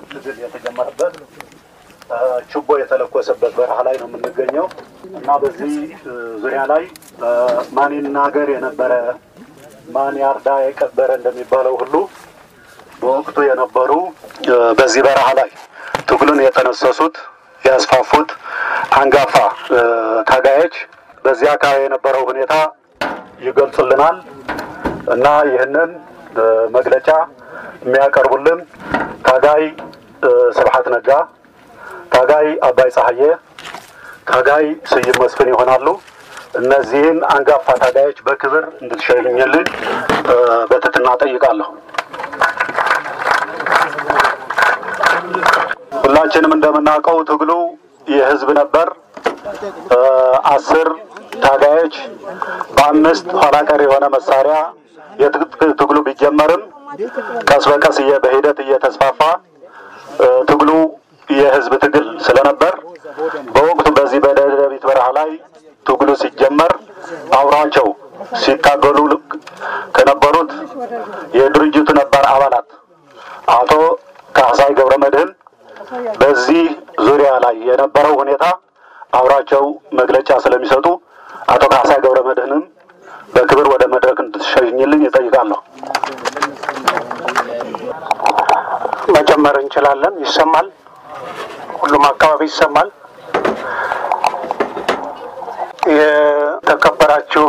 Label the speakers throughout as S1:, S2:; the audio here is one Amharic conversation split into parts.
S1: ትግል የተጀመረበት ችቦ የተለኮሰበት በረሃ ላይ ነው የምንገኘው እና በዚህ ዙሪያ ላይ ማን ይናገር የነበረ ማን ያርዳ የቀበረ እንደሚባለው ሁሉ በወቅቱ የነበሩ በዚህ በረሃ ላይ ትግሉን የተነሰሱት ያስፋፉት አንጋፋ ታጋዮች በዚህ አካባቢ የነበረው ሁኔታ ይገልጹልናል እና ይህንን መግለጫ የሚያቀርቡልን ታጋይ ስብሐት ነጋ፣ ታጋይ አባይ ፀሐዬ፣ ታጋይ ስዩም መስፍን ይሆናሉ። እነዚህን አንጋፋ ታጋዮች በክብር እንድትሸኝልን በትህትና ጠይቃለሁ። ሁላችንም እንደምናውቀው ትግሉ የህዝብ ነበር። አስር ታጋዮች በአምስት ኋላ ቀር የሆነ መሳሪያ የትጥቅ ትግሉ ቢጀመርም ቀስ በቀስ በሂደት እየተስፋፋ ትግሉ የህዝብ ትግል ስለነበር በወቅቱ በዚህ በደደቢት በረሃ ላይ ትግሉ ሲጀመር አብሯቸው ሲታገሉ ከነበሩት የድርጅቱ ነባር አባላት አቶ ካህሳይ ገብረ መድህን በዚህ ዙሪያ ላይ የነበረው ሁኔታ አብሯቸው መግለጫ ስለሚሰጡ አቶ ካህሳይ ገብረ መድህንም በክብር ወደ መድረክ እንድትሸኝልኝ ይጠይቃለሁ።
S2: መጀመር እንችላለን። ይሰማል። ሁሉም አካባቢ ይሰማል። የተከበራችሁ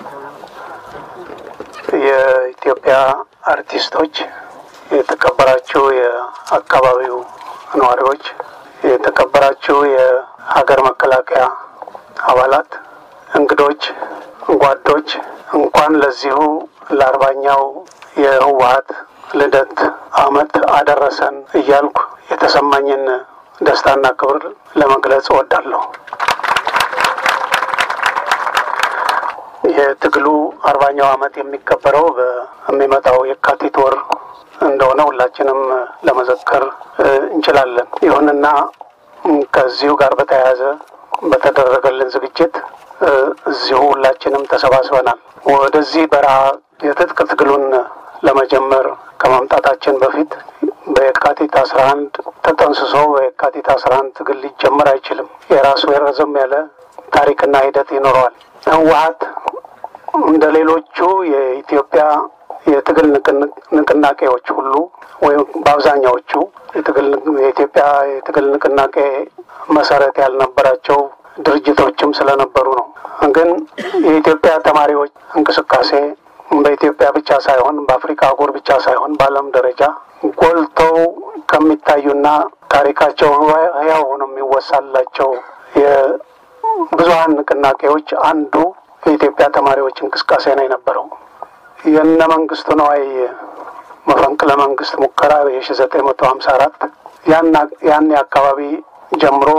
S2: የኢትዮጵያ አርቲስቶች፣ የተከበራችሁ የአካባቢው ነዋሪዎች፣ የተከበራችሁ የሀገር መከላከያ አባላት፣ እንግዶች፣ ጓዶች እንኳን ለዚሁ ለአርባኛው የህወሀት ልደት ዓመት አደረሰን እያልኩ የተሰማኝን ደስታና ክብር ለመግለጽ እወዳለሁ። የትግሉ አርባኛው ዓመት የሚከበረው በሚመጣው የካቲት ወር እንደሆነ ሁላችንም ለመዘከር እንችላለን። ይሁንና ከዚሁ ጋር በተያያዘ በተደረገልን ዝግጅት እዚሁ ሁላችንም ተሰባስበናል። ወደዚህ በረሃ የትጥቅ ትግሉን ለመጀመር ከማምጣታችን በፊት በየካቲት አስራ አንድ ተጠንስሶ በየካቲት አስራ አንድ ትግል ሊጀመር አይችልም። የራሱ የረዘም ያለ ታሪክና ሂደት ይኖረዋል። ህወሀት እንደ ሌሎቹ የኢትዮጵያ የትግል ንቅናቄዎች ሁሉ ወይም በአብዛኛዎቹ የትግል የኢትዮጵያ የትግል ንቅናቄ መሰረት ያልነበራቸው ድርጅቶችም ስለነበሩ ነው። ግን የኢትዮጵያ ተማሪዎች እንቅስቃሴ በኢትዮጵያ ብቻ ሳይሆን በአፍሪካ አህጉር ብቻ ሳይሆን በዓለም ደረጃ ጎልተው ከሚታዩና ታሪካቸው ህያው ሆኖ የሚወሳላቸው የብዙሀን ንቅናቄዎች አንዱ የኢትዮጵያ ተማሪዎች እንቅስቃሴ ነው የነበረው። የነ መንግስቱ ነዋይ መፈንቅለ መንግስት ሙከራ የሺ ዘጠኝ መቶ ሀምሳ አራት ያኔ አካባቢ ጀምሮ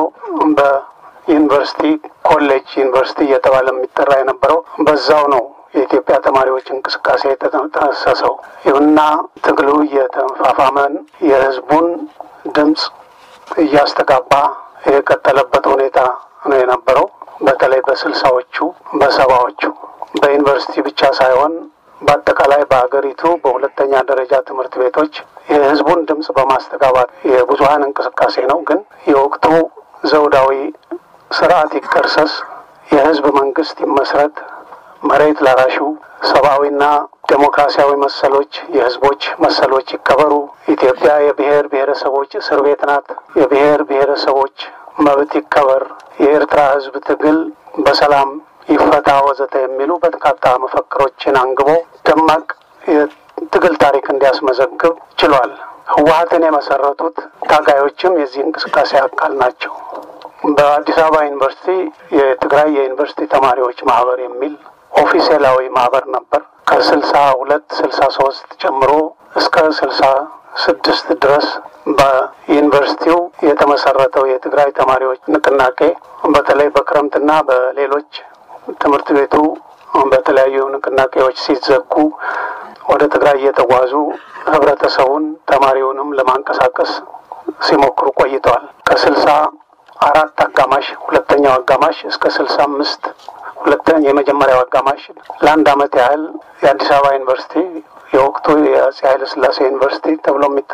S2: በዩኒቨርሲቲ ኮሌጅ ዩኒቨርሲቲ እየተባለ የሚጠራ የነበረው በዛው ነው የኢትዮጵያ ተማሪዎች እንቅስቃሴ የተጠነሰሰው። ይሁንና ትግሉ እየተፋፋመን የህዝቡን ድምፅ እያስተጋባ የቀጠለበት ሁኔታ ነው የነበረው። በተለይ በስልሳዎቹ በሰባዎቹ በዩኒቨርሲቲ ብቻ ሳይሆን በአጠቃላይ በሀገሪቱ በሁለተኛ ደረጃ ትምህርት ቤቶች የህዝቡን ድምፅ በማስተጋባት የብዙሀን እንቅስቃሴ ነው። ግን የወቅቱ ዘውዳዊ ስርዓት ይቀርሰስ፣ የህዝብ መንግስት ይመስረት፣ መሬት ላራሹ ሰብአዊና ዴሞክራሲያዊ መሰሎች የህዝቦች መሰሎች ይከበሩ፣ ኢትዮጵያ የብሔር ብሔረሰቦች እስር ቤት ናት፣ የብሔር ብሔረሰቦች መብት ይከበር፣ የኤርትራ ህዝብ ትግል በሰላም ይፈታ ወዘተ የሚሉ በርካታ መፈክሮችን አንግቦ ደማቅ የትግል ታሪክ እንዲያስመዘግብ ችሏል። ህወሀትን የመሰረቱት ታጋዮችም የዚህ እንቅስቃሴ አካል ናቸው። በአዲስ አበባ ዩኒቨርሲቲ የትግራይ የዩኒቨርሲቲ ተማሪዎች ማህበር የሚል ኦፊሴላዊ ማህበር ነበር። ከስልሳ ሁለት ስልሳ ሶስት ጀምሮ እስከ ስልሳ ስድስት ድረስ በዩኒቨርሲቲው የተመሰረተው የትግራይ ተማሪዎች ንቅናቄ በተለይ በክረምትና በሌሎች ትምህርት ቤቱ በተለያዩ ንቅናቄዎች ሲዘጉ ወደ ትግራይ እየተጓዙ ህብረተሰቡን ተማሪውንም ለማንቀሳቀስ ሲሞክሩ ቆይተዋል። ከስልሳ አራት አጋማሽ ሁለተኛው አጋማሽ እስከ ስልሳ አምስት ሁለተኛ የመጀመሪያው አጋማሽ ለአንድ አመት ያህል የአዲስ አበባ ዩኒቨርሲቲ የወቅቱ የአፄ ኃይለ ሥላሴ ዩኒቨርሲቲ ተብሎ የሚጠራው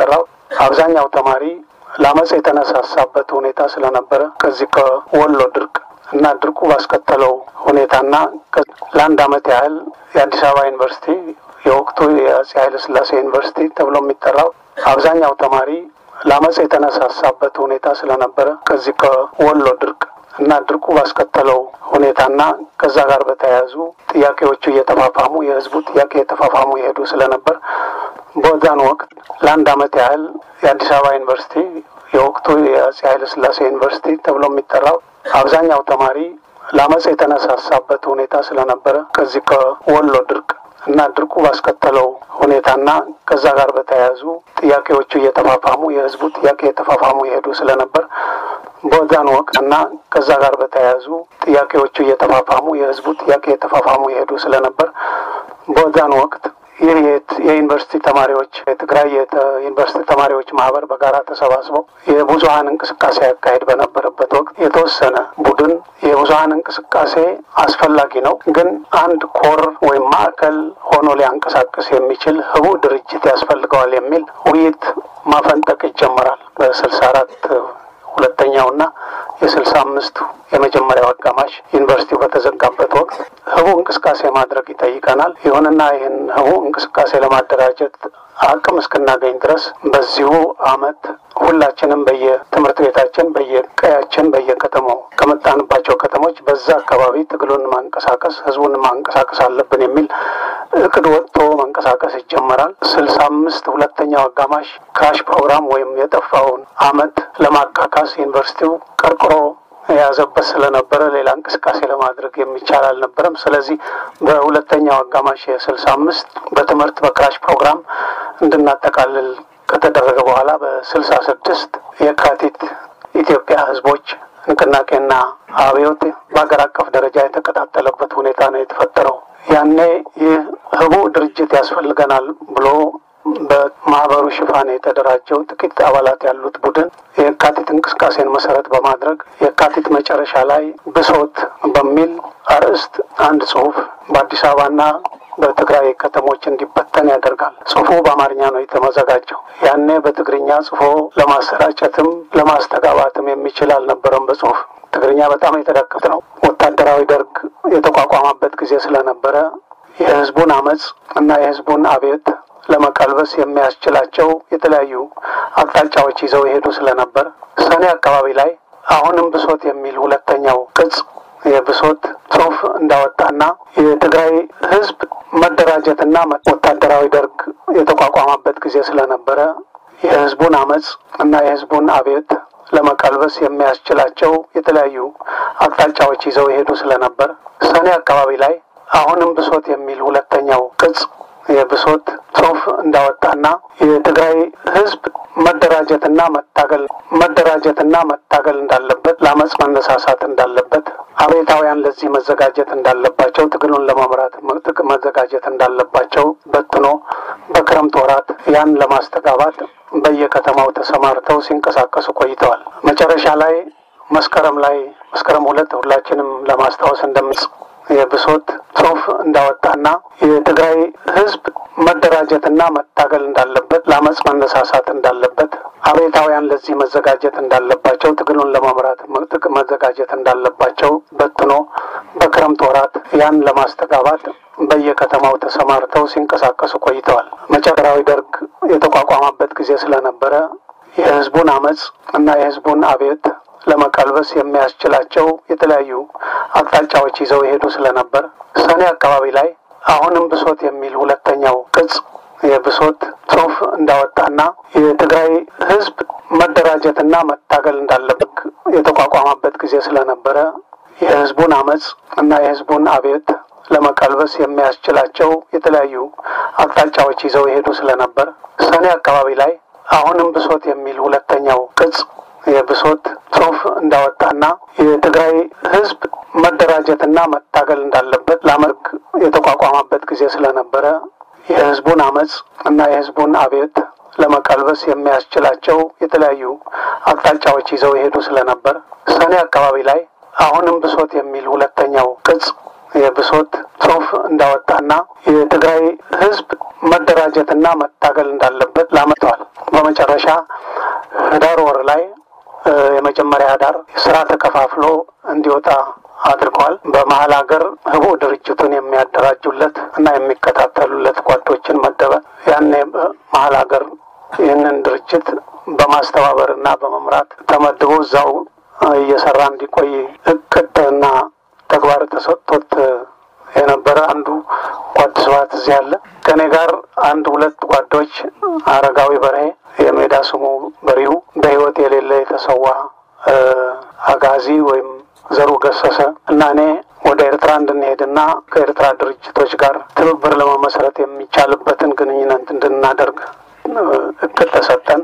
S2: አብዛኛው ተማሪ ለአመፅ የተነሳሳበት ሁኔታ ስለነበረ ከዚህ ከወሎ ድርቅ እና ድርቁ ባስከተለው ሁኔታና ለአንድ አመት ያህል የአዲስ አበባ ዩኒቨርሲቲ የወቅቱ የአፄ ኃይለ ሥላሴ ዩኒቨርሲቲ ተብሎ የሚጠራው አብዛኛው ተማሪ ለአመፅ የተነሳሳበት ሁኔታ ስለነበረ ከዚህ ከወሎ ድርቅ እና ድርቁ ባስከተለው ሁኔታና ከዛ ጋር በተያያዙ ጥያቄዎቹ እየተፋፋሙ የህዝቡ ጥያቄ እየተፋፋሙ የሄዱ ስለነበር በዛን ወቅት ለአንድ አመት ያህል የአዲስ አበባ ዩኒቨርሲቲ የወቅቱ የአፄ ኃይለ ሥላሴ ዩኒቨርሲቲ ተብሎ የሚጠራው አብዛኛው ተማሪ ለአመፅ የተነሳሳበት ሁኔታ ስለነበረ ከዚህ ከወሎ ድርቅ እና ድርቁ ባስከተለው ሁኔታና ከዛ ጋር በተያያዙ ጥያቄዎቹ እየተፋፋሙ የህዝቡ ጥያቄ እየተፋፋሙ የሄዱ ስለነበር በዛን ወቅት እና ከዛ ጋር በተያያዙ ጥያቄዎቹ እየተፋፋሙ የህዝቡ ጥያቄ እየተፋፋሙ የሄዱ ስለነበር በዛን ወቅት ይህ የዩኒቨርሲቲ ተማሪዎች የትግራይ የዩኒቨርሲቲ ተማሪዎች ማህበር በጋራ ተሰባስበው የብዙሀን እንቅስቃሴ ያካሄድ በነበረበት ወቅት የተወሰነ ቡድን የብዙሀን እንቅስቃሴ አስፈላጊ ነው፣ ግን አንድ ኮር ወይም ማዕከል ሆኖ ሊያንቀሳቅስ የሚችል ህቡ ድርጅት ያስፈልገዋል የሚል ውይይት ማፈንጠቅ ይጀመራል በስልሳ አራት ሁለተኛውና የስልሳ አምስቱ የመጀመሪያው አጋማሽ ዩኒቨርሲቲው በተዘጋበት ወቅት ህቡ እንቅስቃሴ ማድረግ ይጠይቀናል። ይሁንና ይህን ህቡ እንቅስቃሴ ለማደራጀት አቅም እስክናገኝ ድረስ በዚሁ አመት ሁላችንም በየትምህርት ቤታችን፣ በየቀያችን፣ በየከተማው ከመጣንባቸው ከተሞች በዛ አካባቢ ትግሉን ማንቀሳቀስ ህዝቡን ማንቀሳቀስ አለብን የሚል እቅድ ወጥቶ መንቀሳቀስ ይጀመራል። ስልሳ አምስት ሁለተኛው አጋማሽ ክራሽ ፕሮግራም ወይም የጠፋውን አመት ለማካካስ ዩኒቨርሲቲው ቀርቅሮ የያዘበት ስለነበረ ሌላ እንቅስቃሴ ለማድረግ የሚቻል አልነበረም። ስለዚህ በሁለተኛው አጋማሽ የስልሳ አምስት በትምህርት በክራሽ ፕሮግራም እንድናጠቃልል ከተደረገ በኋላ በስልሳ ስድስት የካቲት ኢትዮጵያ ህዝቦች ንቅናቄና አብዮት በሀገር አቀፍ ደረጃ የተቀጣጠለበት ሁኔታ ነው የተፈጠረው። ያኔ ይህ ህቡ ድርጅት ያስፈልገናል ብሎ በማህበሩ ሽፋን የተደራጀው ጥቂት አባላት ያሉት ቡድን የካቲት እንቅስቃሴን መሰረት በማድረግ የካቲት መጨረሻ ላይ ብሶት በሚል አርዕስት አንድ ጽሁፍ በአዲስ አበባና በትግራይ ከተሞች እንዲበተን ያደርጋል። ጽሁፉ በአማርኛ ነው የተመዘጋጀው። ያኔ በትግርኛ ጽፎ ለማሰራጨትም ለማስተጋባትም የሚችል አልነበረም። በጽሁፍ ትግርኛ በጣም የተዳከመ ነው። ወታደራዊ ደርግ የተቋቋመበት ጊዜ ስለነበረ የህዝቡን አመፅ እና የህዝቡን አብዮት ለመቀልበስ የሚያስችላቸው የተለያዩ አቅጣጫዎች ይዘው የሄዱ ስለነበር ሰኔ አካባቢ ላይ አሁንም ብሶት የሚል ሁለተኛው ቅጽ የብሶት ጽሁፍ እንዳወጣና የትግራይ ህዝብ መደራጀትና ወታደራዊ ደርግ የተቋቋመበት ጊዜ ስለነበረ የህዝቡን አመፅ እና የህዝቡን አብዮት ለመቀልበስ የሚያስችላቸው የተለያዩ አቅጣጫዎች ይዘው የሄዱ ስለነበር ሰኔ አካባቢ ላይ አሁንም ብሶት የሚል ሁለተኛው ቅጽ የብሶት ጽሁፍ እንዳወጣና የትግራይ ህዝብ መደራጀትና መታገል መደራጀትና መታገል እንዳለበት ለአመፅ መነሳሳት እንዳለበት አቤታውያን ለዚህ መዘጋጀት እንዳለባቸው ትግሉን ለመምራት መዘጋጀት እንዳለባቸው በትኖ በክረምት ወራት ያን ለማስተጋባት በየከተማው ተሰማርተው ሲንቀሳቀሱ ቆይተዋል። መጨረሻ ላይ መስከረም ላይ መስከረም ሁለት ሁላችንም ለማስታወስ እንደምጽ የብሶት ጽሁፍ እንዳወጣና የትግራይ ህዝብ መደራጀትና መታገል እንዳለበት ለአመፅ መነሳሳት እንዳለበት አቤታውያን ለዚህ መዘጋጀት እንዳለባቸው ትግሉን ለመምራት መዘጋጀት እንዳለባቸው በትኖ በክረምት ወራት ያን ለማስተጋባት በየከተማው ተሰማርተው ሲንቀሳቀሱ ቆይተዋል። መጨረሻዊ ደርግ የተቋቋመበት ጊዜ ስለነበረ የህዝቡን አመፅ እና የህዝቡን አብዮት ለመቀልበስ የሚያስችላቸው የተለያዩ አቅጣጫዎች ይዘው የሄዱ ስለነበር ሰኔ አካባቢ ላይ አሁንም ብሶት የሚል ሁለተኛው ቅጽ የብሶት ጽሁፍ እንዳወጣና የትግራይ ህዝብ መደራጀትና መታገል እንዳለበት የተቋቋመበት ጊዜ ስለነበረ የህዝቡን አመፅ እና የህዝቡን አብዮት ለመቀልበስ የሚያስችላቸው የተለያዩ አቅጣጫዎች ይዘው የሄዱ ስለነበር ሰኔ አካባቢ ላይ አሁንም ብሶት የሚል ሁለተኛው ቅጽ የብሶት ጽሁፍ እንዳወጣና የትግራይ ህዝብ መደራጀትና መታገል እንዳለበት ለመርግ የተቋቋመበት ጊዜ ስለነበረ የህዝቡን አመፅ እና የህዝቡን አብዮት ለመቀልበስ የሚያስችላቸው የተለያዩ አቅጣጫዎች ይዘው የሄዱ ስለነበር ሰኔ አካባቢ ላይ አሁንም ብሶት የሚል ሁለተኛው ቅጽ የብሶት ጽሁፍ እንዳወጣና የትግራይ ህዝብ መደራጀትና መታገል እንዳለበት ላመተዋል። በመጨረሻ ህዳር ወር ላይ የመጀመሪያ ህዳር ስራ ተከፋፍሎ እንዲወጣ አድርገዋል። በመሀል ሀገር ህቡ ድርጅቱን የሚያደራጁለት እና የሚከታተሉለት ጓዶችን መደበ። ያኔ በመሀል ሀገር ይህንን ድርጅት በማስተባበር እና በመምራት ተመድቦ እዛው እየሰራ እንዲቆይ እቅድና ተግባር ተሰጥቶት የነበረ አንዱ ጓድ ስብሐት እዚህ አለ። ከእኔ ጋር አንድ ሁለት ጓዶች አረጋዊ በርሄ የሜዳ ስሙ በሪሁ በህይወት የሌለ የተሰዋ አጋዚ ወይም ዘሩ ገሰሰ እና እኔ ወደ ኤርትራ እንድንሄድና ከኤርትራ ድርጅቶች ጋር ትብብር ለመመስረት የሚቻልበትን ግንኙነት እንድናደርግ እቅድ ተሰጠን።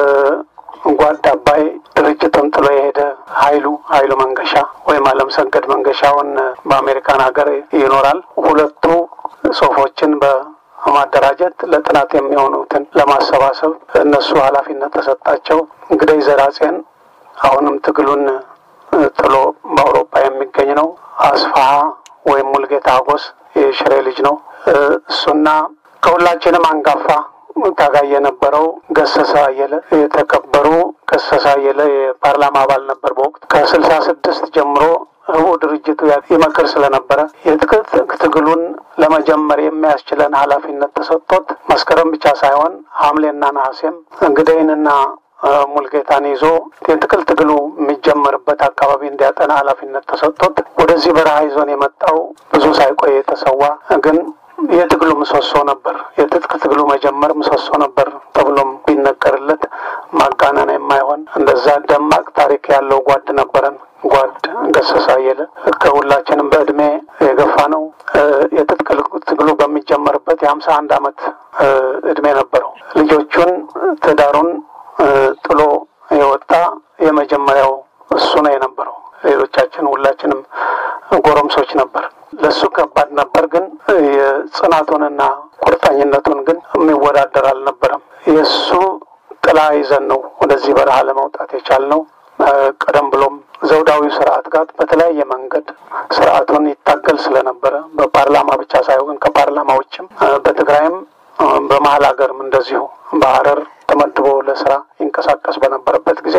S2: ጓድ አባይ ድርጅቱን ጥሎ የሄደ ኃይሉ ኃይሉ መንገሻ ወይም አለም ሰገድ መንገሻውን በአሜሪካን ሀገር ይኖራል። ሁለቱ ጽሁፎችን በማደራጀት ለጥናት የሚሆኑትን ለማሰባሰብ እነሱ ኃላፊነት ተሰጣቸው። እንግዲህ ዘራጼን አሁንም ትግሉን ጥሎ በአውሮፓ የሚገኝ ነው። አስፋሀ ወይም ሙልጌታ አጎስ የሽሬ ልጅ ነው። እሱና ከሁላችንም አንጋፋ ታጋይ የነበረው ገሰሰ አየለ የተከበሩ ገሰሰ አየለ የፓርላማ አባል ነበር በወቅት ከስልሳ ስድስት ጀምሮ ህቡ ድርጅቱ ይመክር ስለነበረ የትጥቅ ትግሉን ለመጀመር የሚያስችለን ኃላፊነት ተሰጥቶት መስከረም ብቻ ሳይሆን ሐምሌና ነሐሴም እንግዳይንና ሙልጌታን ይዞ የትጥቅ ትግሉ የሚጀመርበት አካባቢ እንዲያጠና ኃላፊነት ተሰጥቶት ወደዚህ በረሃ ይዞን የመጣው ብዙ ሳይቆይ የተሰዋ ግን የትግሉ ምሰሶ ነበር። የትጥቅ ትግሉ መጀመር ምሰሶ ነበር ተብሎም ቢነገርለት ማጋነን የማይሆን እንደዛ ደማቅ ታሪክ ያለው ጓድ ነበረን። ጓድ ገሰሰ አየለ ከሁላችንም በእድሜ የገፋ ነው። የትጥቅ ትግሉ በሚጀመርበት የሀምሳ አንድ አመት እድሜ ነበረው። ልጆቹን ትዳሩን ጥሎ የወጣ የመጀመሪያው እሱ ነው የነበረው። ሌሎቻችን ሁላችንም ጎረምሶች ነበር። ለሱ ከባድ ነበር፣ ግን የጽናቱንና ቁርጠኝነቱን ግን የሚወዳደር አልነበረም። የእሱ ጥላ ይዘን ነው ወደዚህ በረሃ ለመውጣት የቻልነው። ቀደም ብሎም ዘውዳዊ ስርዓት ጋር በተለያየ መንገድ ስርዓቱን ይታገል ስለነበረ በፓርላማ ብቻ ሳይሆን ከፓርላማ ውጭም በትግራይም በመሀል ሀገርም እንደዚሁ በሀረር ተመድቦ ለስራ ይንቀሳቀስ በነበረበት ጊዜ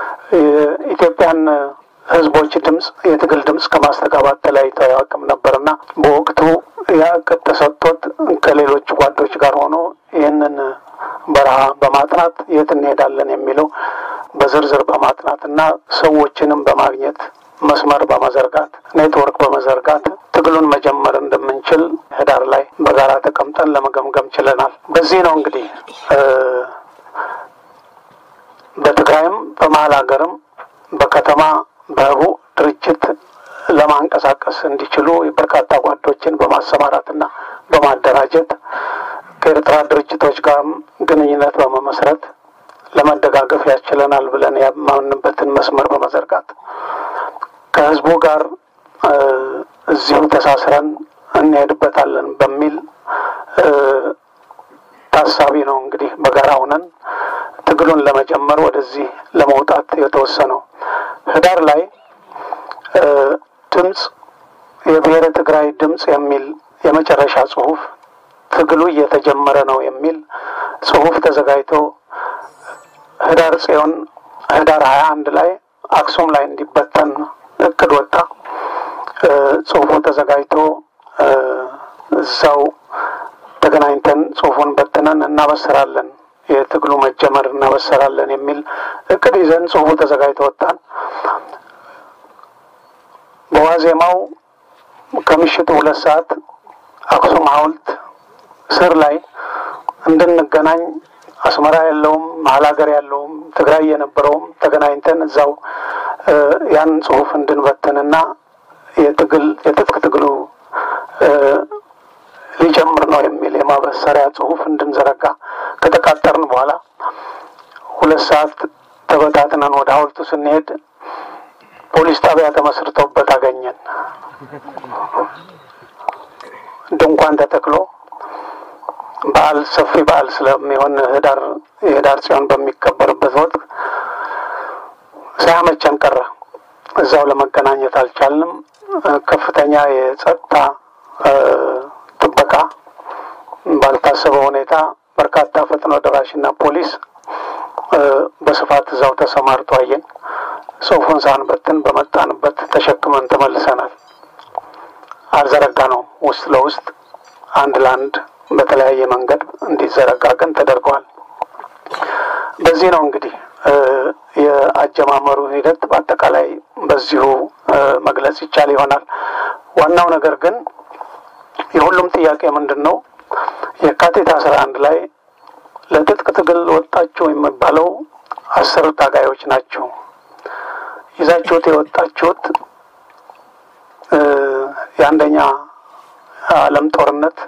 S2: የኢትዮጵያን ህዝቦች ድምፅ የትግል ድምፅ ከማስተጋባት ተለያይቶ አያውቅም ነበርና በወቅቱ ያ እቅድ ተሰጥቶት ከሌሎች ጓዶች ጋር ሆኖ ይህንን በረሃ በማጥናት የት እንሄዳለን የሚለው በዝርዝር በማጥናት እና ሰዎችንም በማግኘት መስመር በመዘርጋት ኔትወርክ በመዘርጋት ትግሉን መጀመር እንደምንችል ህዳር ላይ በጋራ ተቀምጠን ለመገምገም ችለናል። በዚህ ነው እንግዲህ በትግራይም በመሀል ሀገርም በከተማ በህቡ ድርጅት ለማንቀሳቀስ እንዲችሉ በርካታ ጓዶችን በማሰማራትና በማደራጀት ከኤርትራ ድርጅቶች ጋርም ግንኙነት በመመስረት ለመደጋገፍ ያስችለናል ብለን ያማንበትን መስመር በመዘርጋት ከህዝቡ ጋር እዚሁ ተሳስረን እንሄድበታለን በሚል ታሳቢ ነው እንግዲህ በጋራ ሆነን ትግሉን ለመጀመር ወደዚህ ለመውጣት የተወሰነው። ህዳር ላይ ድምፅ የብሔረ ትግራይ ድምፅ የሚል የመጨረሻ ጽሁፍ ትግሉ እየተጀመረ ነው የሚል ጽሁፍ ተዘጋጅቶ ህዳር ጽዮን ህዳር ሀያ አንድ ላይ አክሱም ላይ እንዲበተን እቅድ ወጣ። ጽሁፉ ተዘጋጅቶ እዛው ተገናኝተን ጽሁፉን በትነን እናበስራለን፣ የትግሉ መጀመር እናበስራለን የሚል እቅድ ይዘን ጽሁፉ ተዘጋጅቶ ወጣን። በዋዜማው ከምሽቱ ሁለት ሰዓት አክሱም ሐውልት ስር ላይ እንድንገናኝ አስመራ ያለውም መሀል ሀገር ያለውም ትግራይ የነበረውም ተገናኝተን እዛው ያን ጽሁፍ እንድንበትንና የትግል የትጥቅ ትግሉ ሊጀምር ነው የሚል የማበሰሪያ ጽሁፍ እንድንዘረጋ ከተቃጠርን በኋላ ሁለት ሰዓት ተበታትነን ወደ ሐውልቱ ስንሄድ ፖሊስ ጣቢያ ተመስርቶበት አገኘን። ድንኳን ተተክሎ በዓል ሰፊ በዓል ስለሚሆን ህዳር የህዳር ጽዮን በሚከበርበት ወቅት ሳያመቸን ቀረ። እዛው ለመገናኘት አልቻልንም። ከፍተኛ የጸጥታ ጥበቃ ባልታሰበ ሁኔታ በርካታ ፈጥኖ ደራሽና ፖሊስ በስፋት እዛው ተሰማርቶ አየን። ጽሑፉን ሳንበትን በመጣንበት ተሸክመን ተመልሰናል። አልዘረጋ ነው ውስጥ ለውስጥ አንድ ለአንድ በተለያየ መንገድ እንዲዘረጋ ግን ተደርገዋል። በዚህ ነው እንግዲህ የአጀማመሩ ሂደት በአጠቃላይ በዚሁ መግለጽ ይቻል ይሆናል። ዋናው ነገር ግን የሁሉም ጥያቄ ምንድን ነው? የካቲት አስራ አንድ ላይ ለትጥቅ ትግል ወጣችሁ የሚባለው አስር ታጋዮች ናቸው። ይዛችሁት የወጣችሁት የአንደኛ ዓለም ጦርነት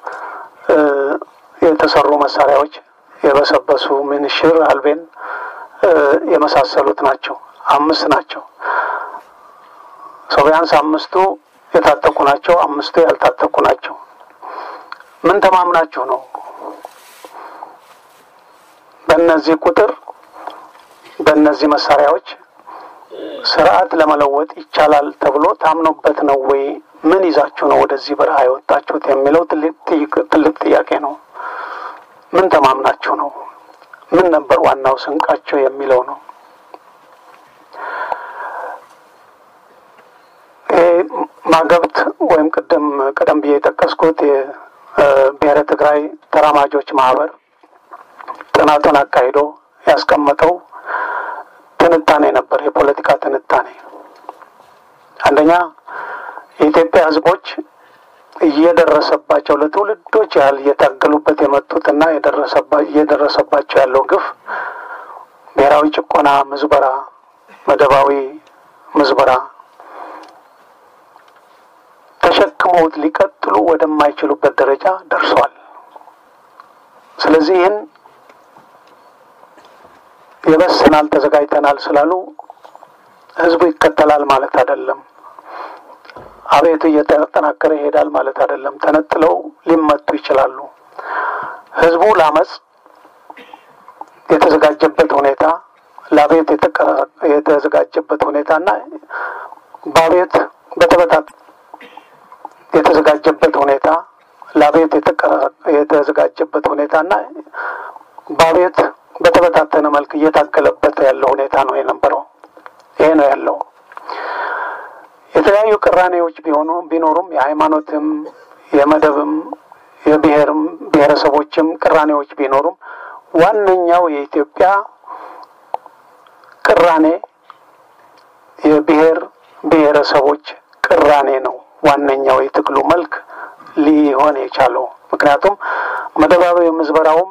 S2: የተሰሩ መሳሪያዎች የበሰበሱ ምንሽር፣ አልቤን የመሳሰሉት ናቸው። አምስት ናቸው። ሰው ቢያንስ አምስቱ የታጠቁ ናቸው፣ አምስቱ ያልታጠቁ ናቸው። ምን ተማምናችሁ ነው በእነዚህ ቁጥር በእነዚህ መሳሪያዎች ስርዓት ለመለወጥ ይቻላል ተብሎ ታምኖበት ነው ወይ? ምን ይዛችሁ ነው ወደዚህ በረሃ የወጣችሁት የሚለው ትልቅ ጥያቄ ነው። ምን ተማምናችሁ ነው? ምን ነበር ዋናው ስንቃችሁ የሚለው ነው። ይሄ ማገብት ወይም ቅድም ቀደም ብዬ የጠቀስኩት የብሔረ ትግራይ ተራማጆች ማህበር ጥናቱን አካሂዶ ያስቀመጠው ትንታኔ ነበር። የፖለቲካ ትንታኔ አንደኛ የኢትዮጵያ ሕዝቦች እየደረሰባቸው ለትውልዶች ያህል እየታገሉበት የመጡትና እየደረሰባቸው ያለው ግፍ፣ ብሔራዊ ጭቆና፣ ምዝበራ፣ መደባዊ ምዝበራ ተሸክመውት ሊቀጥሉ ወደማይችሉበት ደረጃ ደርሷል። ስለዚህ ይህን የበስናል ተዘጋጅተናል ስላሉ ህዝቡ ይከተላል ማለት አይደለም። አቤቱ እየተጠናከረ ይሄዳል ማለት አይደለም። ተነጥለው ሊመቱ ይችላሉ። ህዝቡ ለአመፅ የተዘጋጀበት ሁኔታ ለአቤት የተዘጋጀበት ሁኔታና በአቤት በተበታት የተዘጋጀበት ሁኔታ ለአቤት የተዘጋጀበት ሁኔታና በአቤት በተበታተነ መልክ እየታገለበት ያለው ሁኔታ ነው የነበረው። ይሄ ነው ያለው። የተለያዩ ቅራኔዎች ቢሆኑ ቢኖሩም የሃይማኖትም፣ የመደብም፣ የብሔርም ብሔረሰቦችም ቅራኔዎች ቢኖሩም ዋነኛው የኢትዮጵያ ቅራኔ የብሔር ብሔረሰቦች ቅራኔ ነው። ዋነኛው የትግሉ መልክ ሊሆን የቻለው ምክንያቱም መደባዊ ምዝበራውም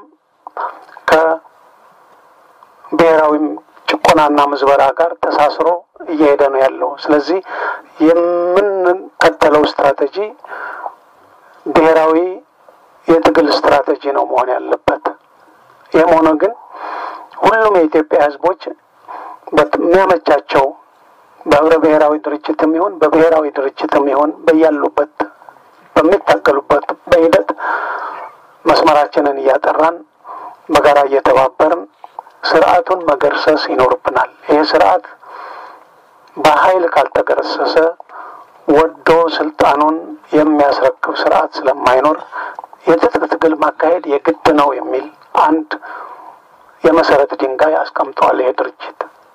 S2: ከብሔራዊ ጭቆናና ምዝበራ ጋር ተሳስሮ እየሄደ ነው ያለው። ስለዚህ የምንከተለው ስትራቴጂ ብሔራዊ የትግል ስትራቴጂ ነው መሆን ያለበት። ይህም ሆነ ግን ሁሉም የኢትዮጵያ ሕዝቦች በሚያመቻቸው በህብረ ብሔራዊ ድርጅትም ይሁን በብሔራዊ ድርጅትም ይሁን በያሉበት በሚታገሉበት በሂደት መስመራችንን እያጠራን በጋራ እየተባበርን ስርዓቱን መገርሰስ ይኖርብናል። ይህ ስርዓት በኃይል ካልተገረሰሰ ወዶ ስልጣኑን የሚያስረክብ ስርዓት ስለማይኖር የትጥቅ ትግል ማካሄድ የግድ ነው የሚል አንድ የመሰረት ድንጋይ አስቀምጠዋል ይሄ ድርጅት።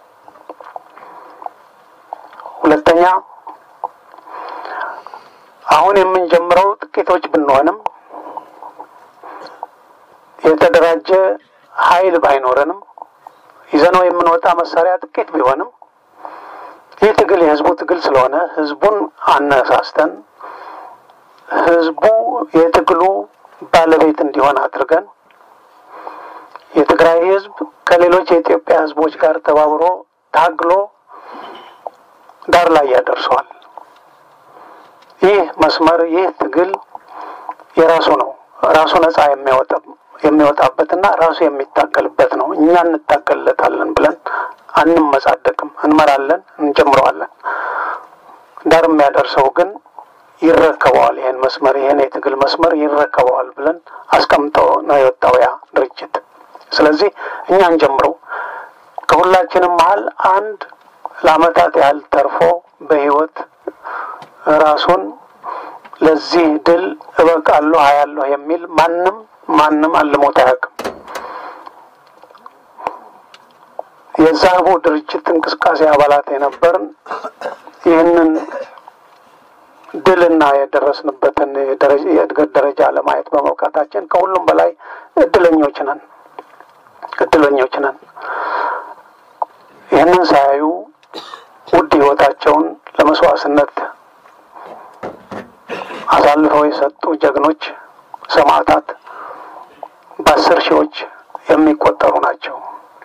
S2: ሁለተኛ አሁን የምንጀምረው ጥቂቶች ብንሆንም የተደራጀ ኃይል ባይኖረንም ይዘነው የምንወጣ መሳሪያ ጥቂት ቢሆንም ይህ ትግል የህዝቡ ትግል ስለሆነ ህዝቡን አነሳስተን ህዝቡ የትግሉ ባለቤት እንዲሆን አድርገን የትግራይ ህዝብ ከሌሎች የኢትዮጵያ ህዝቦች ጋር ተባብሮ ታግሎ ዳር ላይ ያደርሰዋል። ይህ መስመር ይህ ትግል የራሱ ነው። ራሱ ነጻ የሚያወጣ የሚወጣበትና ራሱ የሚታገልበት ነው። እኛ እንታገልለታለን ብለን አንመጻደቅም። እንመራለን፣ እንጀምረዋለን። ዳር የሚያደርሰው ግን ይረከበዋል። ይህን መስመር ይህን የትግል መስመር ይረከበዋል ብለን አስቀምጠው ነው የወጣው ያ ድርጅት። ስለዚህ እኛ እንጀምረው። ከሁላችንም መሀል አንድ ለአመታት ያህል ተርፎ በህይወት ራሱን ለዚህ ድል እበቃለሁ አያለሁ የሚል ማንም ማንም አልሞት አያውቅም። የዛቡ ድርጅት እንቅስቃሴ አባላት የነበርን ይህንን ድልና የደረስንበትን የእድገት ደረጃ ለማየት በመብቃታችን ከሁሉም በላይ እድለኞች ነን እድለኞች ነን። ይህንን ሳያዩ ውድ ሕይወታቸውን ለመስዋዕትነት አሳልፈው የሰጡ ጀግኖች ሰማዕታት በአስር ሺዎች የሚቆጠሩ ናቸው።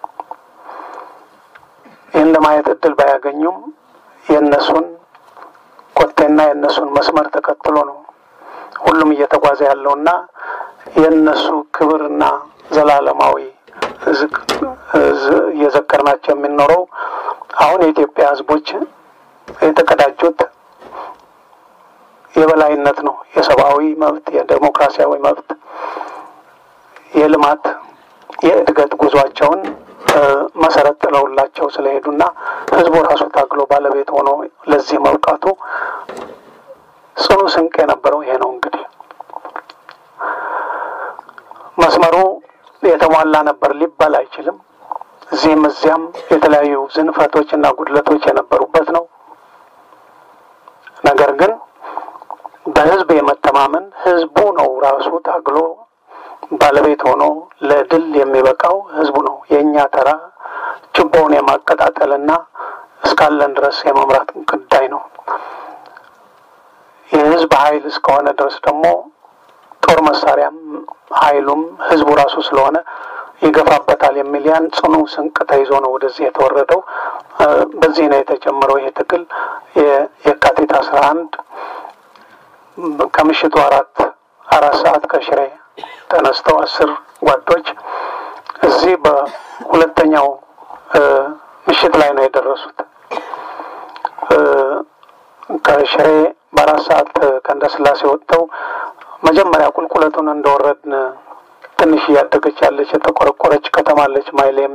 S2: ይህን ለማየት እድል ባያገኙም የእነሱን ኮቴና የእነሱን መስመር ተከትሎ ነው ሁሉም እየተጓዘ ያለውና የእነሱ ክብርና ዘላለማዊ እየዘከርናቸው የምንኖረው አሁን የኢትዮጵያ ሕዝቦች የተቀዳጁት የበላይነት ነው። የሰብአዊ መብት፣ የዴሞክራሲያዊ መብት፣ የልማት የእድገት ጉዟቸውን መሰረት ጥለውላቸው ስለሄዱና ህዝቡ ራሱ ታግሎ ባለቤት ሆኖ ለዚህ መብቃቱ ጽኑ ስንቅ የነበረው ይሄ ነው። እንግዲህ መስመሩ የተሟላ ነበር ሊባል አይችልም። እዚህም እዚያም የተለያዩ ዝንፈቶች እና ጉድለቶች የነበሩበት ነው። ነገር ግን በህዝብ የመተማመን ህዝቡ ነው ራሱ ታግሎ ባለቤት ሆኖ ለድል የሚበቃው ህዝቡ ነው። የእኛ ተራ ችቦውን የማቀጣጠልና እስካለን ድረስ የመምራት ጉዳይ ነው። የህዝብ ኃይል እስከሆነ ድረስ ደግሞ ጦር መሳሪያም ኃይሉም ህዝቡ ራሱ ስለሆነ ይገፋበታል የሚል ያን ጽኑ ስንቅ ተይዞ ነው ወደዚህ የተወረደው። በዚህ ነው የተጀመረው ይሄ ትግል የካቲት አስራ አንድ ከምሽቱ አራት አራት ሰዓት ከሽሬ ተነስተው አስር ጓዶች እዚህ በሁለተኛው ምሽት ላይ ነው የደረሱት። ከሽሬ በአራት ሰዓት ከእንደ ስላሴ ወጥተው መጀመሪያ ቁልቁለቱን እንደወረድን ትንሽ እያደገች ያለች የተቆረቆረች ከተማ አለች። ማይሌሚ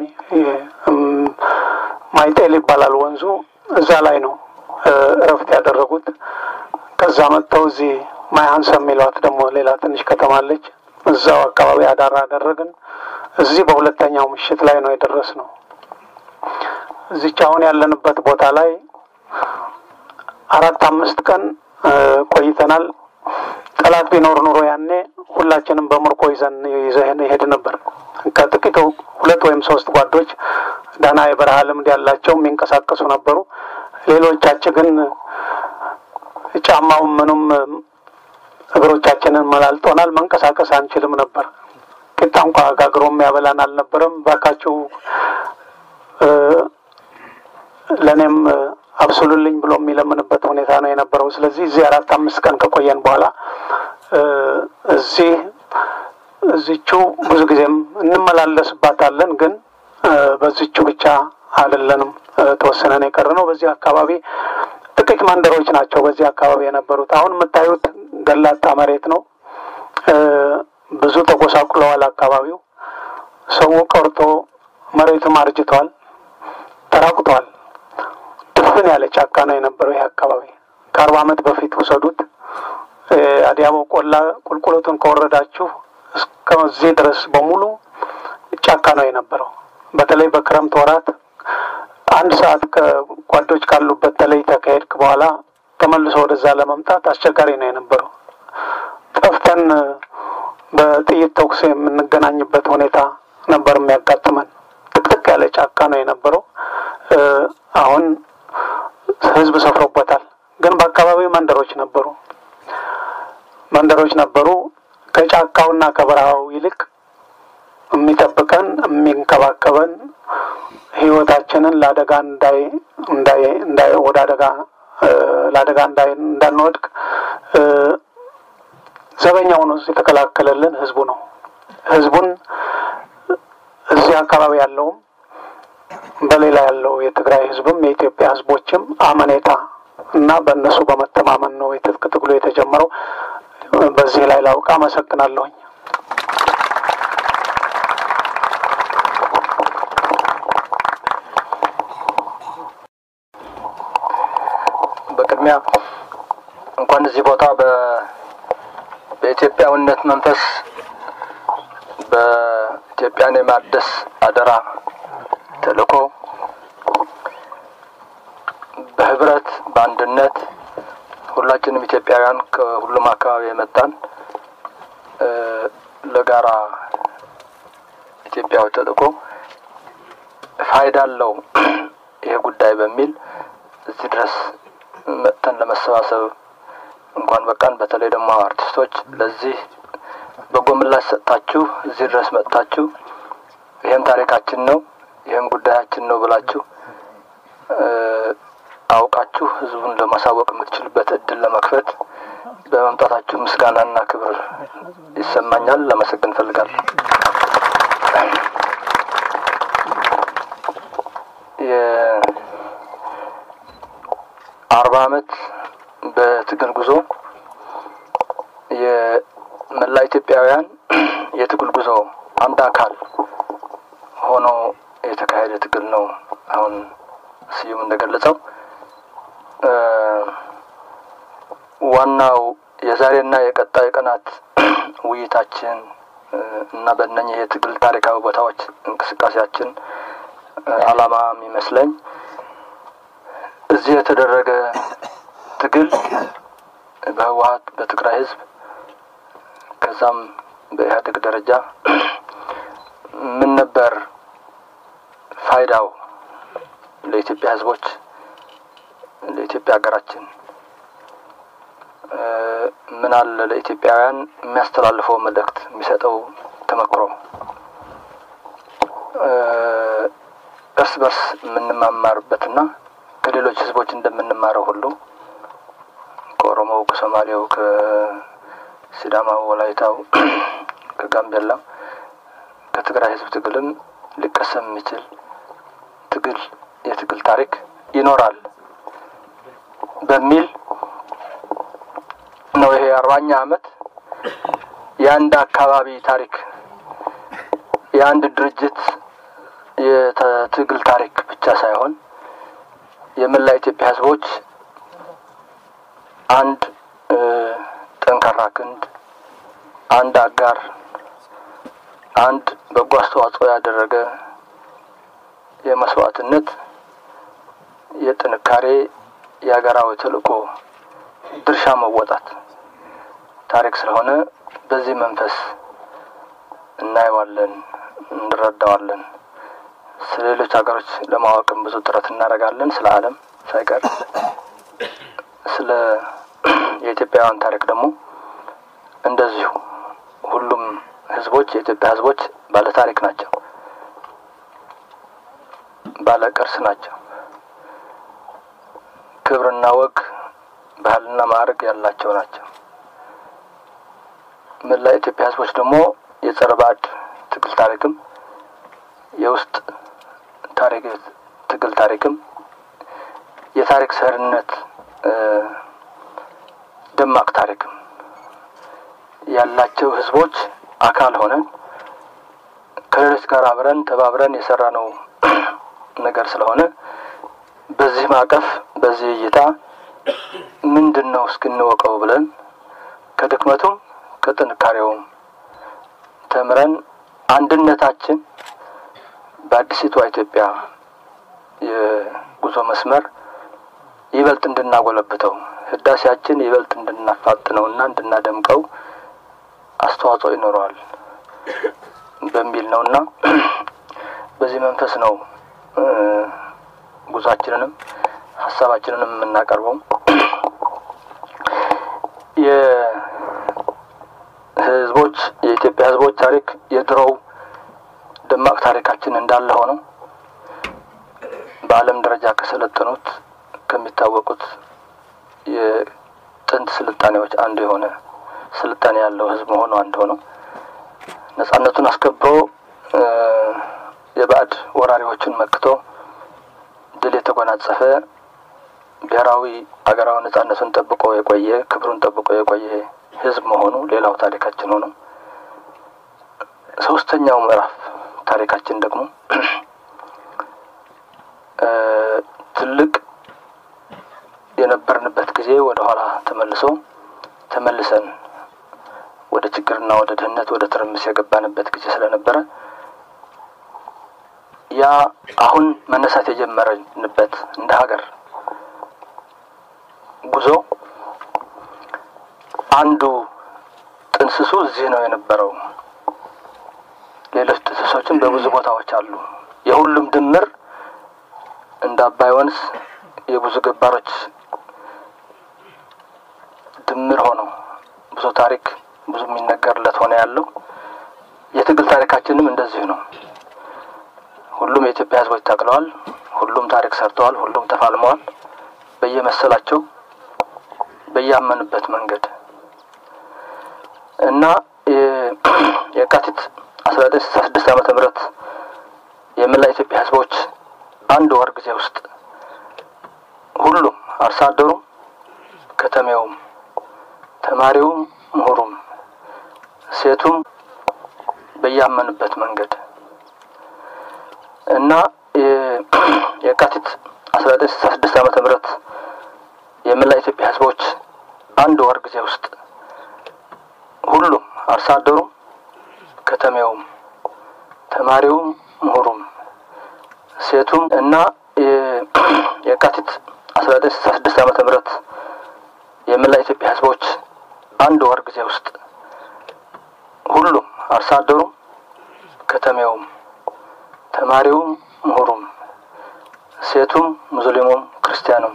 S2: ማይጤል ይባላል ወንዙ። እዛ ላይ ነው እረፍት ያደረጉት። ከዛ መጥተው እዚህ ማይሀንሰ የሚሏት ደግሞ ሌላ ትንሽ ከተማ አለች። እዛው አካባቢ አዳር አደረግን። እዚህ በሁለተኛው ምሽት ላይ ነው የደረስ ነው። እዚች አሁን ያለንበት ቦታ ላይ አራት አምስት ቀን ቆይተናል። ጠላት ቢኖር ኑሮ ያኔ ሁላችንም በምርኮ ይዘን ይዘን ይሄድ ነበር። ከጥቂቱ ሁለት ወይም ሶስት ጓዶች ደህና የበረሃ ልምድ ያላቸው የሚንቀሳቀሱ ነበሩ። ሌሎቻችን ግን ጫማው ምኑም እግሮቻችንን መላልጦናል። መንቀሳቀስ አንችልም ነበር። ቂጣ እንኳ ጋግሮ የሚያበላን አልነበረም። ባካችሁ ለእኔም አብስሉልኝ ብሎ የሚለምንበት ሁኔታ ነው የነበረው። ስለዚህ እዚህ አራት አምስት ቀን ከቆየን በኋላ እዚህ እዚቹ ብዙ ጊዜም እንመላለስባታለን፣ ግን በዚቹ ብቻ አይደለንም ተወሰነን የቀረ ነው። በዚህ አካባቢ ጥቂት መንደሮች ናቸው በዚህ አካባቢ የነበሩት። አሁን የምታዩት ገላጣ መሬት ነው። ብዙ ተጎሳቁለዋል። አካባቢው ሰው ቀርቶ መሬቱም አርጅቷል፣ ተራቁቷል። ድፍን ያለ ጫካ ነው የነበረው ይህ አካባቢ። ከአርባ ዓመት በፊት ውሰዱት። አዲያቦ ቆላ ቁልቁለቱን ከወረዳችሁ እስከዚህ ድረስ በሙሉ ጫካ ነው የነበረው። በተለይ በክረምት ወራት አንድ ሰዓት ከጓዶች ካሉበት ተለይተህ ከሄድክ በኋላ ተመልሶ ወደዛ ለመምጣት አስቸጋሪ ነው የነበረው። ጠፍተን በጥይት ተኩስ የምንገናኝበት ሁኔታ ነበር የሚያጋጥመን። ጥቅጥቅ ያለ ጫካ ነው የነበረው። አሁን ህዝብ ሰፍሮበታል። ግን በአካባቢው መንደሮች ነበሩ መንደሮች ነበሩ። ከጫካውና ከበረሃው ይልቅ የሚጠብቀን የሚንከባከበን ህይወታችንን ለአደጋ እንዳይ እንዳይ እንዳይ ወደ አደጋ ለአደጋ እንዳይ እንዳንወድቅ ዘበኛው ነው የተከላከለልን ህዝቡ ነው። ህዝቡን እዚህ አካባቢ ያለውም በሌላ ያለው የትግራይ ህዝብም የኢትዮጵያ ህዝቦችም አመኔታ እና በእነሱ በመተማመን ነው የትጥቅ ትግሉ የተጀመረው። በዚህ ላይ ላውቅ አመሰግናለሁኝ።
S3: በቅድሚያ እንኳን እዚህ ቦታ በኢትዮጵያዊነት መንፈስ በኢትዮጵያን የማደስ አደራ ተልእኮ በህብረት በአንድነት ሁላችንም ኢትዮጵያውያን ከሁሉም አካባቢ የመጣን ለጋራ ኢትዮጵያዊ ተልእኮ ፋይዳ አለው ይሄ ጉዳይ በሚል እዚህ ድረስ መጥተን ለመሰባሰብ እንኳን በቃን። በተለይ ደግሞ አርቲስቶች ለዚህ በጎ ምላሽ ሰጥታችሁ እዚህ ድረስ መጥታችሁ ይህም ታሪካችን ነው፣ ይህም ጉዳያችን ነው ብላችሁ አውቃችሁ ህዝቡን ለማሳወቅ የምትችሉበት እድል ለመክፈት በመምጣታችሁ ምስጋናና ክብር ይሰማኛል። ለመሰግን እፈልጋለሁ። የአርባ አመት በትግል ጉዞ የመላ ኢትዮጵያውያን የትግል ጉዞ አንድ አካል ሆኖ የተካሄደ ትግል ነው። አሁን ስዩም እንደገለጸው ዋናው የዛሬና የቀጣይ ቀናት ውይይታችን እና በእነኝህ የትግል ታሪካዊ ቦታዎች እንቅስቃሴያችን አላማ የሚመስለኝ እዚህ የተደረገ ትግል በህወሀት በትግራይ ህዝብ ከዛም በኢህአዴግ ደረጃ ምን ነበር ፋይዳው ለኢትዮጵያ ህዝቦች ለኢትዮጵያ ሀገራችን ምን አለ ለኢትዮጵያውያን የሚያስተላልፈው መልእክት የሚሰጠው ተመክሮ እርስ በርስ የምንማማርበትና ከሌሎች ህዝቦች እንደምንማረው ሁሉ ከኦሮሞው፣ ከሶማሌው፣ ከሲዳማው፣ ወላይታው፣ ከጋምቤላው ከትግራይ ህዝብ ትግልም ሊቀሰም የሚችል ትግል የትግል ታሪክ ይኖራል በሚል ነው። ይሄ አርባኛ አመት የአንድ አካባቢ ታሪክ የአንድ ድርጅት የትግል ታሪክ ብቻ ሳይሆን የመላ ኢትዮጵያ ህዝቦች አንድ ጠንካራ ክንድ፣ አንድ አጋር፣ አንድ በጎ አስተዋጽኦ ያደረገ የመስዋዕትነት የጥንካሬ የሀገራዊ ተልእኮ ድርሻ መወጣት ታሪክ ስለሆነ በዚህ መንፈስ እናየዋለን፣ እንረዳዋለን። ስለ ሌሎች ሀገሮች ለማወቅም ብዙ ጥረት እናደርጋለን። ስለ ዓለም ሳይቀር ስለ የኢትዮጵያውያን ታሪክ ደግሞ እንደዚሁ ሁሉም ህዝቦች የኢትዮጵያ ህዝቦች ባለ ታሪክ ናቸው፣ ባለ ቅርስ ናቸው። ክብርና ወግ ባህልና ማዕረግ ያላቸው ናቸው። መላ ኢትዮጵያ ህዝቦች ደግሞ የጸረ ባዕድ ትግል ታሪክም የውስጥ ታሪክ ትግል ታሪክም የታሪክ ሰሪነት ደማቅ ታሪክም ያላቸው ህዝቦች አካል ሆነን ከሌሎች ጋር አብረን ተባብረን የሰራ ነው ነገር ስለሆነ በዚህ ማዕቀፍ በዚህ እይታ ምንድን ነው እስክንወቀው ብለን ከድክመቱም ከጥንካሬውም ተምረን አንድነታችን በአዲሲቷ ኢትዮጵያ የጉዞ መስመር ይበልጥ እንድናጎለብተው ህዳሴያችን ይበልጥ እንድናፋጥነው እና እንድናደምቀው አስተዋጽኦ ይኖረዋል በሚል ነው እና በዚህ መንፈስ ነው ጉዟችንንም ሀሳባችንንም የምናቀርበው የህዝቦች የኢትዮጵያ ህዝቦች ታሪክ የድሮው ደማቅ ታሪካችን እንዳለ ሆነው በዓለም ደረጃ ከሰለጠኑት ከሚታወቁት የጥንት ስልጣኔዎች አንዱ የሆነ ስልጣኔ ያለው ህዝብ መሆኑ አንድ ሆነው ነጻነቱን አስከብሮ የባዕድ ወራሪዎችን መክቶ ድል የተጎናጸፈ ብሔራዊ አገራዊ ነጻነቱን ጠብቆ የቆየ ክብሩን ጠብቆ የቆየ ህዝብ መሆኑ ሌላው ታሪካችን ሆኖ ሶስተኛው ምዕራፍ ታሪካችን ደግሞ ትልቅ የነበርንበት ጊዜ ወደ ኋላ ተመልሶ ተመልሰን ወደ ችግርና ወደ ድህነት ወደ ትርምስ የገባንበት ጊዜ ስለነበረ ያ አሁን መነሳት የጀመረንበት እንደ ሀገር ጉዞ አንዱ ጥንስሱ እዚህ ነው የነበረው። ሌሎች ጥንስሶችን በብዙ ቦታዎች አሉ። የሁሉም ድምር እንደ አባይ ወንዝ የብዙ ገባሮች ድምር ሆነው ብዙ ታሪክ ብዙ የሚነገርለት ሆነ ያለው የትግል ታሪካችንም እንደዚሁ ነው። ሁሉም የኢትዮጵያ ሕዝቦች ታግለዋል። ሁሉም ታሪክ ሰርተዋል። ሁሉም ተፋልመዋል። በየመሰላቸው በያመኑበት መንገድ እና የካቲት አስራ ዘጠኝ ስልሳ ስድስት ዓመተ ምህረት የመላ ኢትዮጵያ ሕዝቦች አንድ ወር ጊዜ ውስጥ ሁሉም አርሶ አደሩም፣ ከተሜውም፣ ተማሪውም፣ ምሁሩም፣ ሴቱም በያመኑበት መንገድ እና የካቲት አስራ ዘጠኝ ስልሳ ስድስት ዓመተ ምህረት የመላ ኢትዮጵያ ሕዝቦች አንድ ወር ጊዜ ውስጥ ሁሉም አርሶ አደሩም፣ ከተሜውም፣ ተማሪውም፣ ምሁሩም፣ ሴቱም እና የካቲት አስራ ዘጠኝ ስልሳ ስድስት ዓመተ ምህረት የመላ ኢትዮጵያ ሕዝቦች አንድ ወር ጊዜ ውስጥ ሁሉም አርሶ አደሩም፣ ከተሜውም፣ ተማሪውም፣ ምሁሩም፣ ሴቱም፣ ሙስሊሙም፣ ክርስቲያኑም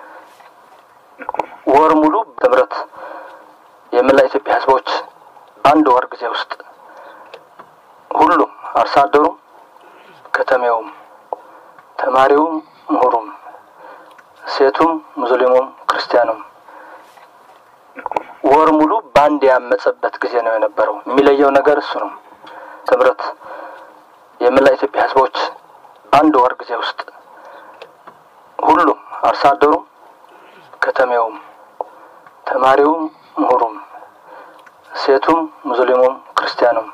S3: ወር ሙሉ በህብረት የመላ ኢትዮጵያ ህዝቦች አንድ ወር ጊዜ ውስጥ ሁሉም አርሶ አደሩም፣ ከተሜውም፣ ተማሪውም፣ ምሁሩም፣ ሴቱም፣ ሙስሊሙም፣ ክርስቲያኑም ወር ሙሉ በአንድ ያመጸበት ጊዜ ነው የነበረው። የሚለየው ነገር እሱ ነው። ህብረት የመላ ኢትዮጵያ ህዝቦች አንድ ወር ጊዜ ውስጥ ሁሉም አርሶ አደሩም፣ ከተሜውም፣ ተማሪውም፣ ምሁሩም፣ ሴቱም፣ ሙስሊሙም፣ ክርስቲያኑም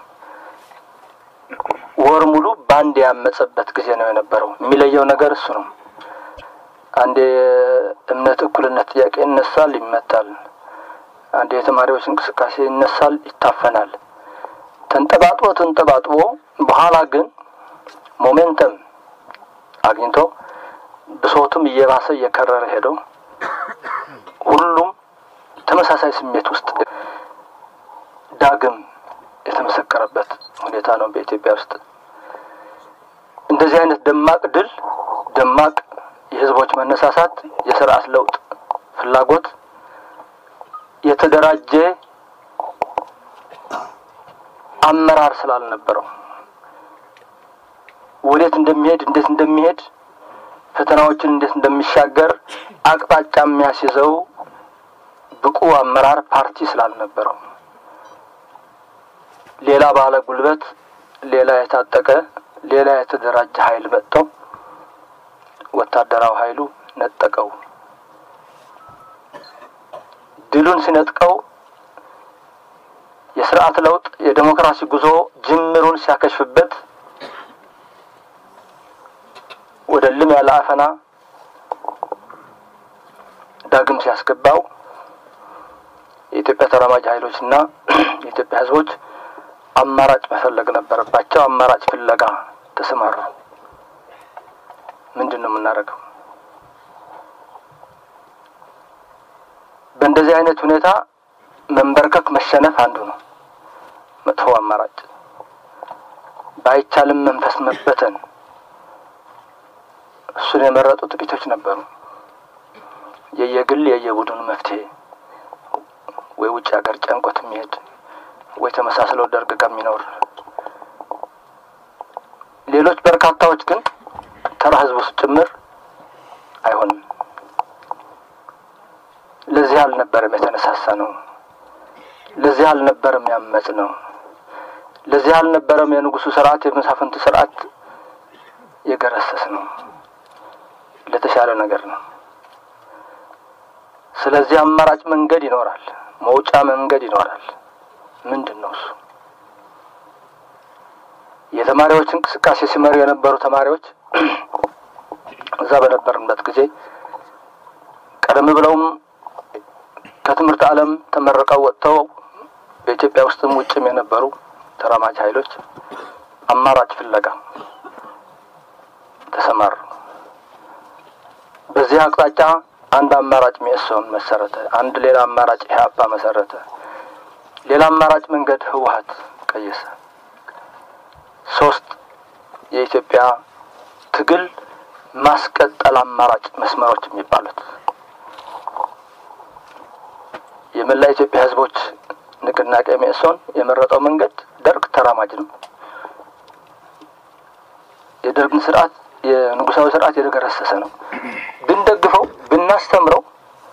S3: ወር ሙሉ በአንድ ያመጸበት ጊዜ ነው የነበረው። የሚለየው ነገር እሱ ነው። አንድ የእምነት እኩልነት ጥያቄ ይነሳል፣ ይመታል። አንድ የተማሪዎች እንቅስቃሴ ይነሳል፣ ይታፈናል። ተንጠባጥቦ ተንጠባጥቦ በኋላ ግን ሞሜንተም አግኝቶ ብሶቱም እየባሰ እየከረረ ሄደው ሁሉም ተመሳሳይ ስሜት ውስጥ ዳግም የተመሰከረበት ሁኔታ ነው በኢትዮጵያ ውስጥ። እንደዚህ አይነት ደማቅ ድል፣ ደማቅ የህዝቦች መነሳሳት፣ የስርዓት ለውጥ ፍላጎት የተደራጀ አመራር ስላልነበረው ወዴት እንደሚሄድ እንዴት እንደሚሄድ ፈተናዎችን እንዴት እንደሚሻገር አቅጣጫ የሚያስይዘው ብቁ አመራር ፓርቲ ስላልነበረው ሌላ ባለ ጉልበት፣ ሌላ የታጠቀ፣ ሌላ የተደራጀ ኃይል መጥቶ ወታደራዊ ኃይሉ ነጠቀው። ድሉን ሲነጥቀው የስርዓት ለውጥ የዴሞክራሲ ጉዞ ጅምሩን ሲያከሽፍበት ወደ ልም ያለ አፈና ዳግም ሲያስገባው የኢትዮጵያ ተራማጅ ኃይሎችና የኢትዮጵያ ሕዝቦች አማራጭ መፈለግ ነበረባቸው። አማራጭ ፍለጋ ተሰማሩ። ምንድን ነው የምናደርገው? በእንደዚህ አይነት ሁኔታ መንበርከክ፣ መሸነፍ አንዱ ነው መጥፎ አማራጭ። ባይቻልም መንፈስ መበተን፣ እሱን የመረጡ ጥቂቶች ነበሩ። የየግል የየቡድኑ መፍትሄ ወይ ውጭ ሀገር ጨንቆት የሚሄድ ወይ ተመሳስለው ደርግ ጋር የሚኖር ሌሎች በርካታዎች ግን ተራ ህዝብ ውስጥ ጭምር አይሆንም። ለዚህ አልነበረም የተነሳሳ ነው። ለዚህ አልነበረም ያመጽ ነው። ለዚህ አልነበረም የንጉሱ ስርዓት የመሳፍንቱ ስርዓት የገረሰስ ነው። ለተሻለ ነገር ነው። ስለዚህ አማራጭ መንገድ ይኖራል፣ መውጫ መንገድ ይኖራል። ምንድን ነው እሱ? የተማሪዎች እንቅስቃሴ ሲመሩ የነበሩ ተማሪዎች እዛ በነበርንበት ጊዜ ቀደም ብለውም ከትምህርት ዓለም ተመርቀው ወጥተው በኢትዮጵያ ውስጥም ውጭም የነበሩ ተራማጅ ኃይሎች አማራጭ ፍለጋ ተሰማሩ። በዚህ አቅጣጫ አንድ አማራጭ ሚኤሶን መሰረተ። አንድ ሌላ አማራጭ ኢህአፓ መሰረተ። ሌላ አማራጭ መንገድ ህወሀት ቀየሰ። ሶስት የኢትዮጵያ ትግል ማስቀጠል አማራጭ መስመሮች የሚባሉት የመላ ኢትዮጵያ ህዝቦች ንቅናቄ ሚኤሶን የመረጠው መንገድ ደርግ ተራማጅ ነው። የደርግን ስርዓት የንጉሳዊ ስርዓት የደገረሰሰ ነው። ብንደግፈው፣ ብናስተምረው፣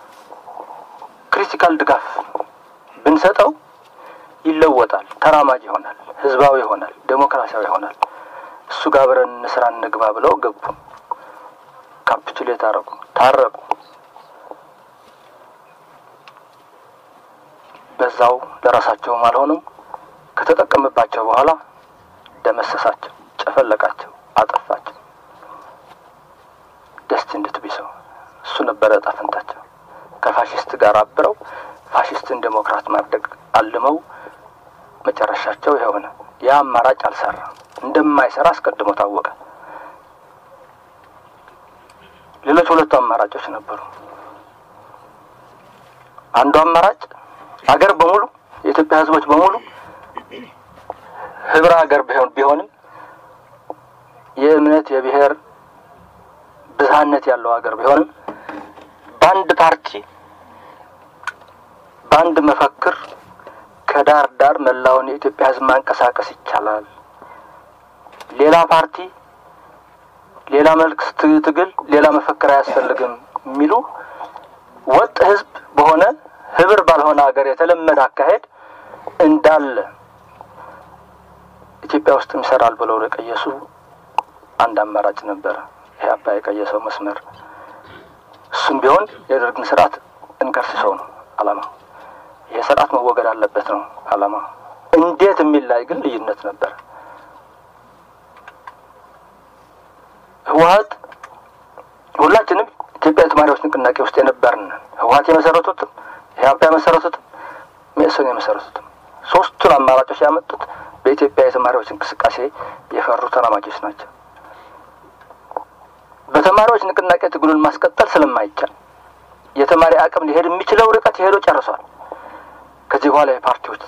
S3: ክሪቲካል ድጋፍ ብንሰጠው ይለወጣል፣ ተራማጅ ይሆናል፣ ህዝባዊ ይሆናል፣ ዴሞክራሲያዊ ይሆናል። እሱ ጋር አብረን እንስራ እንግባ ብለው ገቡ። ካፕቹሌት አረጉ፣ ታረቁ። በዛው ለራሳቸውም አልሆኑም። ከተጠቀምባቸው በኋላ ደመሰሳቸው፣ ጨፈለቃቸው፣ አጠፋቸው። ደስቲንድ ቱ ቢ ሰው እሱ ነበረ ዕጣ ፈንታቸው። ከፋሽስት ጋር አብረው ፋሽስትን ዴሞክራት ማድረግ አልመው መጨረሻቸው የሆነ ያ አማራጭ አልሰራም። እንደማይሰራ አስቀድሞ ታወቀ። ሌሎች ሁለቱ አማራጮች ነበሩ። አንዱ አማራጭ አገር በሙሉ የኢትዮጵያ ህዝቦች በሙሉ ህብረ ሀገር ቢሆን ቢሆንም የእምነት የብሔር ብዝሃነት ያለው ሀገር ቢሆንም በአንድ ፓርቲ በአንድ መፈክር ከዳር ዳር መላውን የኢትዮጵያ ህዝብ ማንቀሳቀስ ይቻላል። ሌላ ፓርቲ፣ ሌላ መልክ ትግል፣ ሌላ መፈክር አያስፈልግም የሚሉ ወጥ ህዝብ በሆነ ህብር ባልሆነ ሀገር የተለመደ አካሄድ እንዳለ ኢትዮጵያ ውስጥም ይሰራል ብለው የቀየሱ አንድ አማራጭ ነበረ። ይህ አባ የቀየሰው መስመር እሱም ቢሆን የደርግን ስርዓት እንገርስሰው ነው አላማው። ይህ ስርዓት መወገድ አለበት ነው አላማ። እንዴት የሚል ላይ ግን ልዩነት ነበር። ህወሀት ሁላችንም ኢትዮጵያ የተማሪዎች ንቅናቄ ውስጥ የነበርን ህወሀት የመሰረቱትም ኢህአፓ የመሰረቱትም መኢሶን የመሰረቱትም ሶስቱን አማራጮች ያመጡት በኢትዮጵያ የተማሪዎች እንቅስቃሴ የፈሩ ተራማጆች ናቸው። በተማሪዎች ንቅናቄ ትግሉን ማስቀጠል ስለማይቻል የተማሪ አቅም ሊሄድ የሚችለው ርቀት የሄዶ ጨርሷል። ከዚህ በኋላ የፓርቲዎች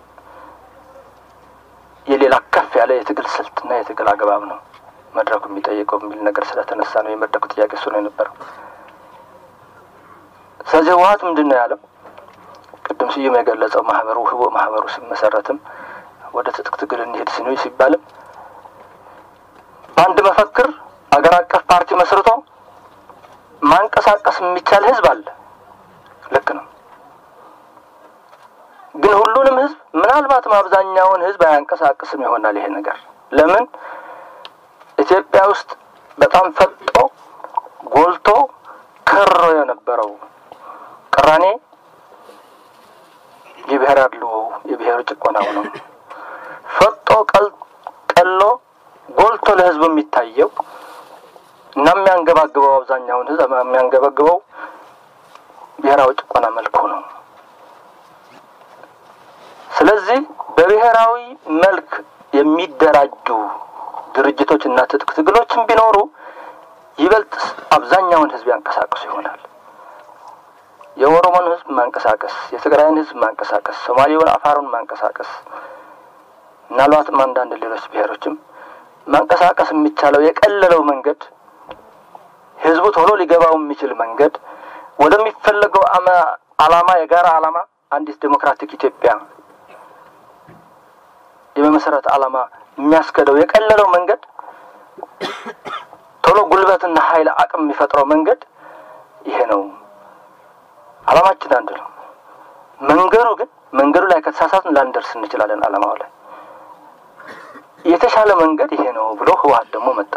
S3: የሌላ ከፍ ያለ የትግል ስልትና የትግል አግባብ ነው መድረኩ የሚጠይቀው የሚል ነገር ስለተነሳ ነው የመድረኩ ጥያቄ እሱ ነው የነበረው። ስለዚህ ህወሀት ምንድን ነው ያለው? ቅድም ስዩም የገለጸው ማህበሩ ህቦ ማህበሩ ሲመሰረትም ወደ ትጥቅ ትግል እንሄድ ሲኑ ሲባልም በአንድ መፈክር አገር አቀፍ ፓርቲ መስርቶ ማንቀሳቀስ የሚቻል ህዝብ አለ። ልክ ነው። ግን ሁሉንም ህዝብ ምናልባትም አብዛኛውን ህዝብ አያንቀሳቅስም ይሆናል ይሄ ነገር። ለምን ኢትዮጵያ ውስጥ በጣም ፈጦ ጎልቶ ከሮ የነበረው ቅራኔ የብሔር አድልዎ የብሔር ጭቆናው ነው። ፈጦ ቀሎ ጎልቶ ለህዝቡ የሚታየው እና የሚያንገባግበው አብዛኛውን ህዝብ የሚያንገባግበው ብሔራዊ ጭቆና መልኩ ነው። ስለዚህ በብሔራዊ መልክ የሚደራጁ ድርጅቶች እና ትጥቅ ትግሎችን ቢኖሩ ይበልጥ አብዛኛውን ህዝብ ያንቀሳቅሱ ይሆናል። የኦሮሞን ህዝብ ማንቀሳቀስ፣ የትግራይን ህዝብ ማንቀሳቀስ፣ ሶማሌውን፣ አፋሩን ማንቀሳቀስ ምናልባትም አንዳንድ ሌሎች ብሔሮችም ማንቀሳቀስ የሚቻለው የቀለለው መንገድ ህዝቡ ቶሎ ሊገባው የሚችል መንገድ ወደሚፈለገው አላማ የጋራ አላማ አንዲት ዴሞክራቲክ ኢትዮጵያ የመመሰረት አላማ የሚያስከደው የቀለለው መንገድ ቶሎ ጉልበትና ኃይል አቅም የሚፈጥረው መንገድ ይሄ ነው። አላማችን አንድ ነው። መንገዱ ግን መንገዱ ላይ ከተሳሳትን ላንደርስ እንችላለን። አላማው ላይ የተሻለ መንገድ ይሄ ነው ብሎ ህወሀት ደግሞ መጣ።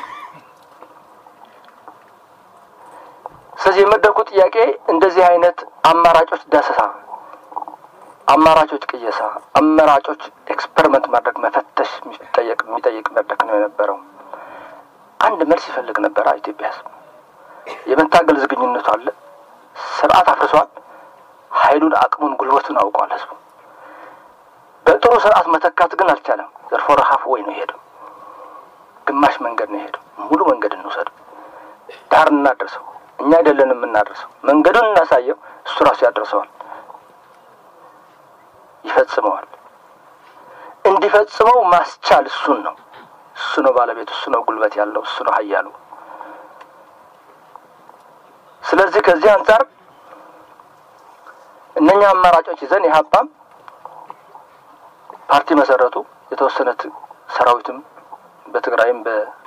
S3: ስለዚህ የመድረኩ ጥያቄ እንደዚህ አይነት አማራጮች ዳሰሳ፣ አማራጮች ቅየሳ፣ አማራጮች ኤክስፐሪመንት ማድረግ መፈተሽ የሚጠየቅ የሚጠይቅ መድረክ ነው የነበረው። አንድ መልስ ይፈልግ ነበረ ኢትዮጵያ ህዝብ። የመታገል ዝግጁነቱ አለ። ስርዓት አፍርሷል። ኃይሉን፣ አቅሙን፣ ጉልበቱን አውቋል ህዝቡ። በጥሩ ስርዓት መተካት ግን አልቻለም። ዘርፎ ረሀፍ ወይ ነው የሄደው። ግማሽ መንገድ ነው የሄደው። ሙሉ መንገድ እንውሰደው፣ ዳር እናደርሰው። እኛ አይደለንም የምናደርሰው። መንገዱን እናሳየው፣ እሱ ራሱ ያደርሰዋል፣ ይፈጽመዋል። እንዲፈጽመው ማስቻል እሱን ነው። እሱ ነው ባለቤቱ፣ እሱ ነው ጉልበት ያለው፣ እሱ ነው ኃያሉ። ስለዚህ ከዚህ አንጻር እነኛ አማራጮች ይዘን የሀባም ፓርቲ መሰረቱ። የተወሰነ ሰራዊትም በትግራይም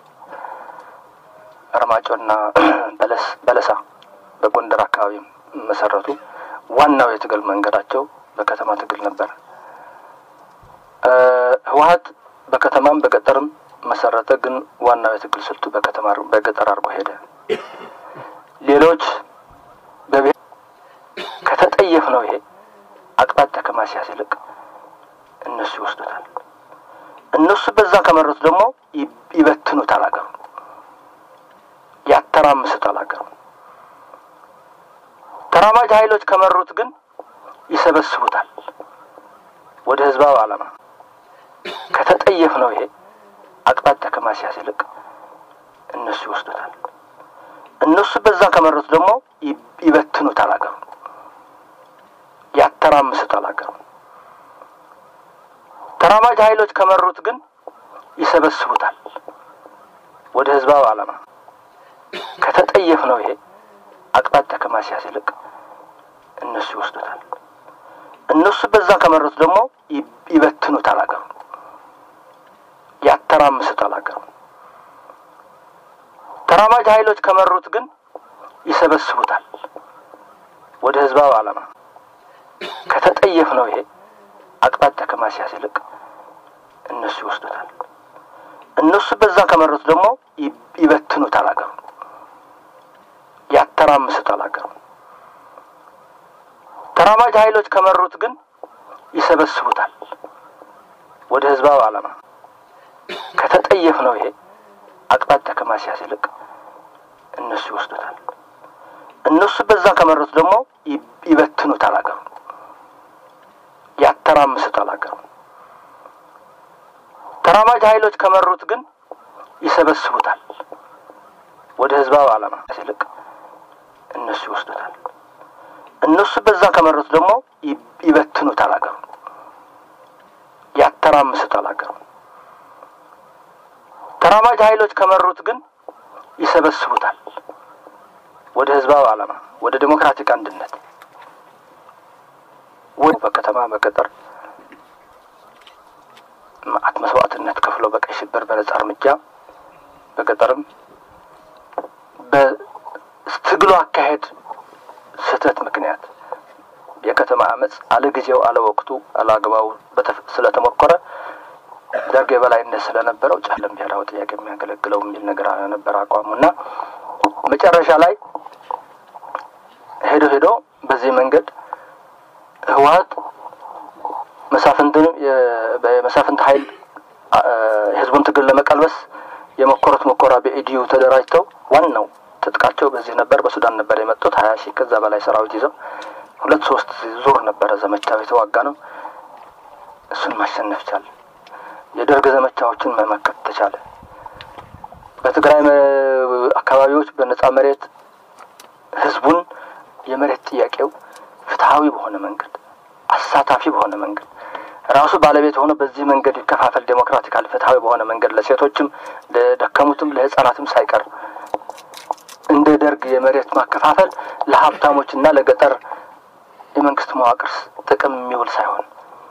S3: በአርማጮና በለስ በለሳ በጎንደር አካባቢም መሰረቱ። ዋናው የትግል መንገዳቸው በከተማ ትግል ነበር። ህወሀት በከተማም በገጠርም መሰረተ። ግን ዋናው የትግል ስልቱ በከተማ በገጠር አድርጎ ሄደ። ሌሎች በብሔር ከተጠየፍ ነው ይሄ አቅጣጫ ከማስያዝ ይልቅ እነሱ ይወስዱታል። እነሱ በዛ ከመረቱ ደግሞ ይበትኑታል፣ አገሩ ያተራምሱታል። አገሩ ተራማጅ ኃይሎች ከመሩት ግን ይሰበስቡታል ወደ ህዝባዊ ዓላማ። ከተጠየፍ ነው ይሄ አቅጣጫ ከማስያዝ ይልቅ እነሱ ይወስዱታል። እነሱ በዛ ከመረቱ ደግሞ ይበትኑታል፣ አገሩ ያተራምሱታል። አገሩ ተራማጅ ኃይሎች ከመሩት ግን ይሰበስቡታል ወደ ህዝባዊ ዓላማ። ከተጠየፍ ነው ይሄ አቅጣጫ ከማስያዝ ይልቅ እነሱ ይወስዱታል። እነሱ በዛ ከመረቱ ደግሞ ይበትኑታል፣ አገሩ ያተራምሱታል። አገሩ ተራማጅ ኃይሎች ከመሩት ግን ይሰበስቡታል ወደ ህዝባዊ ዓላማ። ከተጠየፍ ነው ይሄ አቅጣጫ ከማስያዝ ይልቅ እነሱ ይወስዱታል። እነሱ በዛ ከመረቱ ደግሞ ይበትኑታል፣ አገሩ ያተራምሱታል። አገሩ ተራማጅ ኃይሎች ከመሩት ግን ይሰበስቡታል ወደ ህዝባዊ ዓላማ። ከተጠየፍ ነው ይሄ አቅጣጫ ከማስያዝ ይልቅ እነሱ ይወስዱታል። እነሱ በዛ ከመረቱ ደግሞ ይበትኑታል፣ አገሩ ያተራምሱታል። አገሩ ተራማጅ ኃይሎች ከመሩት ግን ይሰበስቡታል ወደ ህዝባዊ ዓላማ ይልቅ እነሱ ይወስዱታል። እነሱ በዛ ከመረቱ ደግሞ ይበትኑታል፣ አገሩ ያተራምሱታል። አገሩ ተራማጅ ኃይሎች ከመሩት ግን ይሰበስቡታል ወደ ህዝባዊ ዓላማ፣ ወደ ዴሞክራቲክ አንድነት ወይ በከተማ በገጠር መዓት መስዋዕትነት ከፍሎ በቀይ ሽብር በነጻ እርምጃ በገጠርም በትግሉ አካሄድ ስህተት ምክንያት የከተማ አመፅ አለ ጊዜው አለ ወቅቱ አለ አግባቡ ስለተሞከረ ደርግ የበላይነት ስለነበረው ጫለም ብሔራዊ ጥያቄ የሚያገለግለው የሚል ነገር ነበር አቋሙ እና መጨረሻ ላይ ሄዶ ሄዶ በዚህ መንገድ ህወሀት መሳፍንትን በመሳፍንት ኃይል የህዝቡን ትግል ለመቀልበስ የሞከሩት ሙከራ በኢዲዩ ተደራጅተው ዋናው ትጥቃቸው በዚህ ነበር። በሱዳን ነበር የመጡት ሀያ ሺህ ከዛ በላይ ሰራዊት ይዘው ሁለት ሶስት ዙር ነበረ ዘመቻው የተዋጋ ነው። እሱን ማሸነፍ ቻለ። የደርግ ዘመቻዎችን መመከት ተቻለ። በትግራይ አካባቢዎች በነጻ መሬት ህዝቡን የመሬት ጥያቄው ፍትሀዊ በሆነ መንገድ አሳታፊ በሆነ መንገድ ራሱ ባለቤት ሆኖ በዚህ መንገድ ይከፋፈል ዴሞክራቲካል ፍትሀዊ በሆነ መንገድ ለሴቶችም ለደከሙትም ለህጻናትም ሳይቀር እንደ ደርግ የመሬት ማከፋፈል ለሀብታሞች እና ለገጠር የመንግስት መዋቅር ጥቅም የሚውል ሳይሆን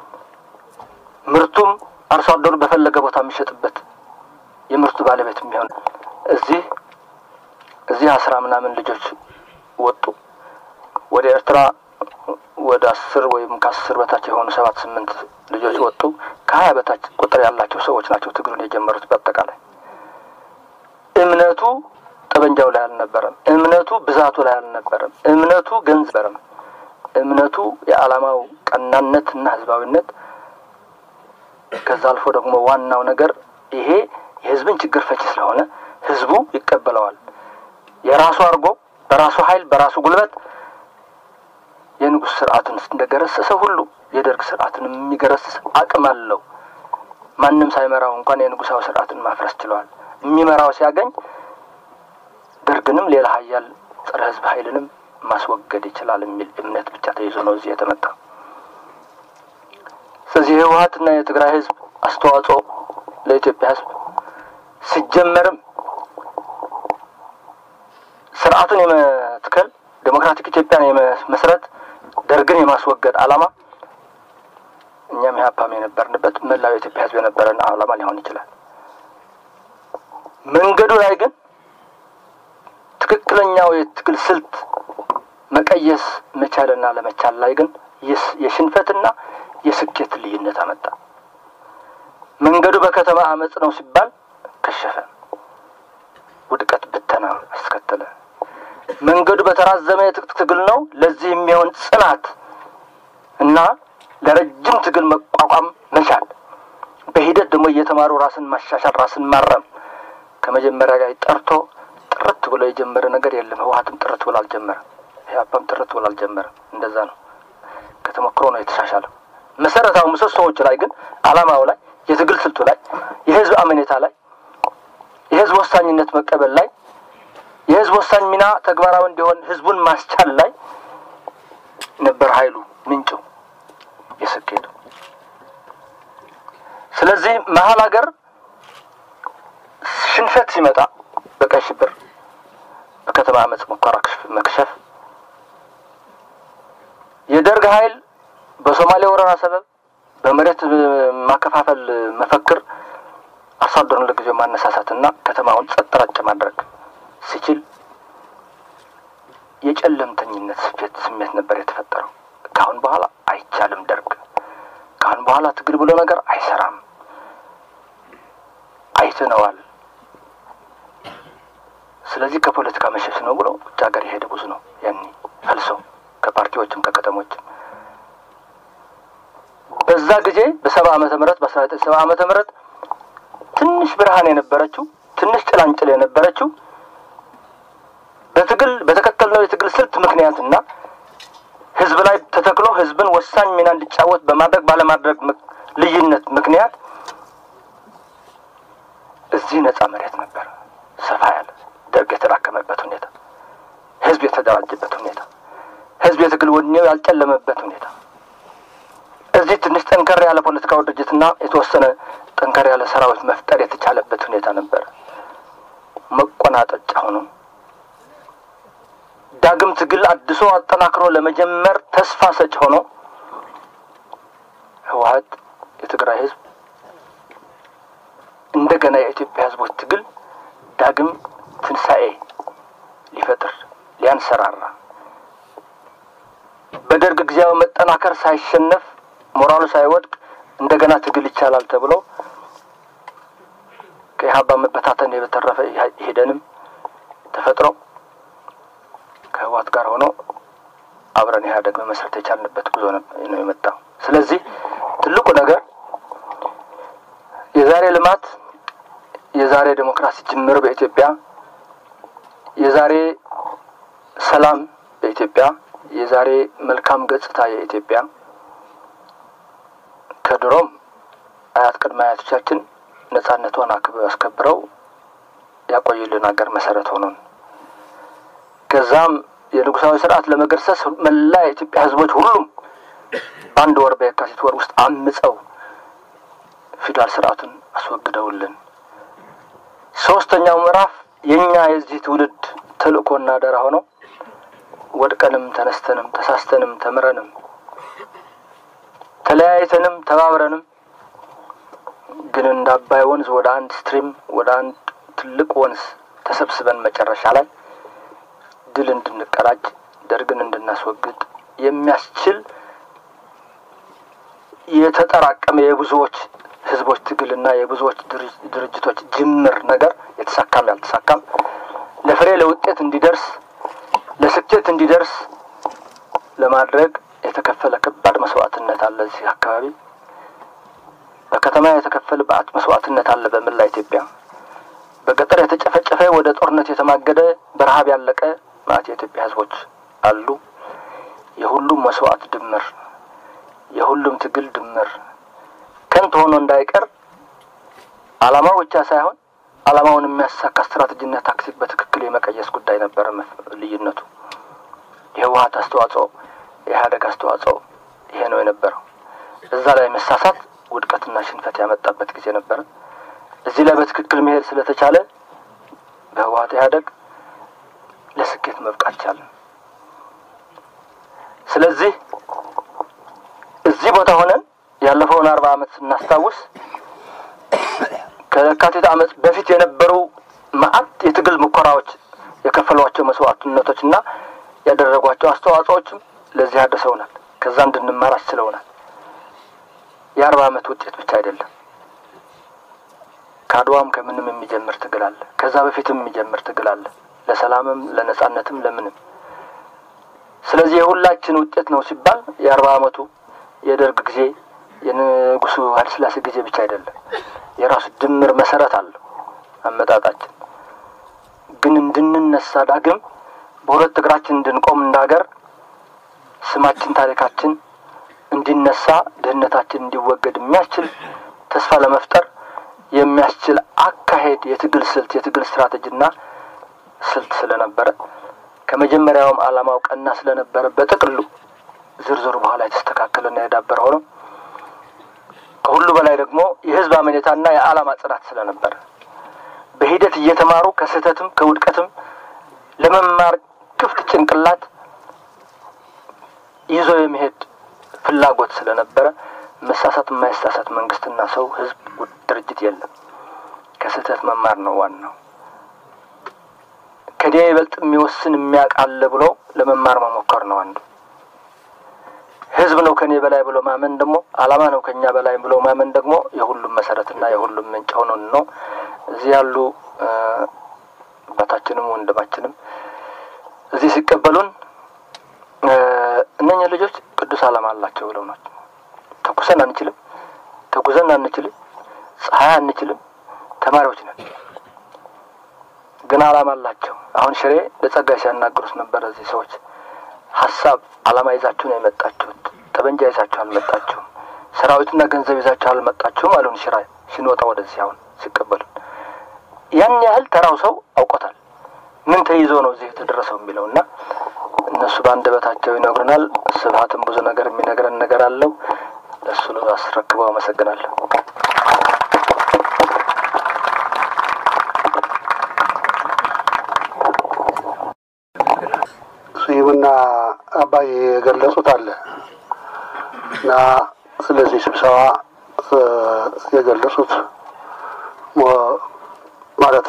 S3: ምርቱም አርሶ አደሩ በፈለገ ቦታ የሚሸጥበት የምርቱ ባለቤት የሚሆን እዚህ እዚህ አስራ ምናምን ልጆች ወጡ ወደ ኤርትራ ወደ አስር ወይም ከአስር በታች የሆኑ ሰባት ስምንት ልጆች ወጡ። ከሀያ በታች ቁጥር ያላቸው ሰዎች ናቸው ትግሉን የጀመሩት። በአጠቃላይ እምነቱ ጠበንጃው ላይ አልነበረም። እምነቱ ብዛቱ ላይ አልነበረም። እምነቱ ገንዘበረም እምነቱ የዓላማው ቀናነት እና ህዝባዊነት ከዛ አልፎ ደግሞ ዋናው ነገር ይሄ የህዝብን ችግር ፈቺ ስለሆነ ህዝቡ ይቀበለዋል። የራሱ አድርጎ በራሱ ኃይል በራሱ ጉልበት የንጉሥ ስርዓትን እንደገረሰሰ ሁሉ የደርግ ስርዓትን የሚገረስስ አቅም አለው። ማንም ሳይመራው እንኳን የንጉሳዊ ስርዓትን ማፍረስ ችለዋል። የሚመራው ሲያገኝ ደርግንም ሌላ ሀያል ጸረ ህዝብ ኃይልንም ማስወገድ ይችላል የሚል እምነት ብቻ ተይዞ ነው እዚህ የተመጣ። ስለዚህ የህወሀትና የትግራይ ህዝብ አስተዋጽኦ ለኢትዮጵያ ህዝብ ሲጀመርም ስርዓቱን የመትከል ዴሞክራቲክ ኢትዮጵያን የመስረት ደርግን የማስወገድ ዓላማ እኛም ኢህአፓም የነበርንበት መላው የኢትዮጵያ ህዝብ የነበረን ዓላማ ሊሆን ይችላል። መንገዱ ላይ ግን ትክክለኛው የትግል ስልት መቀየስ መቻልና ለመቻል ላይ ግን የሽንፈትና የስኬት ልዩነት አመጣ። መንገዱ በከተማ አመፅ ነው ሲባል ከሸፈ፣ ውድቀት ብተና አስከተለ። መንገዱ በተራዘመ የትጥቅ ትግል ነው። ለዚህ የሚሆን ጽናት እና ለረጅም ትግል መቋቋም መቻል፣ በሂደት ደግሞ እየተማሩ ራስን ማሻሻል፣ ራስን ማረም ከመጀመሪያ ጋር ጠርቶ ጥርት ብሎ የጀመረ ነገር የለም። ህወሀትም ጥርት ብሎ አልጀመረም። ኢህአፓም ጥርት ብሎ አልጀመረም። እንደዛ ነው። ከተሞክሮ ነው የተሻሻለው። መሰረታዊ ምሰሶዎች ላይ ግን አላማው ላይ የትግል ስልቱ ላይ የህዝብ አመኔታ ላይ የህዝብ ወሳኝነት መቀበል ላይ የህዝብ ወሳኝ ሚና ተግባራዊ እንዲሆን ህዝቡን ማስቻል ላይ ነበር ኃይሉ ምንጩ የስኬቱ። ስለዚህ መሀል ሀገር ሽንፈት ሲመጣ በቀይ ሽብር፣ በከተማ አመፅ ሙከራ መክሸፍ፣ የደርግ ኃይል በሶማሌ ወረራ ሰበብ በመሬት ማከፋፈል መፈክር አርሶ አደሩን ለጊዜው ማነሳሳትና ከተማውን ጸጥ ረጭ ማድረግ ሲችል የጨለምተኝነት ስፌት ስሜት ነበር የተፈጠረው። ከአሁን በኋላ አይቻልም፣ ደርግ ከአሁን በኋላ ትግል ብሎ ነገር አይሰራም፣ አይተነዋል። ስለዚህ ከፖለቲካ መሸሽ ነው ብሎ ውጭ ሀገር የሄደ ብዙ ነው ያኔ ፈልሶ ከፓርቲዎችም ከከተሞችም በዛ ጊዜ በሰባ ዓመተ ምህረት በአስራ ዘጠኝ ሰባ ዓመተ ምህረት ትንሽ ብርሃን የነበረችው ትንሽ ጭላንጭል የነበረችው በትግል በተከተልነው የትግል ስልት ምክንያትና ህዝብ ላይ ተተክሎ ህዝብን ወሳኝ ሚና እንዲጫወት በማድረግ ባለማድረግ ልዩነት ምክንያት እዚህ ነጻ መሬት ነበር። ሰፋ ያለ ደርግ የተዳከመበት ሁኔታ፣ ህዝብ የተደራጀበት ሁኔታ፣ ህዝብ የትግል ወኔው ያልጨለመበት ሁኔታ እዚህ ትንሽ ጠንከር ያለ ፖለቲካዊ ድርጅትና የተወሰነ ጠንከር ያለ ሰራዊት መፍጠር የተቻለበት ሁኔታ ነበረ። መቆናጠጫ ሆኖ ዳግም ትግል አድሶ አጠናክሮ ለመጀመር ተስፋ ሰጭ ሆኖ ህወሀት የትግራይ ህዝብ እንደገና የኢትዮጵያ ህዝቦች ትግል ዳግም ትንሣኤ ሊፈጥር ሊያንሰራራ በደርግ ጊዜያዊ መጠናከር ሳይሸነፍ ሞራሉ ሳይወድቅ እንደገና ትግል ይቻላል ተብሎ ከኢህአፓ መበታተን በተረፈ ሄደንም ተፈጥሮ ከህወሓት ጋር ሆኖ አብረን ኢህአዴግ መመስረት የቻልንበት ጉዞ ነው የመጣው። ስለዚህ ትልቁ ነገር የዛሬ ልማት፣ የዛሬ ዴሞክራሲ ጅምር በኢትዮጵያ የዛሬ ሰላም በኢትዮጵያ የዛሬ መልካም ገጽታ የኢትዮጵያ ከድሮም አያት ቅድመ አያቶቻችን ነጻነቷን አስከብረው ያቆዩልን ሀገር መሰረት ሆኖን ከዛም የንጉሳዊ ስርዓት ለመገርሰስ መላ የኢትዮጵያ ህዝቦች ሁሉም በአንድ ወር በየካቲት ወር ውስጥ አምፀው ፊውዳል ስርዓቱን አስወግደውልን ሶስተኛው ምዕራፍ የእኛ የዚህ ትውልድ ተልእኮና አደራ ሆነው ወድቀንም ተነስተንም ተሳስተንም ተምረንም ተለያይተንም ተባብረንም ግን እንደ አባይ ወንዝ ወደ አንድ ስትሪም ወደ አንድ ትልቅ ወንዝ ተሰብስበን መጨረሻ ላይ ድል እንድንቀዳጅ ደርግን እንድናስወግድ የሚያስችል የተጠራቀመ የብዙዎች ህዝቦች ትግልና የብዙዎች ድርጅቶች ጅምር ነገር የተሳካም ያልተሳካም ለፍሬ ለውጤት እንዲደርስ ለስኬት እንዲደርስ ለማድረግ የተከፈለ ከባድ መስዋዕትነት አለ። እዚህ አካባቢ በከተማ የተከፈለ በአት መስዋዕትነት አለ። በመላ ኢትዮጵያ በገጠር የተጨፈጨፈ ወደ ጦርነት የተማገደ በረሀብ ያለቀ ማለት የኢትዮጵያ ህዝቦች አሉ። የሁሉም መስዋዕት ድምር፣ የሁሉም ትግል ድምር ከንቱ ሆኖ እንዳይቀር ዓላማው ብቻ ሳይሆን ዓላማውን የሚያሳካ ስትራቴጂና ታክቲክ በትክክል የመቀየስ ጉዳይ ነበረ ልዩነቱ። የህወሀት አስተዋጽኦ፣ የኢህአዴግ አስተዋጽኦ ይሄ ነው የነበረው። እዛ ላይ መሳሳት ውድቀትና ሽንፈት ያመጣበት ጊዜ ነበረ። እዚህ ላይ በትክክል መሄድ ስለተቻለ በህወሀት ኢህአዴግ ለስኬት መብቃት ቻለን። ስለዚህ እዚህ ቦታ ሆነን ያለፈውን አርባ ዓመት ስናስታውስ ከየካቲት ዓመት በፊት የነበሩ መዓት የትግል ሙከራዎች የከፈሏቸው መስዋዕትነቶች እና ያደረጓቸው አስተዋጽኦዎችም ለዚህ አድርሰውናል። ከዛ እንድንማር አስችለውናል። የአርባ ዓመት ውጤት ብቻ አይደለም። ከአድዋም ከምንም የሚጀምር ትግል አለ። ከዛ በፊትም የሚጀምር ትግል አለ። ለሰላምም፣ ለነጻነትም፣ ለምንም። ስለዚህ የሁላችን ውጤት ነው ሲባል የአርባ ዓመቱ የደርግ ጊዜ የንጉሱ ኃይለሥላሴ ጊዜ ብቻ አይደለም። የራሱ ድምር መሰረት አለው አመጣጣችን። ግን እንድንነሳ ዳግም በሁለት እግራችን እንድንቆም እንዳገር ስማችን፣ ታሪካችን እንዲነሳ ድህነታችን እንዲወገድ የሚያስችል ተስፋ ለመፍጠር የሚያስችል አካሄድ፣ የትግል ስልት፣ የትግል ስትራቴጂና ስልት ስለነበረ ከመጀመሪያውም ዓላማው ቀና ስለነበረ በጥቅሉ ዝርዝሩ በኋላ የተስተካከለና የዳበረ ሆነው ከሁሉ በላይ ደግሞ የህዝብ አመኔታና የዓላማ ጽናት ስለነበረ በሂደት እየተማሩ ከስህተትም ከውድቀትም ለመማር ክፍት ጭንቅላት ይዞ የመሄድ ፍላጎት ስለነበረ መሳሳት የማይሳሳት መንግስትና ሰው፣ ህዝብ፣ ድርጅት የለም። ከስህተት መማር ነው ዋናው። ከኔ ይበልጥ የሚወስን የሚያውቃለ ብሎ ለመማር መሞከር ነው አንዱ። ህዝብ ነው ከኔ በላይ ብሎ ማመን ደግሞ ዓላማ ነው ከኛ በላይ ብሎ ማመን ደግሞ የሁሉም መሰረትና የሁሉም ምንጭ ሆኖን ነው እዚህ ያሉ አባታችንም ወንድማችንም እዚህ ሲቀበሉን እነኛ ልጆች ቅዱስ ዓላማ አላቸው ብለው ናቸው። ተኩሰን አንችልም፣ ተጉዘን አንችልም፣ ፀሐይ አንችልም፣ ተማሪዎች ነን። ግን ዓላማ አላቸው። አሁን ሽሬ ለጸጋይ ሲያናግሩት ነበር። እዚህ ሰዎች ሀሳብ ዓላማ ይዛችሁ ነው የመጣችሁት፣ ጠበንጃ ይዛችሁ አልመጣችሁም፣ ሰራዊትና ገንዘብ ይዛችሁ አልመጣችሁም አሉን። ሽራ ሲንወጣ ወደዚህ አሁን ሲቀበሉን ያን ያህል ተራው ሰው አውቆታል። ምን ተይዞ ነው እዚህ የተደረሰው የሚለው እና እነሱ በአንደበታቸው ይነግሩናል። ስብሀትም ብዙ ነገር የሚነግረን ነገር አለው። ለእሱ አስረክበው አመሰግናለሁ።
S2: ስዩምና አባይ የገለጹት አለ እና ስለዚህ ስብሰባ የገለጹት ማለት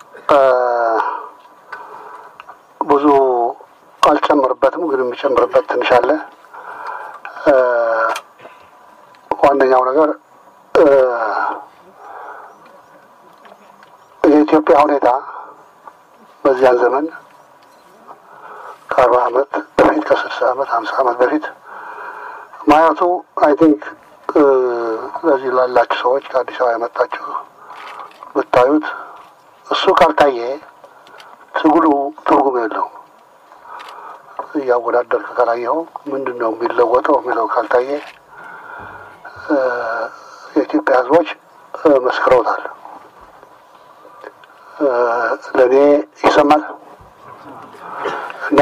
S2: ብዙ አልጨምርበትም፣ ግን የሚጨምርበት ትንሽ አለ። ዋነኛው ነገር የኢትዮጵያ ሁኔታ በዚያን ዘመን ከአርባ ዓመት በፊት ከስልሳ ዓመት ሀምሳ ዓመት በፊት ማየቱ አይ ቲንክ ለዚህ ላላችሁ ሰዎች ከአዲስ አበባ የመጣችሁ ብታዩት እሱ ካልታየ ትግሉ ትርጉም የለውም። እያወዳደርክ ካላየኸው ምንድን ነው የሚለወጠው የሚለው ካልታየ የኢትዮጵያ ሕዝቦች መስክረውታል። ለእኔ ይሰማል እና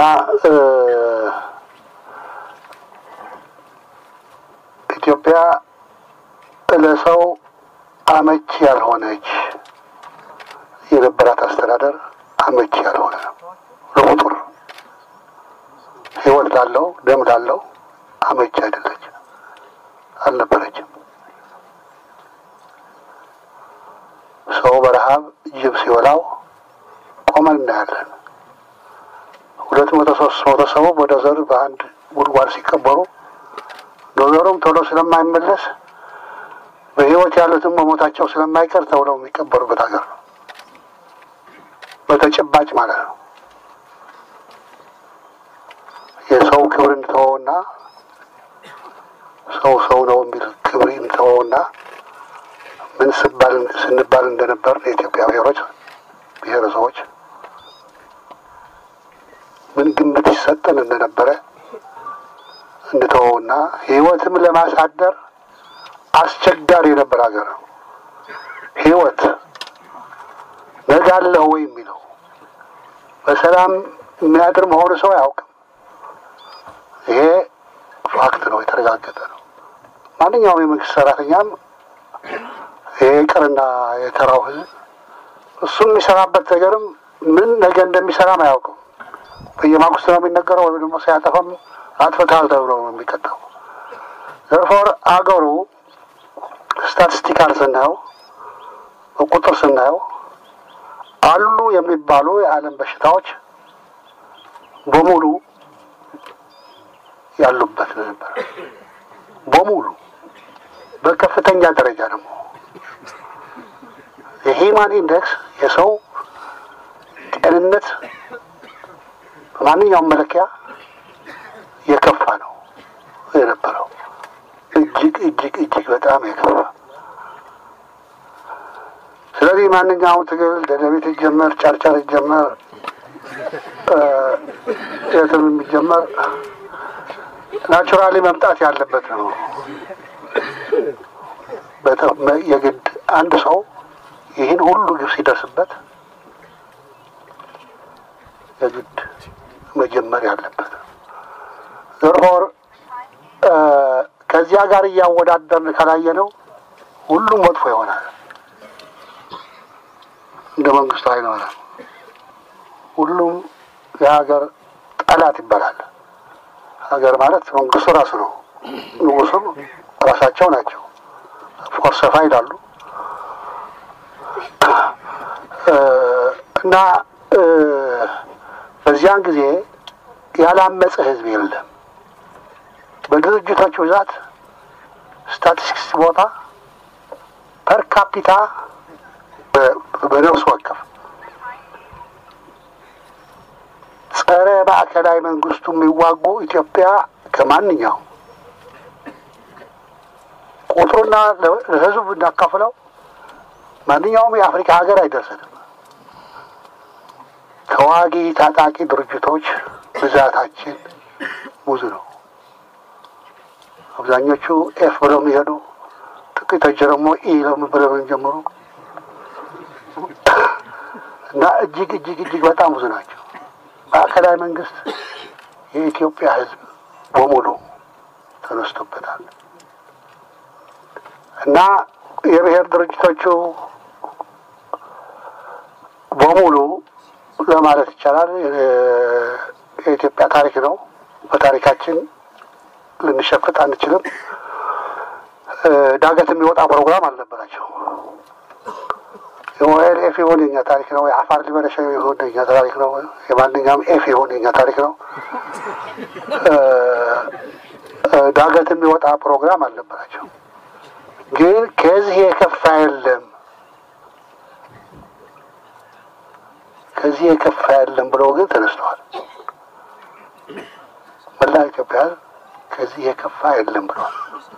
S2: ኢትዮጵያ ለሰው አመቺ ያልሆነች የነበራት አስተዳደር አመቺ ያልሆነ ለቁጥር ህይወት ላለው ደም ላለው አመቺ አይደለች አልነበረችም። ሰው በረሀብ ጅብ ሲበላው ቆመን እናያለን። ሁለት መቶ ሶስት መቶ ሰው ወደ ዘር በአንድ ጉድጓድ ሲቀበሩ ዶዘሩም ቶሎ ስለማይመለስ በህይወት ያሉትም መሞታቸው ስለማይቀር ተብለው የሚቀበሩበት ሀገር ነው። በተጨባጭ ማለት ነው። የሰው ክብር እንተወውና ሰው ሰው ነው የሚል ክብር እንተወውና ምን ስባል ስንባል እንደነበር የኢትዮጵያ ብሔሮች ብሔረሰቦች ምን ግምት ይሰጠን እንደነበረ እንተወውና ህይወትም ለማሳደር አስቸጋሪ የነበር ሀገር ነው። ህይወት ነገ አለህ ወይ የሚለው በሰላም የሚያድር መሆኑ ሰው አያውቅም። ይሄ ፋክት ነው፣ የተረጋገጠ ነው። ማንኛውም የመንግስት ሰራተኛም ይሄ ቅርና የተራው ህዝብ እሱን የሚሰራበት ነገርም ምን ነገ እንደሚሰራም አያውቅም። በየማግስቱ ነው የሚነገረው፣ ወይም ደግሞ ሲያጠፋም አጥፍተሃል ተብሎ ነው የሚቀጣው። ዘርፎር አገሩ ስታቲስቲካል ስናየው በቁጥር ስናየው አሉ የሚባሉ የዓለም በሽታዎች በሙሉ ያሉበት ነበር። በሙሉ በከፍተኛ ደረጃ ደግሞ የሂማን ኢንዴክስ የሰው ጤንነት በማንኛውም መለኪያ የከፋ ነው የነበረው። እጅግ እጅግ እጅግ በጣም የከፋ ስለዚህ ማንኛውም ትግል ደደቤት ይጀመር፣ ጨርጨር ይጀመር፣ የትም የሚጀመር ናቹራሊ መምጣት ያለበት ነው። የግድ አንድ ሰው ይህን ሁሉ ግብ ሲደርስበት የግድ መጀመር ያለበት ዘርፎር ከዚያ ጋር እያወዳደርን ካላየ ነው ሁሉም መጥፎ ይሆናል። እንደ መንግስቱ ኃይለ ማርያም ሁሉም የሀገር ጠላት ይባላል። ሀገር ማለት መንግስቱ ራሱ ነው። ንጉሱም ራሳቸው ናቸው። ኦፍኮርስ ሰፋ ይላሉ እና በዚያን ጊዜ ያላመፀ ህዝብ የለም። በድርጅቶች ብዛት ስታቲስቲክስ ቦታ ፐር ካፒታ በነፍስ ወከፍ ጸረ ማዕከላዊ መንግስቱ የሚዋጉ ኢትዮጵያ ከማንኛውም ቁጥሩና ለህዝቡ ብናካፍለው ማንኛውም የአፍሪካ ሀገር አይደርስንም። ተዋጊ ታጣቂ ድርጅቶች ብዛታችን ብዙ ነው። አብዛኞቹ ኤፍ ብለው የሚሄዱ ጥቂቶች ደግሞ ኢ ብለው የሚጀምሩ እና እጅግ እጅግ እጅግ በጣም ብዙ ናቸው። ማዕከላዊ መንግስት የኢትዮጵያ ህዝብ በሙሉ ተነስቶበታል እና የብሔር ድርጅቶቹ በሙሉ ለማለት ይቻላል የኢትዮጵያ ታሪክ ነው። በታሪካችን ልንሸፍጥ አንችልም። ዳገት የሚወጣ ፕሮግራም አልነበራቸው። የኦኤልኤፍ ይሁን የኛ ታሪክ ነው። የአፋር ሊበረሻ ይሁን የኛ ታሪክ ነው። የማንኛውም ኤፍ ይሁን የኛ ታሪክ ነው። ዳገት የሚወጣ ፕሮግራም አልነበራቸው። ግን ከዚህ የከፋ የለም፣ ከዚህ የከፋ የለም ብለው ግን ተነስተዋል። መላ ኢትዮጵያ ከዚህ የከፋ የለም ብለዋል።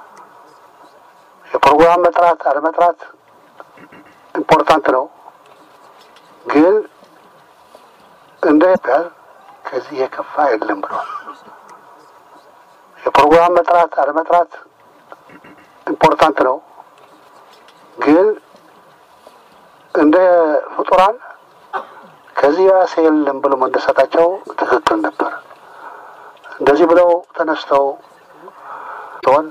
S2: የፕሮግራም መጥራት አለመጥራት ኢምፖርታንት ነው። ግን እንደ ኢትዮጵያ ከዚህ የከፋ የለም ብለዋል። የፕሮግራም መጥራት አለመጥራት ኢምፖርታንት ነው። ግን እንደ ፍጡራን ከዚህ ያሰ የለም ብሎ መነሳታቸው ትክክል ነበር። እንደዚህ ብለው ተነስተው ሲሆን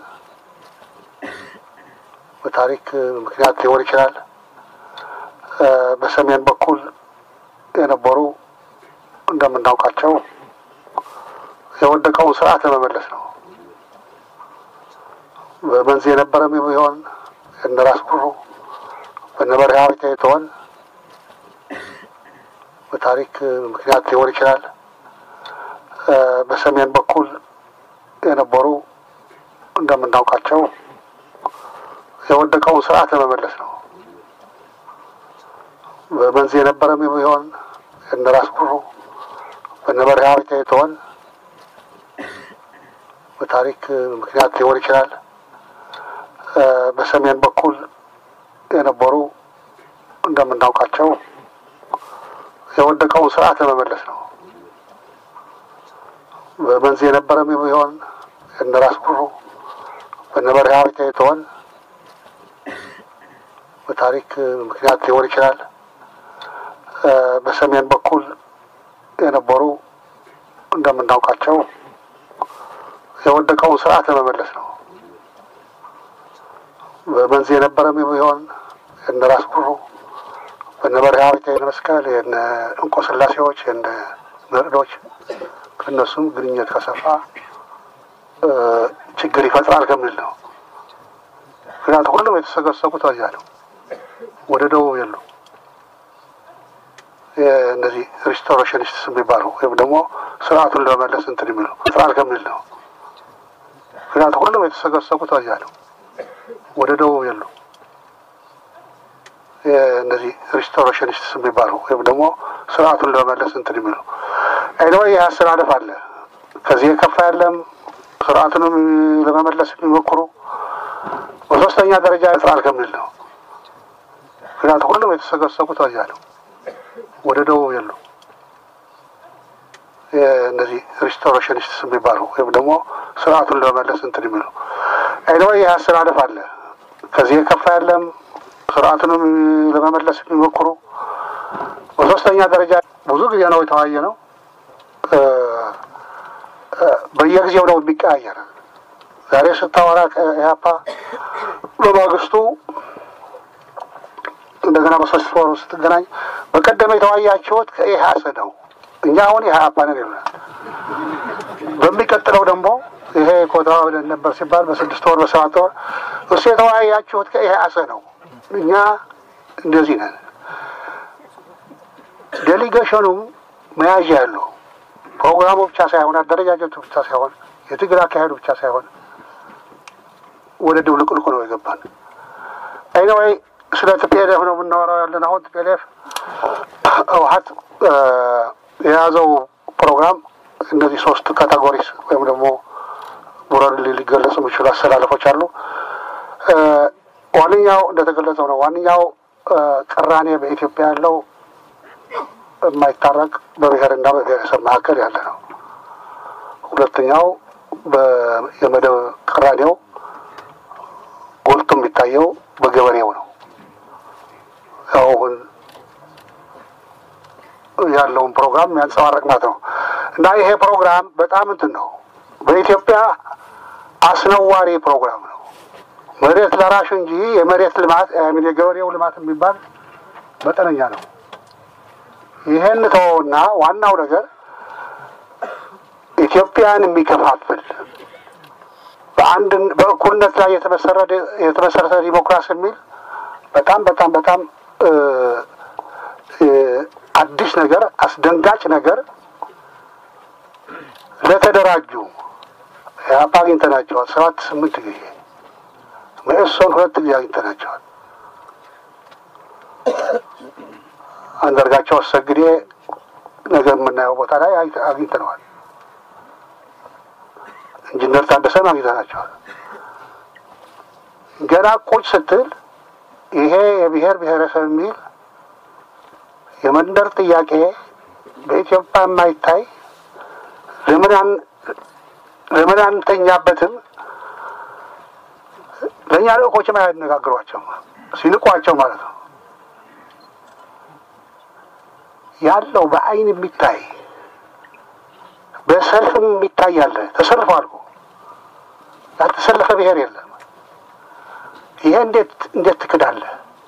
S2: በታሪክ ምክንያት ሊሆን ይችላል። በሰሜን በኩል የነበሩ እንደምናውቃቸው የወደቀውን ስርዓት ለመመለስ ነው። በመንዝ የነበረም ቢሆን እነ ራስ ጉሩ በነ በርሃዊ ተይተወን በታሪክ ምክንያት ሊሆን ይችላል። በሰሜን በኩል የነበሩ እንደምናውቃቸው የወደቀውን ስርዓት ለመመለስ ነው። በመንዝ የነበረም ቢሆን እነ ራስ ጉሩ በነ በርሃዊ ተይተወን በታሪክ ምክንያት ሊሆን ይችላል። በሰሜን በኩል የነበሩ እንደምናውቃቸው የወደቀውን ስርዓት ለመመለስ ነው። በመንዝ የነበረም ቢሆን እነ ራስ ጉሩ በነ በረሃ ተይተዋል። በታሪክ ምክንያት ሊሆን ይችላል። በሰሜን በኩል የነበሩ እንደምናውቃቸው የወደቀውን ስርዓት ለመመለስ ነው። በመንዝ የነበረም ቢሆን የነ ራስ ጉሩ በነ በረሃ የነ መስቀል የነ እንቆ ስላሴዎች የነ መርዶች ከእነሱም ግንኙነት ከሰፋ ችግር ይፈጥራል ከሚል ነው። ምክንያቱም ሁሉም የተሰገሰጉት በዚያ ነው። ወደ ደቡብ የሉ እነዚህ ሪስቶሬሽኒስትስ የሚባሉ ወይም ደግሞ ስርዓቱን ለመመለስ እንትን የሚሉ ይፈጥራል ከሚል ነው። ምክንያቱም ሁሉም የተሰገሰጉት በዚያ ነው። ወደ ደቡብ የሉ እነዚህ ሪስቶሬሽኒስትስ የሚባሉ ወይም ደግሞ ስርዓቱን ለመመለስ እንትን የሚሉ አይደዋ ይህ አስተላለፍ አለ። ከዚህ የከፋ ያለም ስርዓቱንም ለመመለስ የሚሞክሩ በሶስተኛ ደረጃ ይጥራል ከሚል ነው። ምክንያቱም ሁሉም የተሰገሰጉት በዚያ ነው። ወደ ደቡብ የሉ እነዚህ ሪስቶሬሽኒስትስ የሚባሉ ወይም ደግሞ ስርዓቱን ለመመለስ እንትን የሚሉ አይደዋ ይህ አስተላለፍ አለ። ከዚህ የከፋ ያለም ስርዓቱንም ለመመለስ የሚሞክሩ በሶስተኛ ደረጃ ብዙ ጊዜ ነው የተወያየ ነው። በየጊዜው ነው የሚቀያየር። ዛሬ ስታወራ ከኢህአፓ በማግስቱ እንደገና በሶስት ወሩ ስትገናኝ በቀደም የተወያያችሁት ከኢህአስ ነው፣ እኛ አሁን ኢህአፓ ነን ይሉናል። በሚቀጥለው ደግሞ ይሄ ኮታዋ ብለን ነበር ሲባል በስድስት ወር በሰባት ወር እሱ የተወያያችሁት ከኢህአስ ነው፣ እኛ እንደዚህ ነን። ዴሊጌሽኑም መያዣ ያለው ፕሮግራሙ ብቻ ሳይሆን አደረጃጀቱ ብቻ ሳይሆን የትግል አካሄዱ ብቻ ሳይሆን ወደ ድብልቅልቁ ነው የገባን። አይነወይ ስለ ቲፒኤልኤፍ ነው የምናወራው ያለን። አሁን ቲፒኤልኤፍ ህወሓት የያዘው ፕሮግራም እነዚህ ሶስት ካታጎሪስ ወይም ደግሞ ቡረን ሊገለጹ የሚችሉ አሰላለፎች አሉ። ዋነኛው እንደተገለጸው ነው። ዋነኛው ቅራኔ በኢትዮጵያ ያለው የማይታረቅ በብሔርና በብሔረሰብ መካከል ያለ ነው። ሁለተኛው የመደብ ቅራኔው ጎልቶ የሚታየው በገበሬው ነው። ያው አሁን ያለውን ፕሮግራም የሚያንጸባረቅ ማለት ነው እና ይሄ ፕሮግራም በጣም እንትን ነው። በኢትዮጵያ አስነዋሪ ፕሮግራም ነው። መሬት ለራሹ እንጂ የመሬት ልማት የገበሬው ልማት የሚባል መጠነኛ ነው። ይህን ተወውና ዋናው ነገር ኢትዮጵያን የሚከፋፍል በአንድ በእኩልነት ላይ የተመሰረተ ዲሞክራሲ የሚል በጣም በጣም በጣም አዲስ ነገር አስደንጋጭ ነገር ለተደራጁ ኢህአፓ አግኝተናቸዋል። ሰባት ስምንት ጊዜ መኢሶን ሁለት ጊዜ አግኝተናቸዋል። አንዳርጋቸው አሰግዴ ነገ የምናየው ቦታ ላይ አግኝተነዋል። ኢንጂነር ታደሰን አግኝተናቸዋል። ገና ቁጭ ስትል ይሄ የብሔር ብሔረሰብ የሚል የመንደር ጥያቄ በኢትዮጵያ የማይታይ ለምን አንተኛበትም? ለእኛ ልእኮችም አያነጋግሯቸው ሲንቋቸው ማለት ነው። ያለው በአይን የሚታይ በሰልፍም የሚታይ አለ። ተሰልፏል እኮ ያልተሰለፈ ብሔር የለም። ይሄ እንዴት እንዴት ትክዳለህ?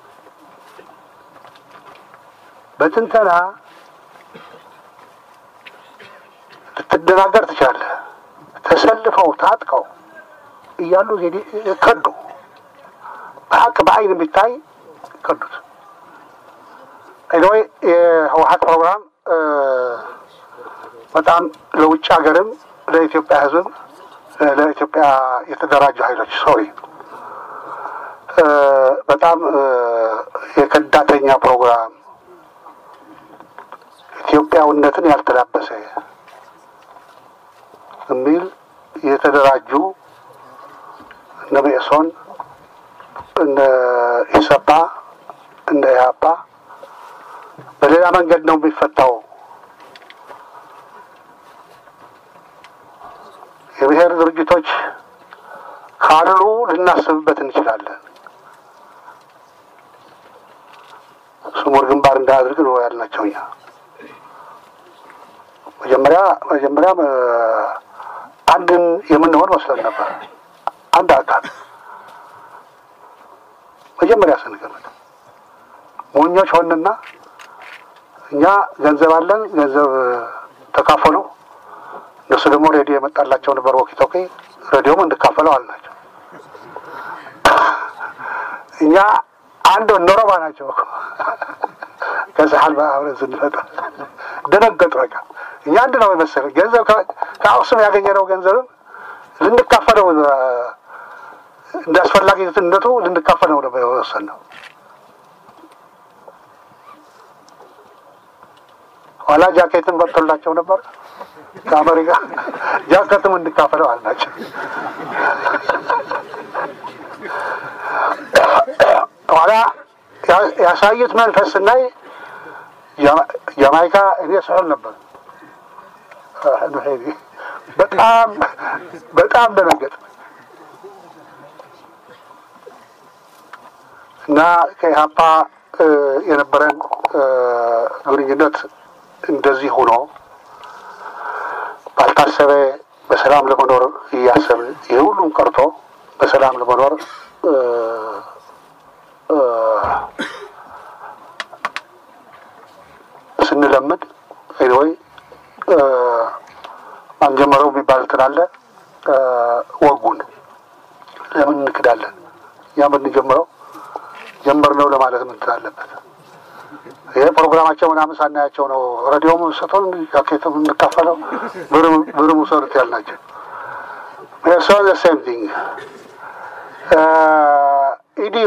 S2: በትንተና ልትደናገር ትችላለህ። ተሰልፈው ታጥቀው እያሉ ከዱ። በሀቅ በአይን የሚታይ ከዱት። ኤኒዌይ የህወሀት ፕሮግራም በጣም ለውጭ ሀገርም ለኢትዮጵያ ሕዝብም ለኢትዮጵያ የተደራጁ ኃይሎች ሶሪ በጣም የከዳተኛ ፕሮግራም ኢትዮጵያዊነትን ያልተላበሰ የሚል የተደራጁ እነ መኢሶን እነ ኢሰፓ እነ ኢህአፓ በሌላ መንገድ ነው የሚፈታው። የብሔር ድርጅቶች ካሉ ልናስብበት እንችላለን። ስሙር ግንባር እንዳያድርግ ነው ያልናቸው እኛ መጀመሪያ መጀመሪያም አንድን የምንሆን መስለን ነበር። አንድ አካል መጀመሪያ ስንገምት ሞኞች ሆንና እኛ ገንዘብ አለን፣ ገንዘብ ተካፈሉ። እነሱ ደግሞ ሬዲዮ የመጣላቸው ነበር ወኪ ቶኪ፣ ሬዲዮም እንድካፈለው አልናቸው። እኛ አንድ ኖረባ ናቸው። ከሰሃል አብረን ስንመጣ ደነገጡ። በቃ እኛ አንድ ነው የመሰለ ገንዘብ ከአክሱም ያገኘነው ገንዘብም ልንካፈለው እንደ አስፈላጊነቱ ልንካፈለው ነበር የወሰንነው። ኋላ ጃኬትን መጥቶላቸው ነበር ከአሜሪካ ጃኬትም እንድካፈለው አልናቸው። ኋላ ያሳዩት መንፈስ ስናይ ጃማይካ እኔ ስዕል ነበር። በጣም በጣም ደነገጥ እና ከኢህአፓ የነበረን ግንኙነት እንደዚህ ሆኖ ባልታሰበ በሰላም ለመኖር እያሰብን ይህ ሁሉም ቀርቶ በሰላም ለመኖር ስንለምድ ወይ አንጀመረው የሚባል እንትን አለ። ወጉን ለምን እንክዳለን? እኛ ብንጀምረው ጀመርነው ለማለት ምን እንትን አለበት? ይሄ ፕሮግራማቸው ምናምን ሳናያቸው ነው ሬዲዮም ሰቶን ጃኬትም እንካፈለው ብርም ውሰዱት ያልናቸው ሶ ዘ ሴም ቲንግ ኢዲዩ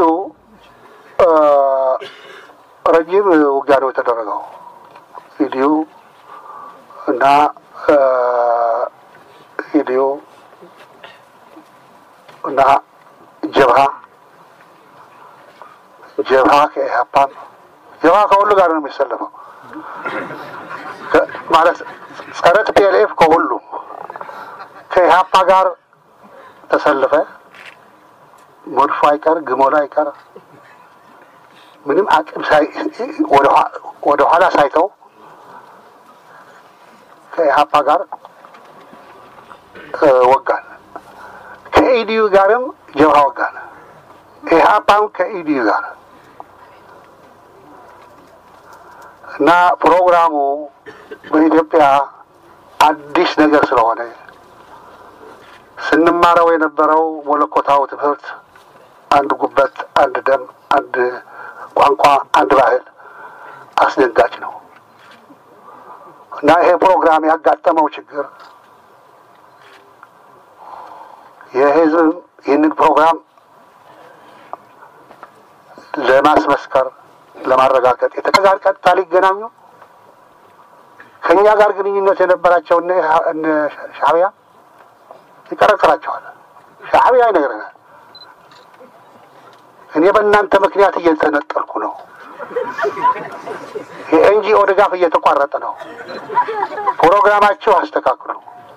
S2: ረጅም ውጊያ ነው የተደረገው። ኢዲዩ እና ኢዲዩ እና ጀብሃ ጀብሃ ከኢህአፓም ጀብሃ ከሁሉ ጋር ነው የሚሰለፈው ማለት ጸረ ቲፒኤልኤፍ ከሁሉም ከኢህአፓ ጋር ተሰልፈ መድፎ አይቀር ግሞላ አይቀር ምንም አቅም ወደ ኋላ ሳይተው ከኢህአፓ ጋር ወጋን። ከኢዲዩ ጋርም ጀብሃ ወጋን። ኢህአፓም ከኢዲዩ ጋር እና ፕሮግራሙ በኢትዮጵያ አዲስ ነገር ስለሆነ ስንማረው የነበረው መለኮታዊ ትምህርት አንድ ጉበት፣ አንድ ደም፣ አንድ ቋንቋ፣ አንድ ባህል አስደንጋጭ ነው እና ይሄ ፕሮግራም ያጋጠመው ችግር የህዝብ ይህንን ፕሮግራም ለማስመስከር ለማረጋገጥ የተጋር ቀጥታ ሊገናኙ ከእኛ ጋር ግንኙነት የነበራቸው እነ ሻዕቢያ ይቀረቅራቸዋል። ሻዕቢያ ይነግረናል። እኔ በእናንተ ምክንያት እየተነጠልኩ ነው። የኤንጂኦ ድጋፍ እየተቋረጠ ነው። ፕሮግራማችሁ አስተካክሉ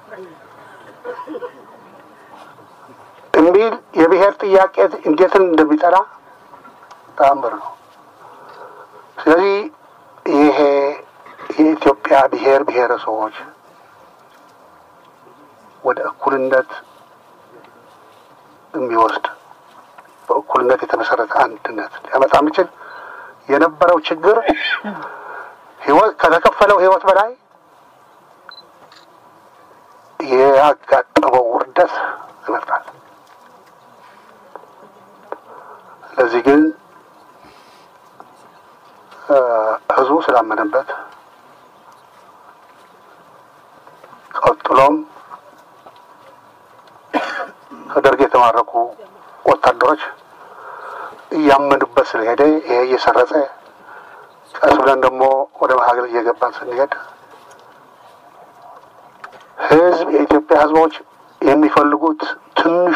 S2: የሚል የብሔር ጥያቄ እንዴትን እንደሚጠላ ተአምር ነው። ስለዚህ ይሄ የኢትዮጵያ ብሔር ብሔረሰቦች ወደ እኩልነት የሚወስድ በእኩልነት የተመሰረተ አንድነት ሊያመጣ የሚችል የነበረው ችግር ህይወት ከተከፈለው ህይወት በላይ ያጋጠመው ውርደት ይመርጣል። ለዚህ ግን ህዝቡ ስላመነበት ቀጥሎም ከደርግ የተማረኩ ወታደሮች እያመኑበት ስለሄደ ይሄ እየሰረጸ ቀስ ብለን ደግሞ ወደ መሀገር እየገባን ስንሄድ ህዝብ የኢትዮጵያ ህዝቦች የሚፈልጉት ትንሹ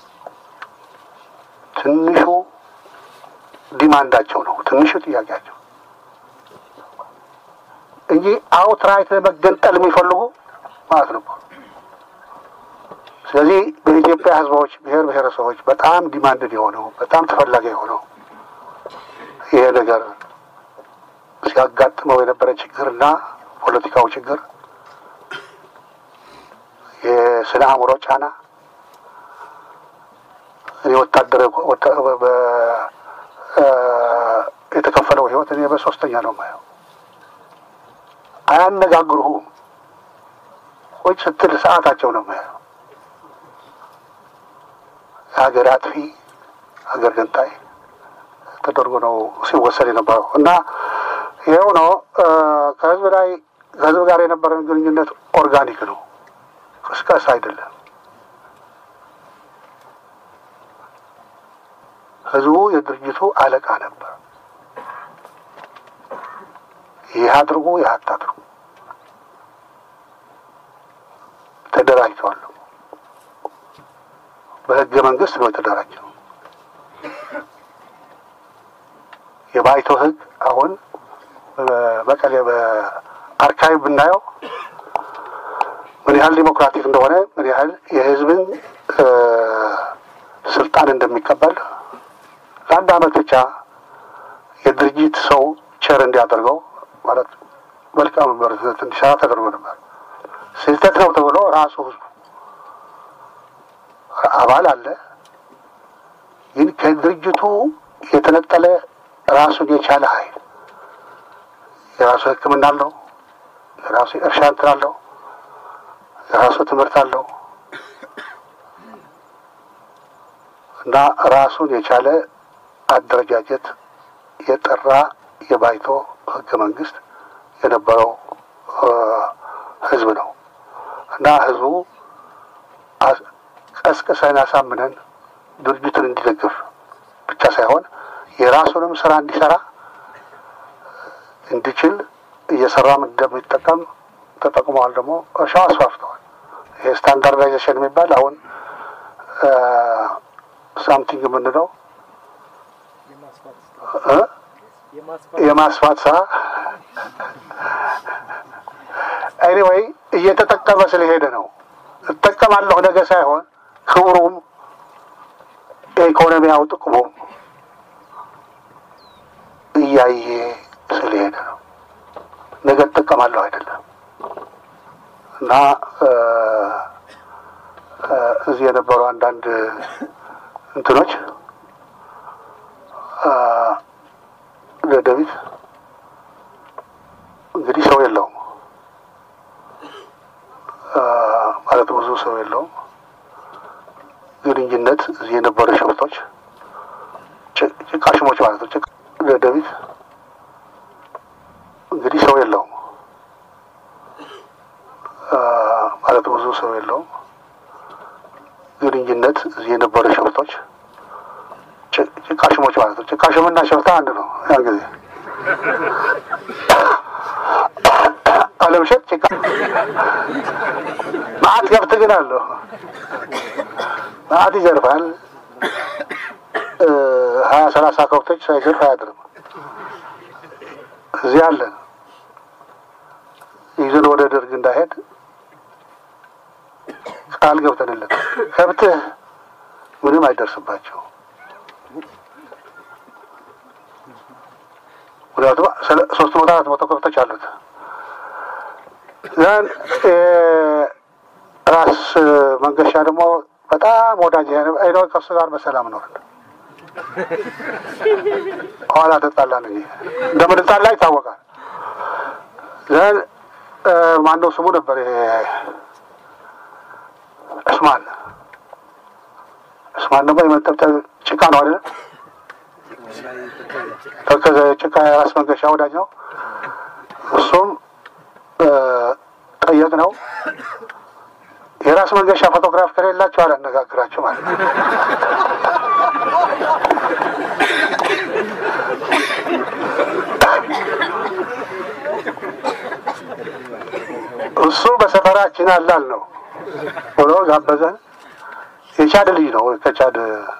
S2: ትንሹ ዲማንዳቸው ነው፣ ትንሹ ጥያቄያቸው እንጂ አውትራይት ለመገንጠል የሚፈልጉ ማለት ነው። ስለዚህ በኢትዮጵያ ሕዝቦች ብሔር ብሔረሰቦች በጣም ዲማንድድ የሆነው በጣም ተፈላጊ የሆነው ይሄ ነገር ሲያጋጥመው የነበረ ችግርና ፖለቲካው ችግር የስነ አእምሮ ጫና እኔ ወታደር የተከፈለው ህይወት እኔ በሶስተኛ ነው የማየው። አያነጋግሩህም። ቁጭ ስትል ሰዓታቸው ነው የማየው። የሀገር አጥፊ ሀገር ገንጣይ ተደርጎ ነው ሲወሰድ የነበረው እና ይኸው ነው ከህዝብ ላይ ከህዝብ ጋር የነበረን ግንኙነት ኦርጋኒክ ነው፣ ቅስቀሳ አይደለም። ህዝቡ የድርጅቱ አለቃ ነበር። ይህ አድርጉ፣ ይህ አታድርጉ። ተደራጅተዋል። በህገ መንግስት ነው የተደራጀው። የባይቶ ህግ አሁን በመቀሌ በአርካይቭ ብናየው ምን ያህል ዲሞክራቲክ እንደሆነ ምን ያህል የህዝብን ስልጣን እንደሚቀበል ለአንድ አመት ብቻ የድርጅት ሰው ቸር እንዲያደርገው ማለት መልካም መበረታት እንዲሰራ ተደርጎ ነበር። ስህተት ነው ተብሎ ራሱ ህዝቡ አባል አለ፣ ግን ከድርጅቱ የተነጠለ ራሱን የቻለ ኃይል የራሱ ሕክምና አለው፣ የራሱ እርሻ እንትን አለው፣ የራሱ ትምህርት አለው እና ራሱን የቻለ አደረጃጀት የጠራ የባይቶ ህገ መንግስት የነበረው ህዝብ ነው እና ህዝቡ ቀስቅሰን አሳምነን ድርጅቱን እንዲደግፍ ብቻ ሳይሆን የራሱንም ስራ እንዲሰራ እንዲችል እየሰራም እንደሚጠቀም ተጠቅመዋል። ደግሞ እርሻው አስፋፍተዋል። ይሄ ስታንዳርዳይዜሽን የሚባል አሁን ሳምቲንግ የምንለው የማስፋት ስራ ኤኒዌይ እየተጠቀመ ስለሄደ ነው። እጠቀማለሁ ነገ ሳይሆን ክብሩም የኢኮኖሚያው ጥቅሙም እያየ ስለሄደ ነው። ነገ እጠቀማለሁ አይደለም እና እዚህ የነበሩ አንዳንድ እንትኖች ለደቢት እንግዲህ ሰው የለውም ማለት ብዙ ሰው የለውም። ግንኙነት እዚህ የነበሩ ሸፍቶች ጭቃሽሞች ማለት ነው። ለደቢት እንግዲህ ሰው የለውም ማለት ብዙ ሰው የለውም። ግንኙነት እዚህ የነበሩ ሸፍቶች ጭቃሽሞች ማለት ነው። ጭቃሽምና ሸፍታ አንድ ነው። ያን ጊዜ አለምሸት ጭቃ ማአት ከብት ግን አለው ማአት ይዘርፋል። ሀያ ሰላሳ ከብቶች ሳይዘርፍ አያድርም። እዚህ አለን ይዘን ወደ ደርግ እንዳይሄድ ቃል ገብተንለት ከብትህ ምንም አይደርስባቸው ምክንያቱም ሶስት መቶ አራት መቶ ከብቶች አሉት። ያን ራስ መንገሻ ደግሞ በጣም ወዳጅ አይነ ከሱ ጋር በሰላም ነው። ኋላ ተጣላን እንጂ እንደምንጣላ ይታወቃል። ዘን ማነው ስሙ ነበር እስማን እስማን ደግሞ የመጠብጠብ ጭቃ ነው አይደለም ተከዘ ጭቃ የራስ መንገሻ ወዳጅ ነው። እሱም ጠየቅ ነው የራስ መንገሻ ፎቶግራፍ ከሌላቸው አላነጋግራቸው ማለት ነው። እሱ በሰፈራችን አላል ነው ብሎ ጋበዘን። የቻድ ልጅ ነው ከቻድ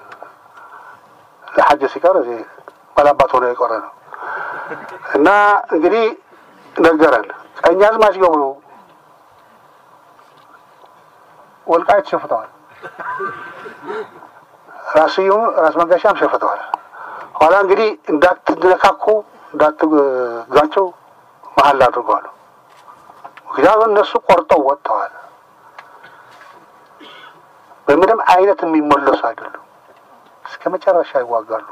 S2: ለሐጅ ሲቀር እዚህ ባላባት ሆኖ የቆረ ነው እና እንግዲህ ነገረን። ቀኛዝማች ገብሩ ወልቃይት ሸፍተዋል። ራስዩም ራስ መንገሻም ሸፍተዋል። ኋላ እንግዲህ እንዳትነካኩ እንዳትጋጩ መሀል አድርገዋል። ምክንያቱም እነሱ ቆርጠው ወጥተዋል። በምንም አይነት የሚመለሱ አይደሉም። እስከ መጨረሻ ይዋጋሉ።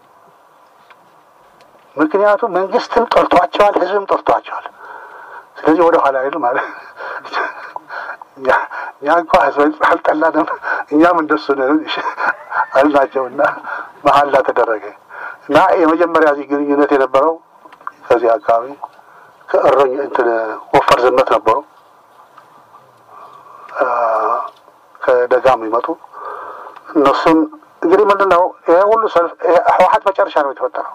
S2: ምክንያቱም መንግስትም ጠርቷቸዋል፣ ህዝብም ጠርቷቸዋል። ስለዚህ ወደ ኋላ አይሉ ማለት እኛ እንኳ ህዝብ አልጠላንም፣ እኛም እንደሱ አልናቸው እና መሀላ ተደረገ እና የመጀመሪያ እዚህ ግንኙነት የነበረው ከዚህ አካባቢ ከእረኝ እንትን ወፈር ዘመት ነበሩ ከደጋ የሚመጡ እነሱን እንግዲህ ምንድን ነው ይሄ ሁሉ ሰልፍ ህወሀት መጨረሻ ነው የተፈጠረው።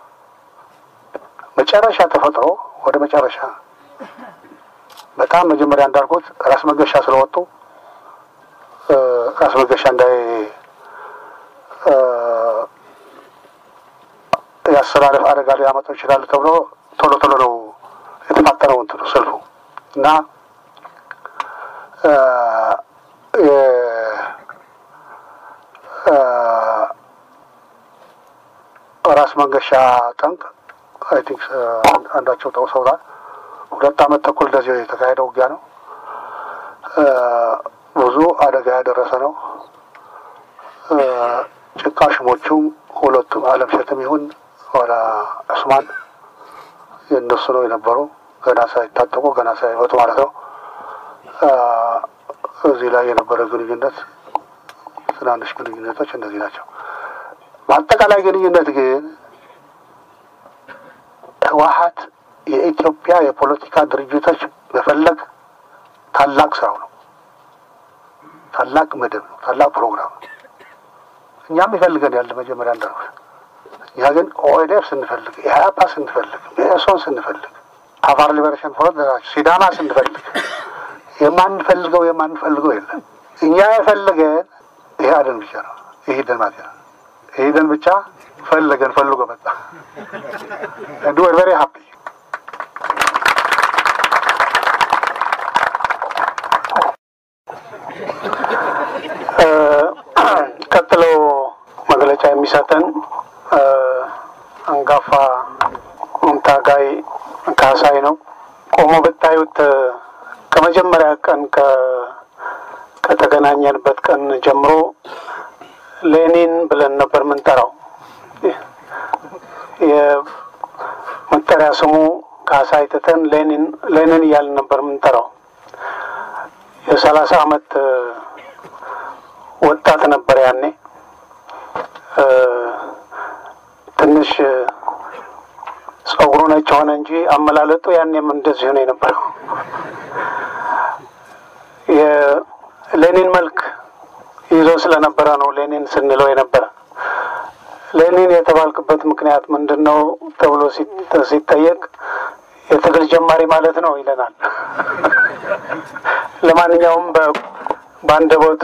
S2: መጨረሻ ተፈጥሮ ወደ መጨረሻ በጣም መጀመሪያ እንዳልኩት ራስ መገሻ ስለወጡ ራስ መገሻ እንዳይ የአሰላለፍ አደጋ ሊያመጡ ይችላሉ ተብሎ ቶሎ ቶሎ ነው የተፋጠነው እንትኑ ሰልፉ እና ራስ መንገሻ ጠንቅ አይ ቲንክ አንዳቸው ጠውሰውታል። ሁለት ዓመት ተኩል እንደዚህ የተካሄደ ውጊያ ነው። ብዙ አደጋ ያደረሰ ነው። ጭቃ ሽሞቹም ሁለቱም አለም ሸትም ይሁን ኋላ ዑስማን የእነሱ ነው የነበሩ ገና ሳይታጠቁ ገና ሳይወጡ ማለት ነው። እዚህ ላይ የነበረ ግንኙነት ትናንሽ ግንኙነቶች እነዚህ ናቸው። በአጠቃላይ ግንኙነት ግን ህወሀት የኢትዮጵያ የፖለቲካ ድርጅቶች መፈለግ ታላቅ ስራው ነው። ታላቅ መደብ ነው። ታላቅ ፕሮግራም ነው። እኛም ይፈልገን ያለ መጀመሪያ እንዳልኩት እኛ ግን ኦኤድኤፍ ስንፈልግ፣ ኢህአፓ ስንፈልግ፣ መኢሶን ስንፈልግ፣ አፋር ሊበሬሽን ፍሮንት ሲዳማ ስንፈልግ የማንፈልገው የማንፈልገው የለም። እኛ የፈለገን ኢህአዴን ብቻ ነው። ኢህዴን ማለት ነው። ኢህዴን ብቻ ፈለገን ፈልጎ መጣ። and we are very happy. ቀጥሎ መግለጫ የሚሰጠን አንጋፋ ታጋይ ካሳይ ነው። ቆሞ ብታዩት ከመጀመሪያ ቀን ከተገናኘንበት ቀን ጀምሮ ሌኒን ብለን ነበር ምንጠራው። የመጠሪያ ስሙ ካሳይ ትተን ሌኒን ሌኒን እያልን ነበር ምንጠራው። የሰላሳ አመት ወጣት ነበር ያኔ። ትንሽ ጸጉሩ ነጭ ሆነ እንጂ አመላለጡ ያኔም እንደዚሁ ነው የነበረው። የሌኒን መልክ ይዞ ስለነበረ ነው ሌኒን ስንለው የነበረ። ሌኒን የተባልክበት ምክንያት ምንድን ነው ተብሎ ሲጠየቅ የትግል ጀማሪ ማለት ነው ይለናል። ለማንኛውም በአንደበቱ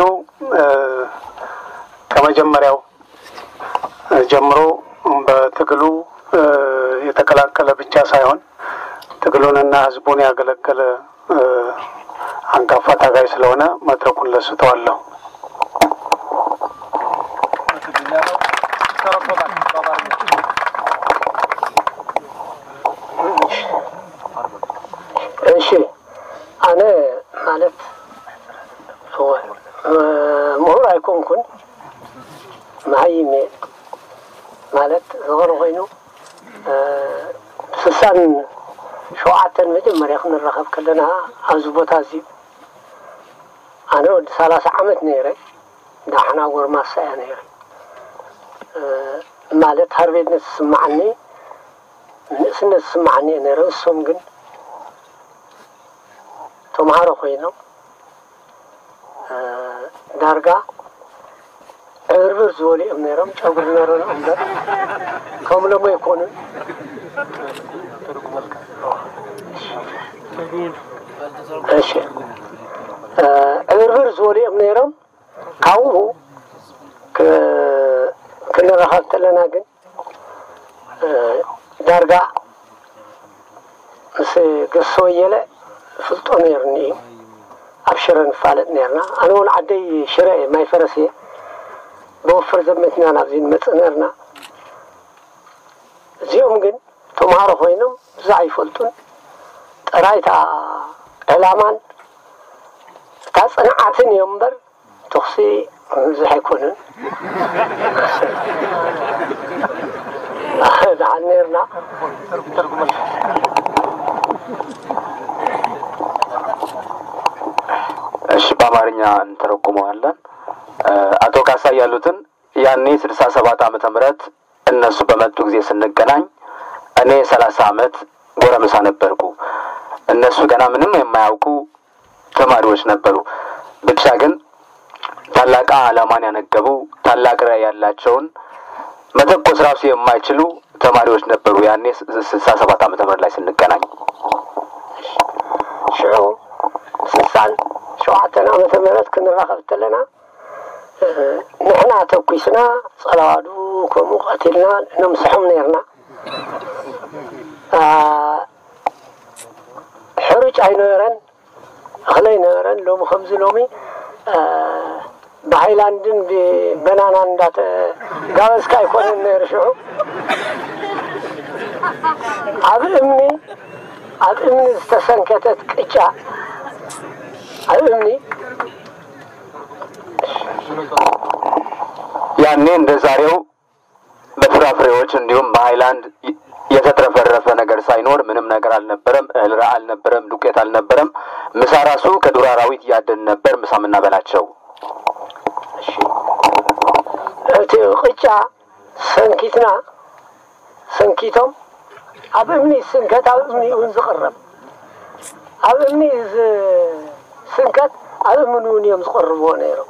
S2: ከመጀመሪያው ጀምሮ በትግሉ የተቀላቀለ ብቻ ሳይሆን ትግሉንና ሕዝቡን ያገለገለ አንጋፋ ታጋይ ስለሆነ መድረኩን ለሱ ተዋለሁ።
S4: እሺ አነ ማለት ምሁር ኣይኮንኩን መሃይም እየ ማለት ዝኸረ ኮይኑ ስሳን ሸውዓተን መጀመርያ ክንራኸብ ከለና ኣብዚ ቦታ እዚ ኣነ ወዲ ሰላሳ ዓመት ነይረ ዳሕና ጎርማሳ እያ ነይረ ማለት ሃርቤትነት ዝስማዓኒ ንእስነት ዝስማዓኒ እየ ነይረ እሶም ግን ተምሃሮ ኮይኖም ዳርጋ ዕብርብር ዝበሉ እዮም ነይሮም ጨጉሪ ነሮን እምበር ከም ሎሞ ይኮኑን እሺ ዕብርብር ዝበሉ እዮም ነይሮም ካብኡ ክንረኸብ ከለና ግን ዳርጋ ምስ ገሶ ወየለ ፍልጦ ነይሩኒ እዩ ኣብ ሽረ ንፋለጥ ነርና ኣነ እውን ዓደይ ሽረ እየ ማይ ፈረስ እየ ብወፍር ዘመትና ናብዚ ንመፅእ ነርና እዚኦም ግን ተምሃሮ ኮይኖም ብዛ ኣይፈልጡን ጥራይታ ዕላማን እታ ፅንዓትን እዮም እምበር ትኽሲ ብዙሕ ኣይኮኑን ድዓል ነርና
S3: እሺ በአማርኛ እንተረጉመዋለን። አቶ ካሳ ያሉትን ያኔ ስልሳ ሰባት ዓመተ ምህረት እነሱ በመጡ ጊዜ ስንገናኝ እኔ ሰላሳ ዓመት ጎረምሳ ነበርኩ። እነሱ ገና ምንም የማያውቁ ተማሪዎች ነበሩ። ብቻ ግን ታላቅ ዓላማን ያነገቡ ታላቅ ራዕይ ያላቸውን መተኮስ ራሱ የማይችሉ ተማሪዎች ነበሩ። ያኔ ስልሳ ሰባት ዓመተ ምህረት ላይ ስንገናኝ
S4: ሽዑ ስልሳን ሸውዓተን ዓመተ ምህረት ክንራኸብ ተለና ንሕና ተኩስና ጸለዋዱ ከምኡ ቀቲልና ነምስሖም ነርና ሕሩጭ ኣይነበረን እኽሊ ኣይነበረን ሎሚ ከምዚ ሎሚ ብሃይላንድን ብበናናን እንዳተ ጋበዝካ ኣይኮነን ነይሩ ሽዑ ኣብ እምኒ ኣብ እምኒ ዝተሰንከተት ቅጫ ኣብ እምኒ
S3: ያኔ እንደ ዛሬው በፍራፍሬዎች እንዲሁም በሀይላንድ የተትረፈረፈ ነገር ሳይኖር ምንም ነገር አልነበረም። እህል አልነበረም፣ ዱቄት አልነበረም። ምሳ ራሱ ከዱር አራዊት እያደን ነበር ምሳ የምናበላቸው።
S4: እቲ ቅጫ ሰንኪትና ሰንኪቶም ኣብ እምኒ ስንከት ኣብ እምኒ እውን ዝቕረብ ኣብ እምኒ ስንከት ኣብ እምኒ እውን እዮም ዝቐርብዎ ነይሮም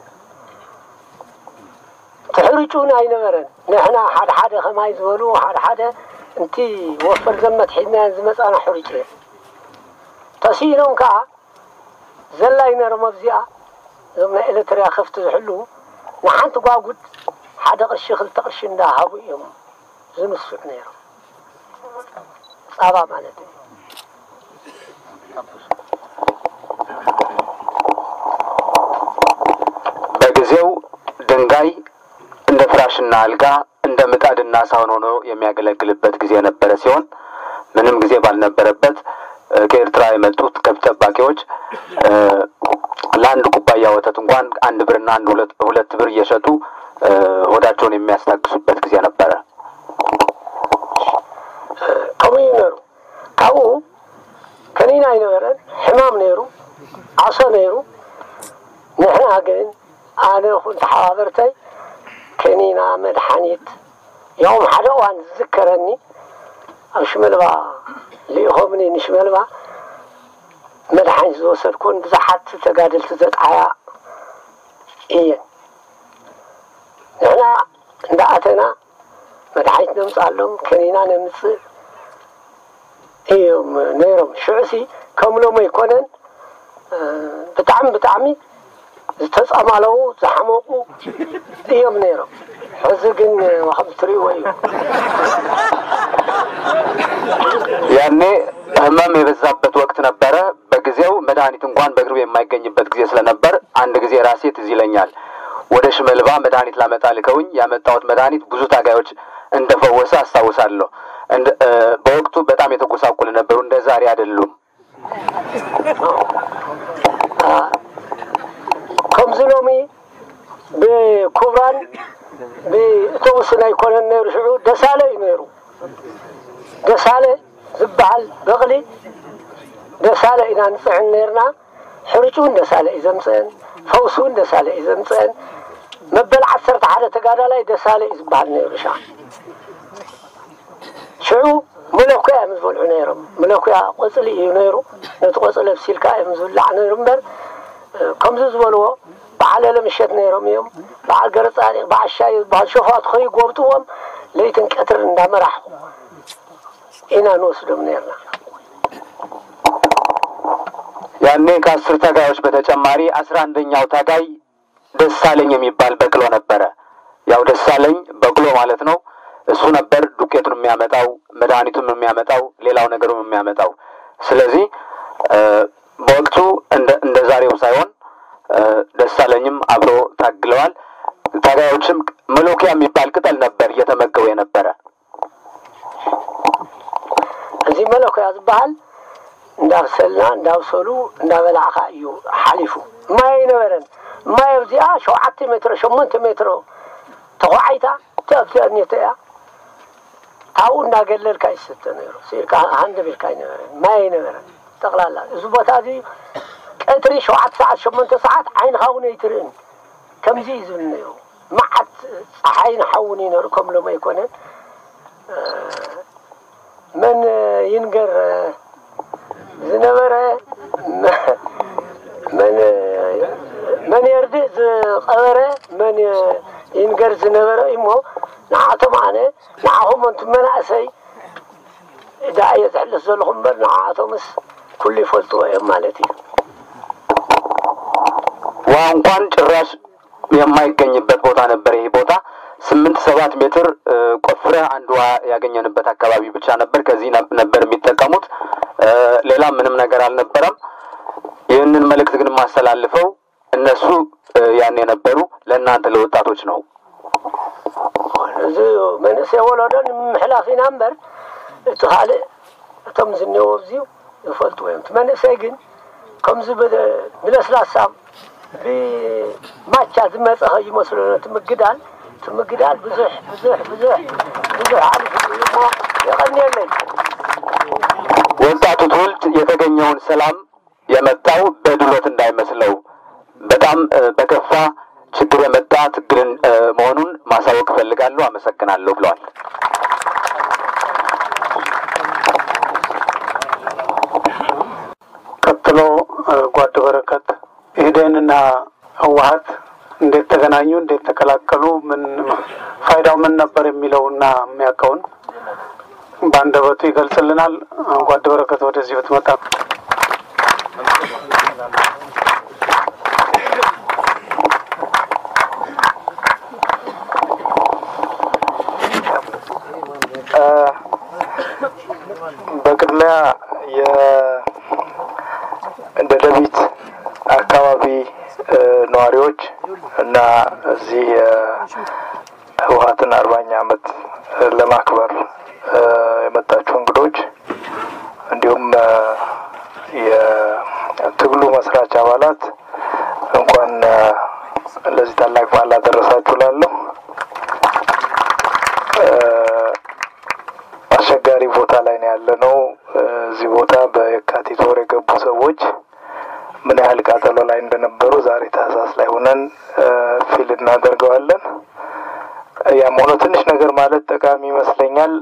S4: ትሕርጩ እውን ኣይነበረን ንሕና ሓደ ሓደ ከማይ ዝበሉ ሓደ ሓደ እንቲ ወፈር ዘመት ሒድናያን ዝመፃና ሕርጭ እየ ተሲኢኖም ከዓ ዘላይ ነሮም ኣብዚኣ እዞም ናይ ኤሌትርያ ከፍቲ ዝሕልው ንሓንቲ ጓጉድ ሓደ ቅርሺ ክልተ ቅርሺ እንዳሃቡ እዮም ዝንስዑ ነይሮም ፃባ ማለት እዩ
S3: በጊዜው ድንጋይ እንደ ፍራሽና አልጋ እንደ ምጣድና ሳህን ሆኖ የሚያገለግልበት ጊዜ የነበረ ሲሆን ምንም ጊዜ ባልነበረበት ከኤርትራ የመጡት ከብት ጠባቂዎች ለአንድ ኩባያ ወተት እንኳን አንድ ብርና አንድ ሁለት ሁለት ብር እየሸጡ ሆዳቸውን የሚያስታግሱበት ጊዜ ነበረ።
S4: ከምኡ እዩ ነይሩ ካብኡ ከኒና ኣይነበረን ሕማም ነይሩ ዓሶ ነይሩ ንሕና ግን ኣነ ኩን ተሓባበርተይ ከኒና መድሓኒት ያውም ሓደ እዋን ዝዝከረኒ ኣብ ሽመልባ ልኢኾምኒ ንሽመልባ መድሓኒት ዝወሰድኩን ብዙሓት ተጋደልቲ ዘጣያ እየን ንሕና እንዳኣተና መድሓኒት ነምፃሎም ከኒና ነምፅእ እዮም ነይሮም ሽዑሲ ከም ሎም ኣይኮነን ብጣዕሚ ብጣዕሚ ዝተፀማለዉ ዝሓመቁ እዮም ነይሮም ሕዚ ግን ከም ትሪእዎ እዩ
S3: ያኔ ህመም የበዛበት ወቅት ነበረ። በጊዜው መድኃኒት እንኳን በቅርብ የማይገኝበት ጊዜ ስለነበር አንድ ጊዜ ራሴ ትዝ ይለኛል ወደ ሽመልባ መድኃኒት ላመጣ ልከውኝ ያመጣሁት መድኃኒት ብዙ ታጋዮች እንደፈወሰ አስታውሳለሁ። በወቅቱ በጣም የተጎሳቁል ነበሩ። እንደ ዛሬ አይደሉም።
S4: ከምዚ ሎሚ ብኩብራን ብእቶቡስን ኣይኮነን ነይሩ ሽዑ ደሳለ እዩ ነይሩ ደሳለ ዝበሃል በቕሊ ደሳለ ኢና ንፅዕን ነርና ሕርጩ እውን ደሳለ እዩ ዘምፅአን ፈውሱ እውን ደሳለ እዩ ዘምፅአን መበል ዓሰርተ ሓደ ተጋዳላይ ደሳለ እዩ ዝበሃል ነይሩ ሻ ሽዑ መለኩያ እዮም ዝበልዑ ነይሮም መለኩያ ቆፅሊ እዩ ነይሩ ነቲ ቆፅሊ ኣብሲልካ እዮም ዝብላዕ ነይሩ እምበር ከምዚ ዝበልዎ በዓል ለምሸት ነይሮም እዮም በዓል ገረፃዲቅ በዓል ሻይ ዝበሃል ሸፋት ከይጎብጥዎም ለይትን ቀትርን እንዳመራሕኩ ኢና ንወስዶም ነርና
S3: ያኔ ከአስር ታጋዮች በተጨማሪ አስራ አንደኛው ታጋይ ደሳለኝ የሚባል በቅሎ ነበረ። ያው ደሳለኝ በቅሎ ማለት ነው። እሱ ነበር ዱቄቱን የሚያመጣው፣ መድኃኒቱን የሚያመጣው፣ ሌላው ነገሩን የሚያመጣው። ስለዚህ
S5: በወቅቱ እንደ ዛሬው ሳይሆን ደሳለኝም አብሮ ታግለዋል። ታጋዮችም መሎኪያ የሚባል ቅጠል ነበር እየተመገቡ የነበረ።
S4: እዚ መለኮያ ዝበሃል እንዳብሰልና እንዳብሰሉ እንዳበላዕካ እዩ ሓሊፉ ማይ ኣይነበረን ማይ ኣብዚኣ ሸውዓተ ሜትሮ ሸሞንተ ሜትሮ ተኳዓይታ ተኣብዚኣ ኔተ እያ ካብኡ እንዳገለልካ ይስተ ነይሩ ሲልካ ሃንደ ቤልካ ኣይነበረን ማይ ኣይነበረን ጠቕላላ እዚ ቦታ እዚ ቀትሪ ሸውዓተ ሰዓት ሸሞንተ ሰዓት ዓይንኻ እውን ኣይትርእን ከምዚ እዩ ዝብል ነይሩ መዓት ፀሓይን ሓውን እዩ ነይሩ ከም ሎም ኣይኮነን መን ይንገር ዝነበረ መን መን የርድእ ዝቐበረ መን ይንገር ዝነበረ እሞ ንዓቶም ኣነ ንዓኹም እንቱ መናእሰይ እዳ እየ ዝሕልፍ ዘለኹ እምበር ንዓኣቶምስ ኩሉ ይፈልጥዎ እዮም ማለት እዩ
S5: ውሃ እንኳን ጭራሽ የማይገኝበት ቦታ ነበር። ይህ ቦታ ስምንት ሰባት ሜትር ቆፍረህ አንድ ውሃ ያገኘንበት አካባቢ ብቻ ነበር። ከዚህ ነበር የሚጠቀሙት። ሌላ ምንም ነገር አልነበረም። ይህንን መልእክት ግን የማስተላልፈው እነሱ ያን የነበሩ ለእናንተ ለወጣቶች ነው።
S4: እዚ መንእሰይ ወለዶ ንምሕላፍ ኢና እምበር እቲ ካልእ እቶም ዝኔዎ ኣብዚዩ ይፈልጥዎ እዮም እቲ መንእሰይ ግን ከምዚ ብለስላሳ ብማቻ ዝመፀ ይመስሎ እቲ ምግዳል እቲ ምግዳል ብዙሕ ብዙሕ ብዙሕ ብዙሕ ሓሊፉ እሞ የቀኒየለይ
S5: ወጣቱ ትውልድ የተገኘውን ሰላም የመጣው በድሎት እንዳይመስለው በጣም በከፋ ችግር የመጣ ትግልን መሆኑን ማሳወቅ እፈልጋለሁ። አመሰግናለሁ ብለዋል።
S2: ቀጥሎ ጓድ በረከት ኢህዴንና ህወሀት እንዴት ተገናኙ፣ እንዴት ተቀላቀሉ፣ ምን ፋይዳው ምን ነበር የሚለውና የሚያውቀውን በአንደበቱ ይገልጽልናል። ጓድ በረከት ወደዚህ ብትመጣ
S3: በቅድሚያ የደደቢት አካባቢ ነዋሪዎች እና እዚህ ህወሀትን አርባኛ ዓመት ለማክበር የመጣችሁ እንግዶች እንዲሁም የትግሉ መስራች አባላት እንኳን ለዚህ ታላቅ በዓል አደረሳችሁ ላለሁ አስቸጋሪ ቦታ ላይ ነው ያለ ነው። እዚህ ቦታ በየካቲት ወር የገቡ ሰዎች ምን ያህል ቃጠሎ ላይ እንደነበሩ ዛሬ ታህሳስ ላይ ሆነን ፊል እናደርገዋለን። ያም ሆኖ ትንሽ ነገር ማለት ጠቃሚ ይመስለኛል።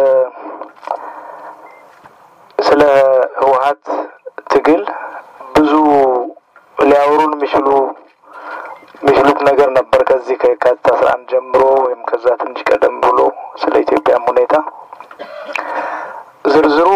S3: ስለ ህወሀት ትግል ብዙ ሊያወሩን የሚችሉ የሚችሉት ነገር ነበር ከዚህ ከየካቲት አስራ አንድ ጀምሮ ወይም ከዛ ትንሽ ቀደም ብሎ ስለ ኢትዮጵያም ሁኔታ ዝርዝሩ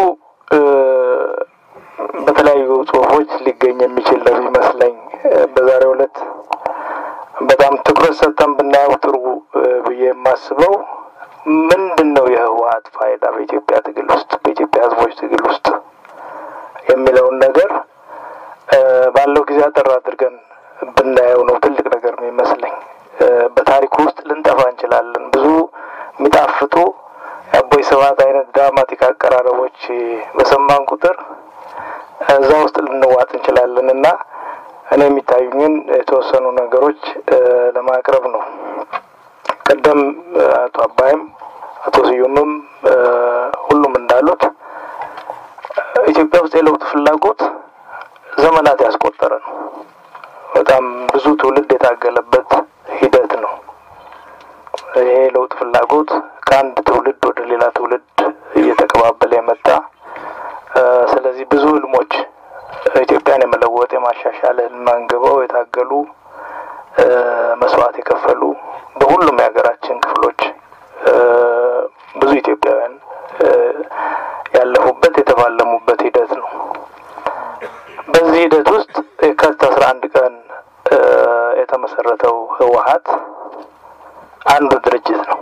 S3: በተለያዩ ጽሁፎች ሊገኝ የሚችል ነው ይመስለኝ። በዛሬው ዕለት በጣም ትኩረት ሰጥተን ብናየው ጥሩ ብዬ የማስበው ምንድን ነው የህወሀት ፋይዳ በኢትዮጵያ ትግል ውስጥ በኢትዮጵያ ህዝቦች ትግል ውስጥ የሚለውን ነገር ባለው ጊዜ አጠር አድርገን ብናየው ነው ትልቅ ነገር ነው ይመስለኝ። በታሪኩ ውስጥ ልንጠፋ እንችላለን። ብዙ የሚጣፍጡ የአቦይ ስብሀት አይነት ድራማቲክ አቀራረቦች በሰማን ቁጥር እዛ ውስጥ ልንዋጥ እንችላለን እና እኔ የሚታዩኝን የተወሰኑ ነገሮች ለማቅረብ ነው። ቀደም አቶ አባይም አቶ ስዩምም ሁሉም እንዳሉት ኢትዮጵያ ውስጥ የለውጥ ፍላጎት ዘመናት ያስቆጠረ ነው። በጣም ብዙ ትውልድ የታገለበት ሂደት ነው። ይሄ ለውጥ ፍላጎት ከአንድ ትውልድ ወደ ሌላ ትውልድ እየተቀባበለ የመጣ ስለዚህ ብዙ ህልሞች ኢትዮጵያን የመለወጥ የማሻሻል ህልም አንግበው የታገሉ መስዋዕት የከፈሉ በሁሉም የሀገራችን ክፍሎች ብዙ ኢትዮጵያውያን ያለፉበት የተፋለሙበት ሂደት ነው። በዚህ ሂደት ውስጥ የካቲት አስራ አንድ ቀን የተመሰረተው ህወሀት አንዱ ድርጅት ነው።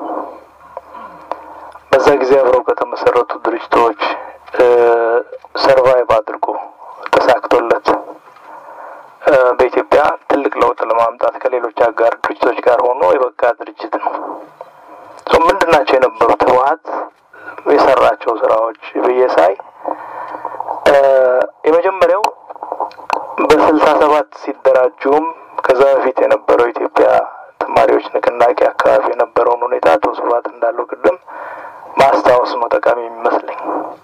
S3: በዛ ጊዜ አብረው ከተመሰረቱ ድርጅቶች ሰርቫይቭ አድርጎ ተሳክቶለት በኢትዮጵያ ትልቅ ለውጥ ለማምጣት ከሌሎች አጋር ድርጅቶች ጋር ሆኖ የበቃ ድርጅት ነው። ምንድን ናቸው የነበሩት ህወሀት የሰራቸው ስራዎች ብዬ ሳይ የመጀመሪያው በስልሳ ሰባት ሲደራጁም ከዛ በፊት የነበረው ኢትዮጵያ ተማሪዎች ንቅናቄ አካባቢ የነበረውን ሁኔታ አቶ ስብሀት እንዳለው ቅድም ማስታወስ ነው ጠቃሚ የሚመስለኝ።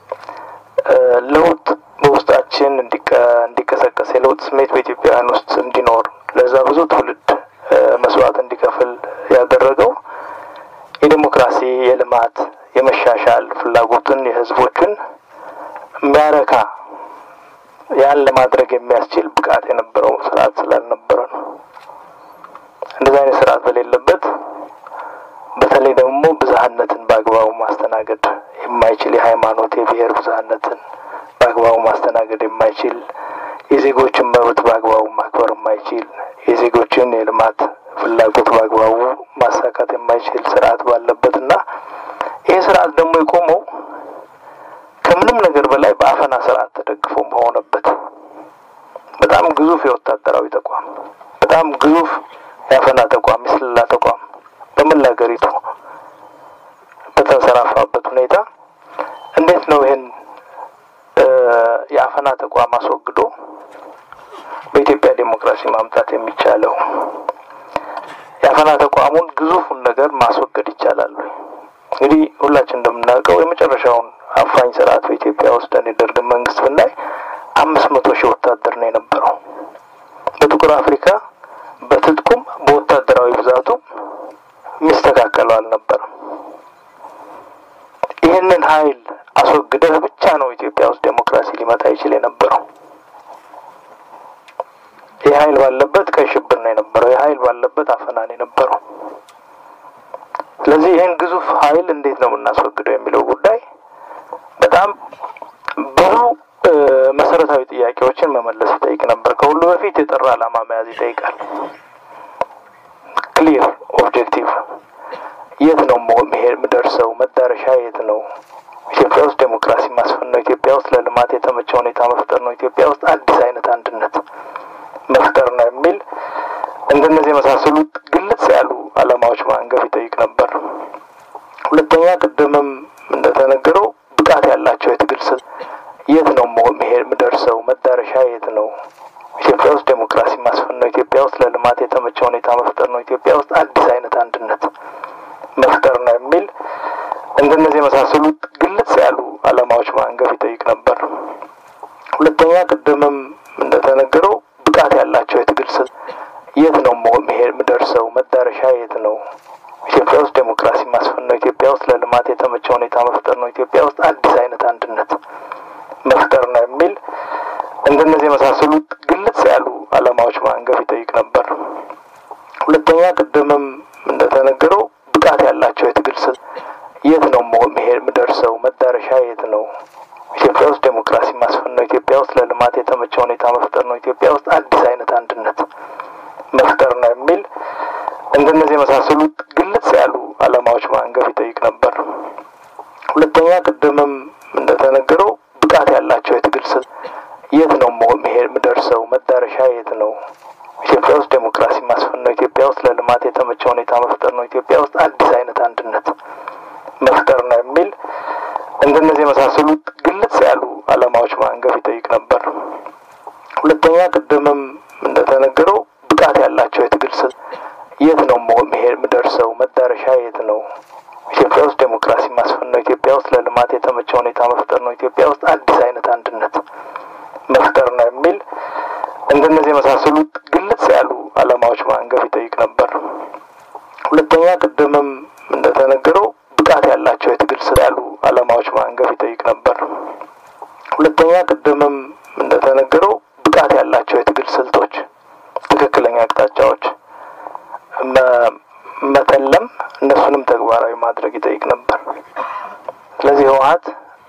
S3: ለውጥ በውስጣችን እንዲቀሰቀስ የለውጥ ስሜት በኢትዮጵያውያን ውስጥ እንዲኖር ለዛ ብዙ ትውልድ መስዋዕት እንዲከፍል ያደረገው የዴሞክራሲ፣ የልማት፣ የመሻሻል ፍላጎትን የህዝቦችን የሚያረካ ያን ለማድረግ የሚያስችል ብቃት የነበረው ስርዓት ስላልነበረ ነው። እንደዚህ አይነት ስርዓት በሌለበት በተለይ ደግሞ ብዝሀነትን በአግባቡ ማስተናገድ የማይችል የሃይማኖት፣ የብሔር ብዝሀነትን በአግባቡ ማስተናገድ የማይችል የዜጎችን መብት በአግባቡ ማክበር የማይችል የዜጎችን የልማት ፍላጎት በአግባቡ ማሳካት የማይችል ስርዓት ባለበት እና ይህ ስርዓት ደግሞ የቆመው ከምንም ነገር በላይ በአፈና ስርዓት ተደግፎ በሆነበት በጣም ግዙፍ የወታደራዊ ተቋም፣ በጣም ግዙፍ የአፈና ተቋም፣ የስለላ ተቋም በመላ ሀገሪቱ በተንሰራፋበት ሁኔታ እንዴት ነው ይህን የአፈና ተቋም አስወግዶ በኢትዮጵያ ዴሞክራሲ ማምጣት የሚቻለው? የአፈና ተቋሙን ግዙፉን ነገር ማስወገድ ይቻላል ወይ? እንግዲህ ሁላችን እንደምናውቀው የመጨረሻውን አፋኝ ስርዓት በኢትዮጵያ ውስጥ የደርግ መንግስት ብናይ አምስት መቶ ሺህ ወታደር ነው የነበረው። በጥቁር አፍሪካ በትጥቁም በወታደራዊ ብዛቱም የሚስተካከለው አልነበረም። ይህንን ኃይል አስወግደህ ብቻ ነው ኢትዮጵያ ውስጥ ዴሞክራሲ ሊመጣ ይችል የነበረው። ይህ ኃይል ባለበት ቀይ ሽብር ነው የነበረው። ይህ ኃይል ባለበት አፈና ነው የነበረው። ስለዚህ ይህን ግዙፍ ኃይል እንዴት ነው የምናስወግደው የሚለው ጉዳይ በጣም ብዙ መሰረታዊ ጥያቄዎችን መመለስ ይጠይቅ ነበር። ከሁሉ በፊት የጠራ ዓላማ መያዝ ይጠይቃል። ክሊር ኦብጀክቲቭ፣ የት ነው መሄድ የምደርሰው? መዳረሻ የት ነው? ኢትዮጵያ ውስጥ ዴሞክራሲ ማስፈን ነው። ኢትዮጵያ ውስጥ ለልማት የተመቸ ሁኔታ መፍጠር ነው። ኢትዮጵያ ውስጥ አዲስ አይነት አንድነት መፍጠር ነው የሚል እንደነዚህ የመሳሰሉት ግልጽ ያሉ ዓላማዎች ማንገብ ይጠይቅ ነበር። ሁለተኛ ቅድምም እንደተነገረው ብቃት ያላቸው የትግል ስል የት ነው መሄድ የምደርሰው? መዳረሻ የት ነው? ኢትዮጵያ ውስጥ ዴሞክራሲ ማስፈን ነው። ኢትዮጵያ ውስጥ ለልማት የተመቸ ሁኔታ መፍጠር ነው። ኢትዮጵያ ውስጥ አዲስ አይነት አንድነት መፍጠር ነው የሚል እንደነዚህ የመሳሰሉት ግልጽ ያሉ ዓላማዎች ማንገብ ይጠይቅ ነበር። ሁለተኛ ቅድምም እንደተነገረው ብቃት ያላቸው የትግል ስል የት ነው መሄድ የምደርሰው? መዳረሻ የት ነው? ኢትዮጵያ ውስጥ ዴሞክራሲ ማስፈን ነው። ኢትዮጵያ ውስጥ ለልማት የተመቸ ሁኔታ መፍጠር ነው። ኢትዮጵያ ውስጥ አዲስ አይነት አንድነት መፍጠር ነው የሚል እንደነዚህ የመሳሰሉት ግልጽ ያሉ ዓላማዎች ማንገብ ይጠይቅ ነበር። ሁለተኛ ቅድምም እንደተነገረው ብቃት ያላቸው የትግል ስል የት ነው መሄድ የምደርሰው? መዳረሻ የት ነው? ኢትዮጵያ ውስጥ ዴሞክራሲ ማስፈን ነው። ኢትዮጵያ ውስጥ ለልማት የተመቸ ሁኔታ መፍጠር ነው። ኢትዮጵያ ውስጥ አዲስ አይነት አንድነት መፍጠር ነው የሚል እንደነዚህ የመሳሰሉት ግልጽ ያሉ ዓላማዎች ማንገብ ይጠይቅ ነበር። ሁለተኛ ቅድምም እንደተነገረው ብቃት ያላቸው የትግል ስል የት ነው መሄድ የምደርሰው? መዳረሻ የት ነው? ኢትዮጵያ ውስጥ ዴሞክራሲ ማስፈን ነው። ኢትዮጵያ ውስጥ ለልማት የተመቸ ሁኔታ መፍጠር ነው። ኢትዮጵያ ውስጥ አዲስ አይነት አንድነት መፍጠር ነው የሚል እንደነዚህ የመሳሰሉት ግልጽ ያሉ ዓላማዎች ማንገብ ይጠይቅ ነበር። ሁለተኛ ቅድምም እንደተነገረው ብቃት ያላቸው የትግል ስል የት ነው መሄድ የምደርሰው? መዳረሻ የት ነው? ኢትዮጵያ ውስጥ ዴሞክራሲ ማስፈን ነው። ኢትዮጵያ ውስጥ ለልማት የተመቸ ሁኔታ መፍጠር ነው። ኢትዮጵያ ውስጥ አዲስ አይነት አንድነት መፍጠር ነው የሚል እንደነዚህ የመሳሰሉት ግልጽ ያሉ ዓላማዎች ማንገብ ይጠይቅ ነበር። ሁለተኛ ቅድምም እንደተነገረው ብቃት ያላቸው የትግል ስል ያሉ ዓላማዎች ማንገብ ይጠይቅ ነበር። ሁለተኛ ቅድምም እንደተነገረው ብቃት ያላቸው የትግል ስልቶች፣ ትክክለኛ አቅጣጫዎች መተለም እነሱንም ተግባራዊ ማድረግ ይጠይቅ ነበር። ስለዚህ ህወሀት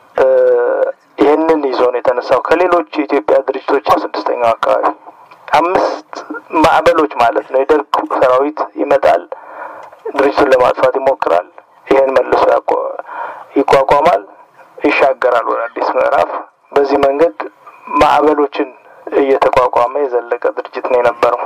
S3: ይህንን ይዞ ነው የተነሳው። ከሌሎች የኢትዮጵያ ድርጅቶች ስድስተኛው አካባቢ አምስት ማዕበሎች ማለት ነው። የደርግ ሰራዊት ይመጣል፣ ድርጅቱን ለማጥፋት ይሞክራል። ይህን መልሶ ይቋቋማል፣ ይሻገራል ወደ አዲስ ምዕራፍ። በዚህ መንገድ ማዕበሎችን እየተቋቋመ የዘለቀ ድርጅት ነው የነበረው።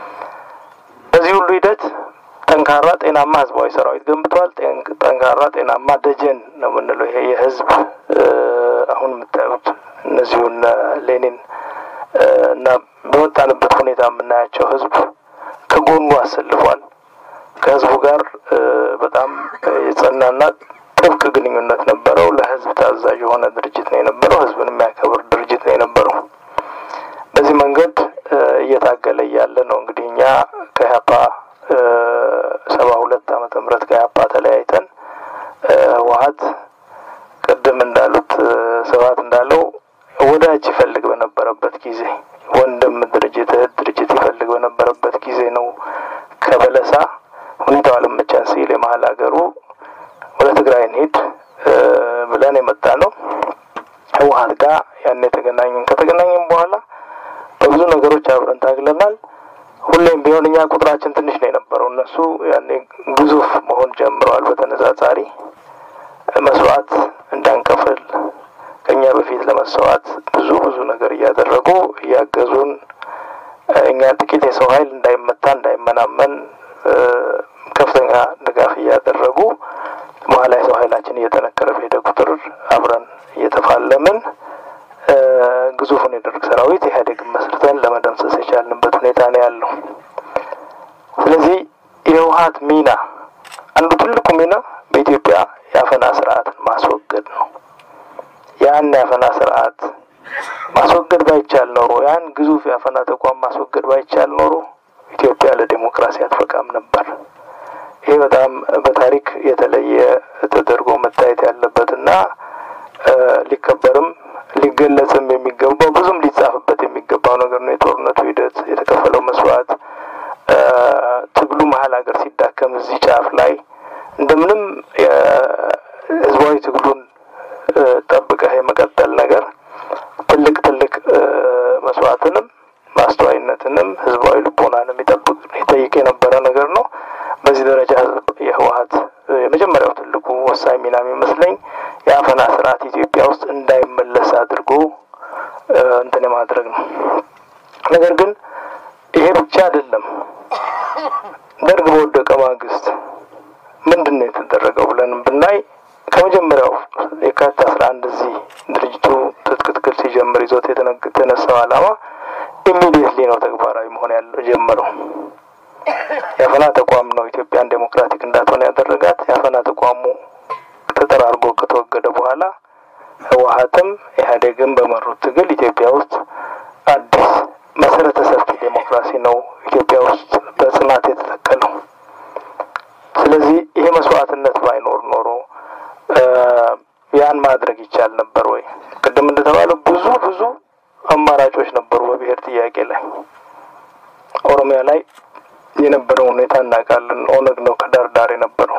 S3: በዚህ ሁሉ ሂደት ጠንካራ ጤናማ ህዝባዊ ሰራዊት ገንብቷል። ጠንካራ ጤናማ ደጀን ነው የምንለው ይሄ የህዝብ አሁን የምታዩት እነዚሁን ሌኒን እና በወጣንበት ሁኔታ የምናያቸው ህዝብ ከጎኑ አሰልፏል። ከህዝቡ ጋር በጣም የጸናና ጥብቅ ግንኙነት ነበረው። ለህዝብ ታዛዥ የሆነ ድርጅት ነው የነበረው። ህዝብን የሚያከብር ድርጅት ነው የነበረው። በዚህ መንገድ እየታገለ እያለ ነው እንግዲህ እኛ ከኢህአፓ ሰባ ሁለት ዓመተ ምህረት ከኢህአፓ ተለያይተን ህወሀት ቅድም እንዳሉት ስብሀት እንዳለው ወዳጅ ይፈልግ በነበረበት ጊዜ ወንድም ድርጅት እህት ድርጅት ይፈልግ በነበረበት ጊዜ ነው ከበለሳ ሁኔታው አልመቻን ሲል የመሀል ሀገሩ ወደ ትግራይ እንሂድ ብለን የመጣ ነው። ህወሀት ጋር ያን የተገናኘን ከተገናኘን በኋላ በብዙ ነገሮች አብረን ታግለናል። ሁሌም ቢሆን እኛ ቁጥራችን ትንሽ ነው የነበረው። እነሱ ያኔ ግዙፍ መሆን ጀምረዋል። በተነጻጻሪ መስዋዕት እንዳንከፍል ከእኛ በፊት ለመስዋዕት ብዙ ብዙ ነገር እያደረጉ እያገዙን እኛ ጥቂት የሰው ኃይል እንዳይመታ እንዳይመናመን ከፍተኛ ድጋፍ እያደረጉ በኋላ የሰው ኃይላችን እየጠነከረ በሄደ ቁጥር አብረን እየተፋለምን ግዙፉን የደርግ ሰራዊት ኢህአዴግን መስርተን ለመደምሰስ የቻልንበት ሁኔታ ነው ያለው። ስለዚህ የህወሀት ሚና አንዱ ትልቁ ሚና በኢትዮጵያ የአፈና ስርዓትን ማስወገድ ነው። ያን የአፈና ስርዓት ማስወገድ ባይቻል ኖሮ ያን ግዙፍ የአፈና ተቋም ማስወገድ ባይቻል ኖሮ ኢትዮጵያ ለዴሞክራሲ አትበቃም ነበር። ይሄ በጣም በታሪክ የተለየ ተደርጎ መታየት ያለበትና ሊከበርም ሊገለጽም የሚገባው ብዙም ሊጻፍበት የሚገባው ነገር ነው። የጦርነቱ ሂደት የተከፈለው መስዋዕት፣ ትግሉ መሀል ሀገር ሲዳከም እዚህ ጫፍ ላይ እንደምንም ህዝባዊ ትግሉን ጠብቀህ የመቀጠል ነገር ትልቅ ትልቅ መስዋዕትንም ማስተዋይነትንም ህዝባዊ ልቦናንም ይጠብቅ ይጠይቅ የነበረ ነገር ነው። በዚህ ደረጃ የህወሀት የመጀመሪያው ትልቁ ወሳኝ ሚና የሚመስለኝ የአፈና ስርዓት ኢትዮጵያ ውስጥ እንዳይመለስ አድርጎ እንትን የማድረግ ነው። ነገር ግን ይሄ ብቻ አይደለም። ደርግ በወደቀ ማግስት ምንድን ነው የተደረገው ብለን ብናይ ከመጀመሪያው የካቲት አስራ አንድ እዚህ ድርጅቱ ትጥቅ ትግል ሲጀምር ይዞት የተነሳው ዓላማ ኢሚዲየትሊ ነው ተግባራዊ መሆን ያለው ጀመረው። የአፈና ተቋም ነው ኢትዮጵያን ዴሞክራቲክ እንዳትሆን ያደረጋት። የአፈና ተቋሙ ተጠራርጎ ከተወገደ በኋላ ህወሀትም ኢህአዴግም በመሩት ትግል ኢትዮጵያ ውስጥ አዲስ መሰረተ ሰፊ ዴሞክራሲ ነው ኢትዮጵያ ውስጥ በጽናት የተተከለው። ስለዚህ ይሄ መስዋዕትነት ባይኖር ኖሮ ያን ማድረግ ይቻል ነበር ወይ? ቅድም እንደተባለው ብዙ ብዙ አማራጮች ነበሩ በብሔር ጥያቄ ላይ። ኦሮሚያ ላይ የነበረው ሁኔታ እናውቃለን። ኦነግ ነው ከዳር ዳር የነበረው።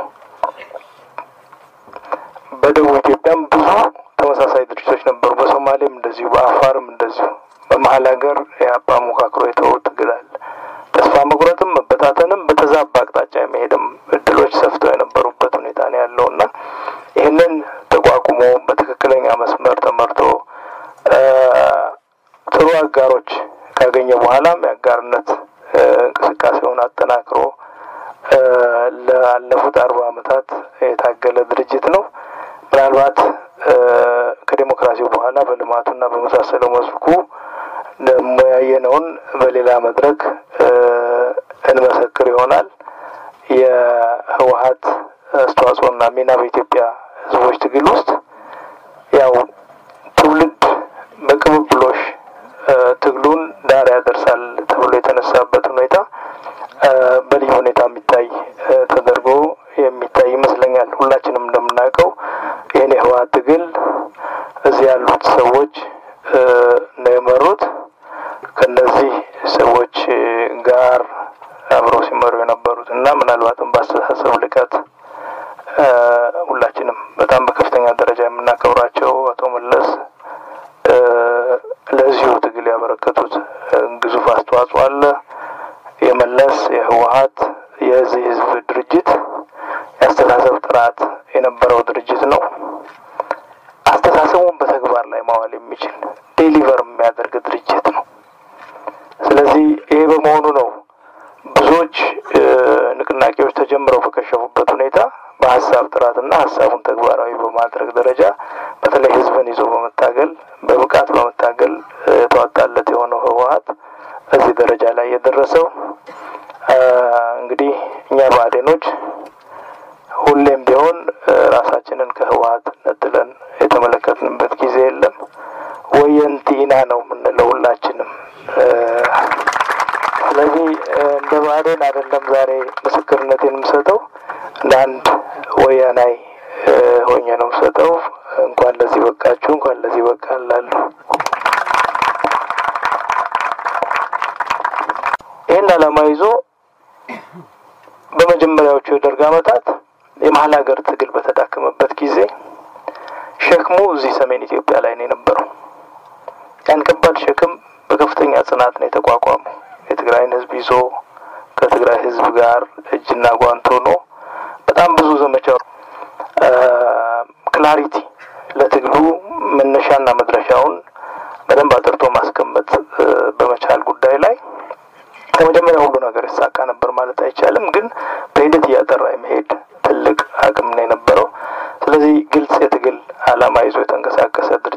S3: በደቡብ ኢትዮጵያም ብዙ ተመሳሳይ ድርጅቶች ነበሩ። በሶማሌም እንደዚሁ፣ በአፋርም እንደዚሁ። በመሀል ሀገር የአባ ሞካክሮ የተወው ትግል አለ። ተስፋ መቁረጥም መበታተንም በተዛባ አቅጣጫ የመሄድም እድሎች ሰፍተው የነበሩበት ሁኔታ ነው ያለው እና ይህንን ተቋቁሞ በትክክለኛ መስመር ተመርቶ ጥሩ አጋሮች ካገኘ በኋላም የአጋርነት እንቅስቃሴውን አጠናክሮ ላለፉት አርባ ዓመታት የታገለ ድርጅት ነው። ምናልባት ከዴሞክራሲው በኋላ በልማቱና በመሳሰለው መስኩ ደግሞ ያየነውን በሌላ መድረክ እንመሰክር ይሆናል። የህወሀት አስተዋጽኦና ሚና በኢትዮጵያ ህዝቦች ትግል ውስጥ ያው ትውልድ በቅብብሎሽ ትግሉን ዳር ያደርሳል ተብሎ የተነሳበት ሁኔታ በልዩ ሁኔታ የሚታይ ተደርጎ የሚታይ ይመስለኛል። ሁላችንም እንደምናውቀው ይህን የህወሀት ትግል እዚህ ያሉት ሰዎች ነው የመሩት። ከነዚህ ሰዎች ጋር አብረው ሲመሩ የነበሩት እና ምናልባትም በአስተሳሰብ ልቀት ሁላችንም በጣም በከፍተኛ ደረጃ የምናከብራቸው አቶ መለስ ለዚሁ ትግል ያበረከቱት ግዙፍ አስተዋጽኦ አለ። የመለስ የህወሀት የዚህ ህዝብ ድርጅት የአስተሳሰብ ጥራት የነበረው ድርጅት ነው። አስተሳሰቡን በተግባር ላይ ማዋል የሚችል ዴሊቨር የሚያደርግ ድርጅት ነው።
S6: ብዙዎች ንቅናቄዎች ተጀምረው በከሸፉበት ሁኔታ በሀሳብ ጥራትና ሀሳቡን ተግባራዊ በማድረግ ደረጃ በተለይ ህዝብን ይዞ በመታገል በብቃት በመታገል የተዋጣለት የሆነው ህወሀት እዚህ ደረጃ ላይ የደረሰው እንግዲህ እኛ ብአዴኖች ሁሌም ቢሆን ራሳችንን ከህወሀት ነጥለን የተመለከትንበት ጊዜ የለም። ወየንቲና ነው የምንለው ሁላችንም። ስለዚህ እንደ ብአዴን አይደለም ዛሬ ምስክርነቴን የምሰጠው እንደ አንድ ወያናይ ሆኜ ነው የምሰጠው። እንኳን ለዚህ በቃችሁ፣ እንኳን ለዚህ በቃ እላለሁ። ይህን ዓላማ ይዞ በመጀመሪያዎቹ የደርግ ዓመታት የመሀል ሀገር ትግል በተዳከመበት ጊዜ ሸክሙ እዚህ ሰሜን ኢትዮጵያ ላይ ነው የነበረው። ያን ከባድ ሸክም በከፍተኛ ጽናት ነው የተቋቋመው። የትግራይን ህዝብ ይዞ ከትግራይ ህዝብ ጋር እጅና ጓንት ሆኖ በጣም ብዙ ዘመቻ ክላሪቲ ለትግሉ መነሻና መድረሻውን በደንብ አጥርቶ ማስቀመጥ በመቻል ጉዳይ ላይ ከመጀመሪያ ሁሉ ነገር ይሳካ ነበር ማለት አይቻልም፣ ግን በሂደት እያጠራ የመሄድ ትልቅ አቅም ነው የነበረው። ስለዚህ ግልጽ የትግል ዓላማ ይዞ የተንቀሳቀሰ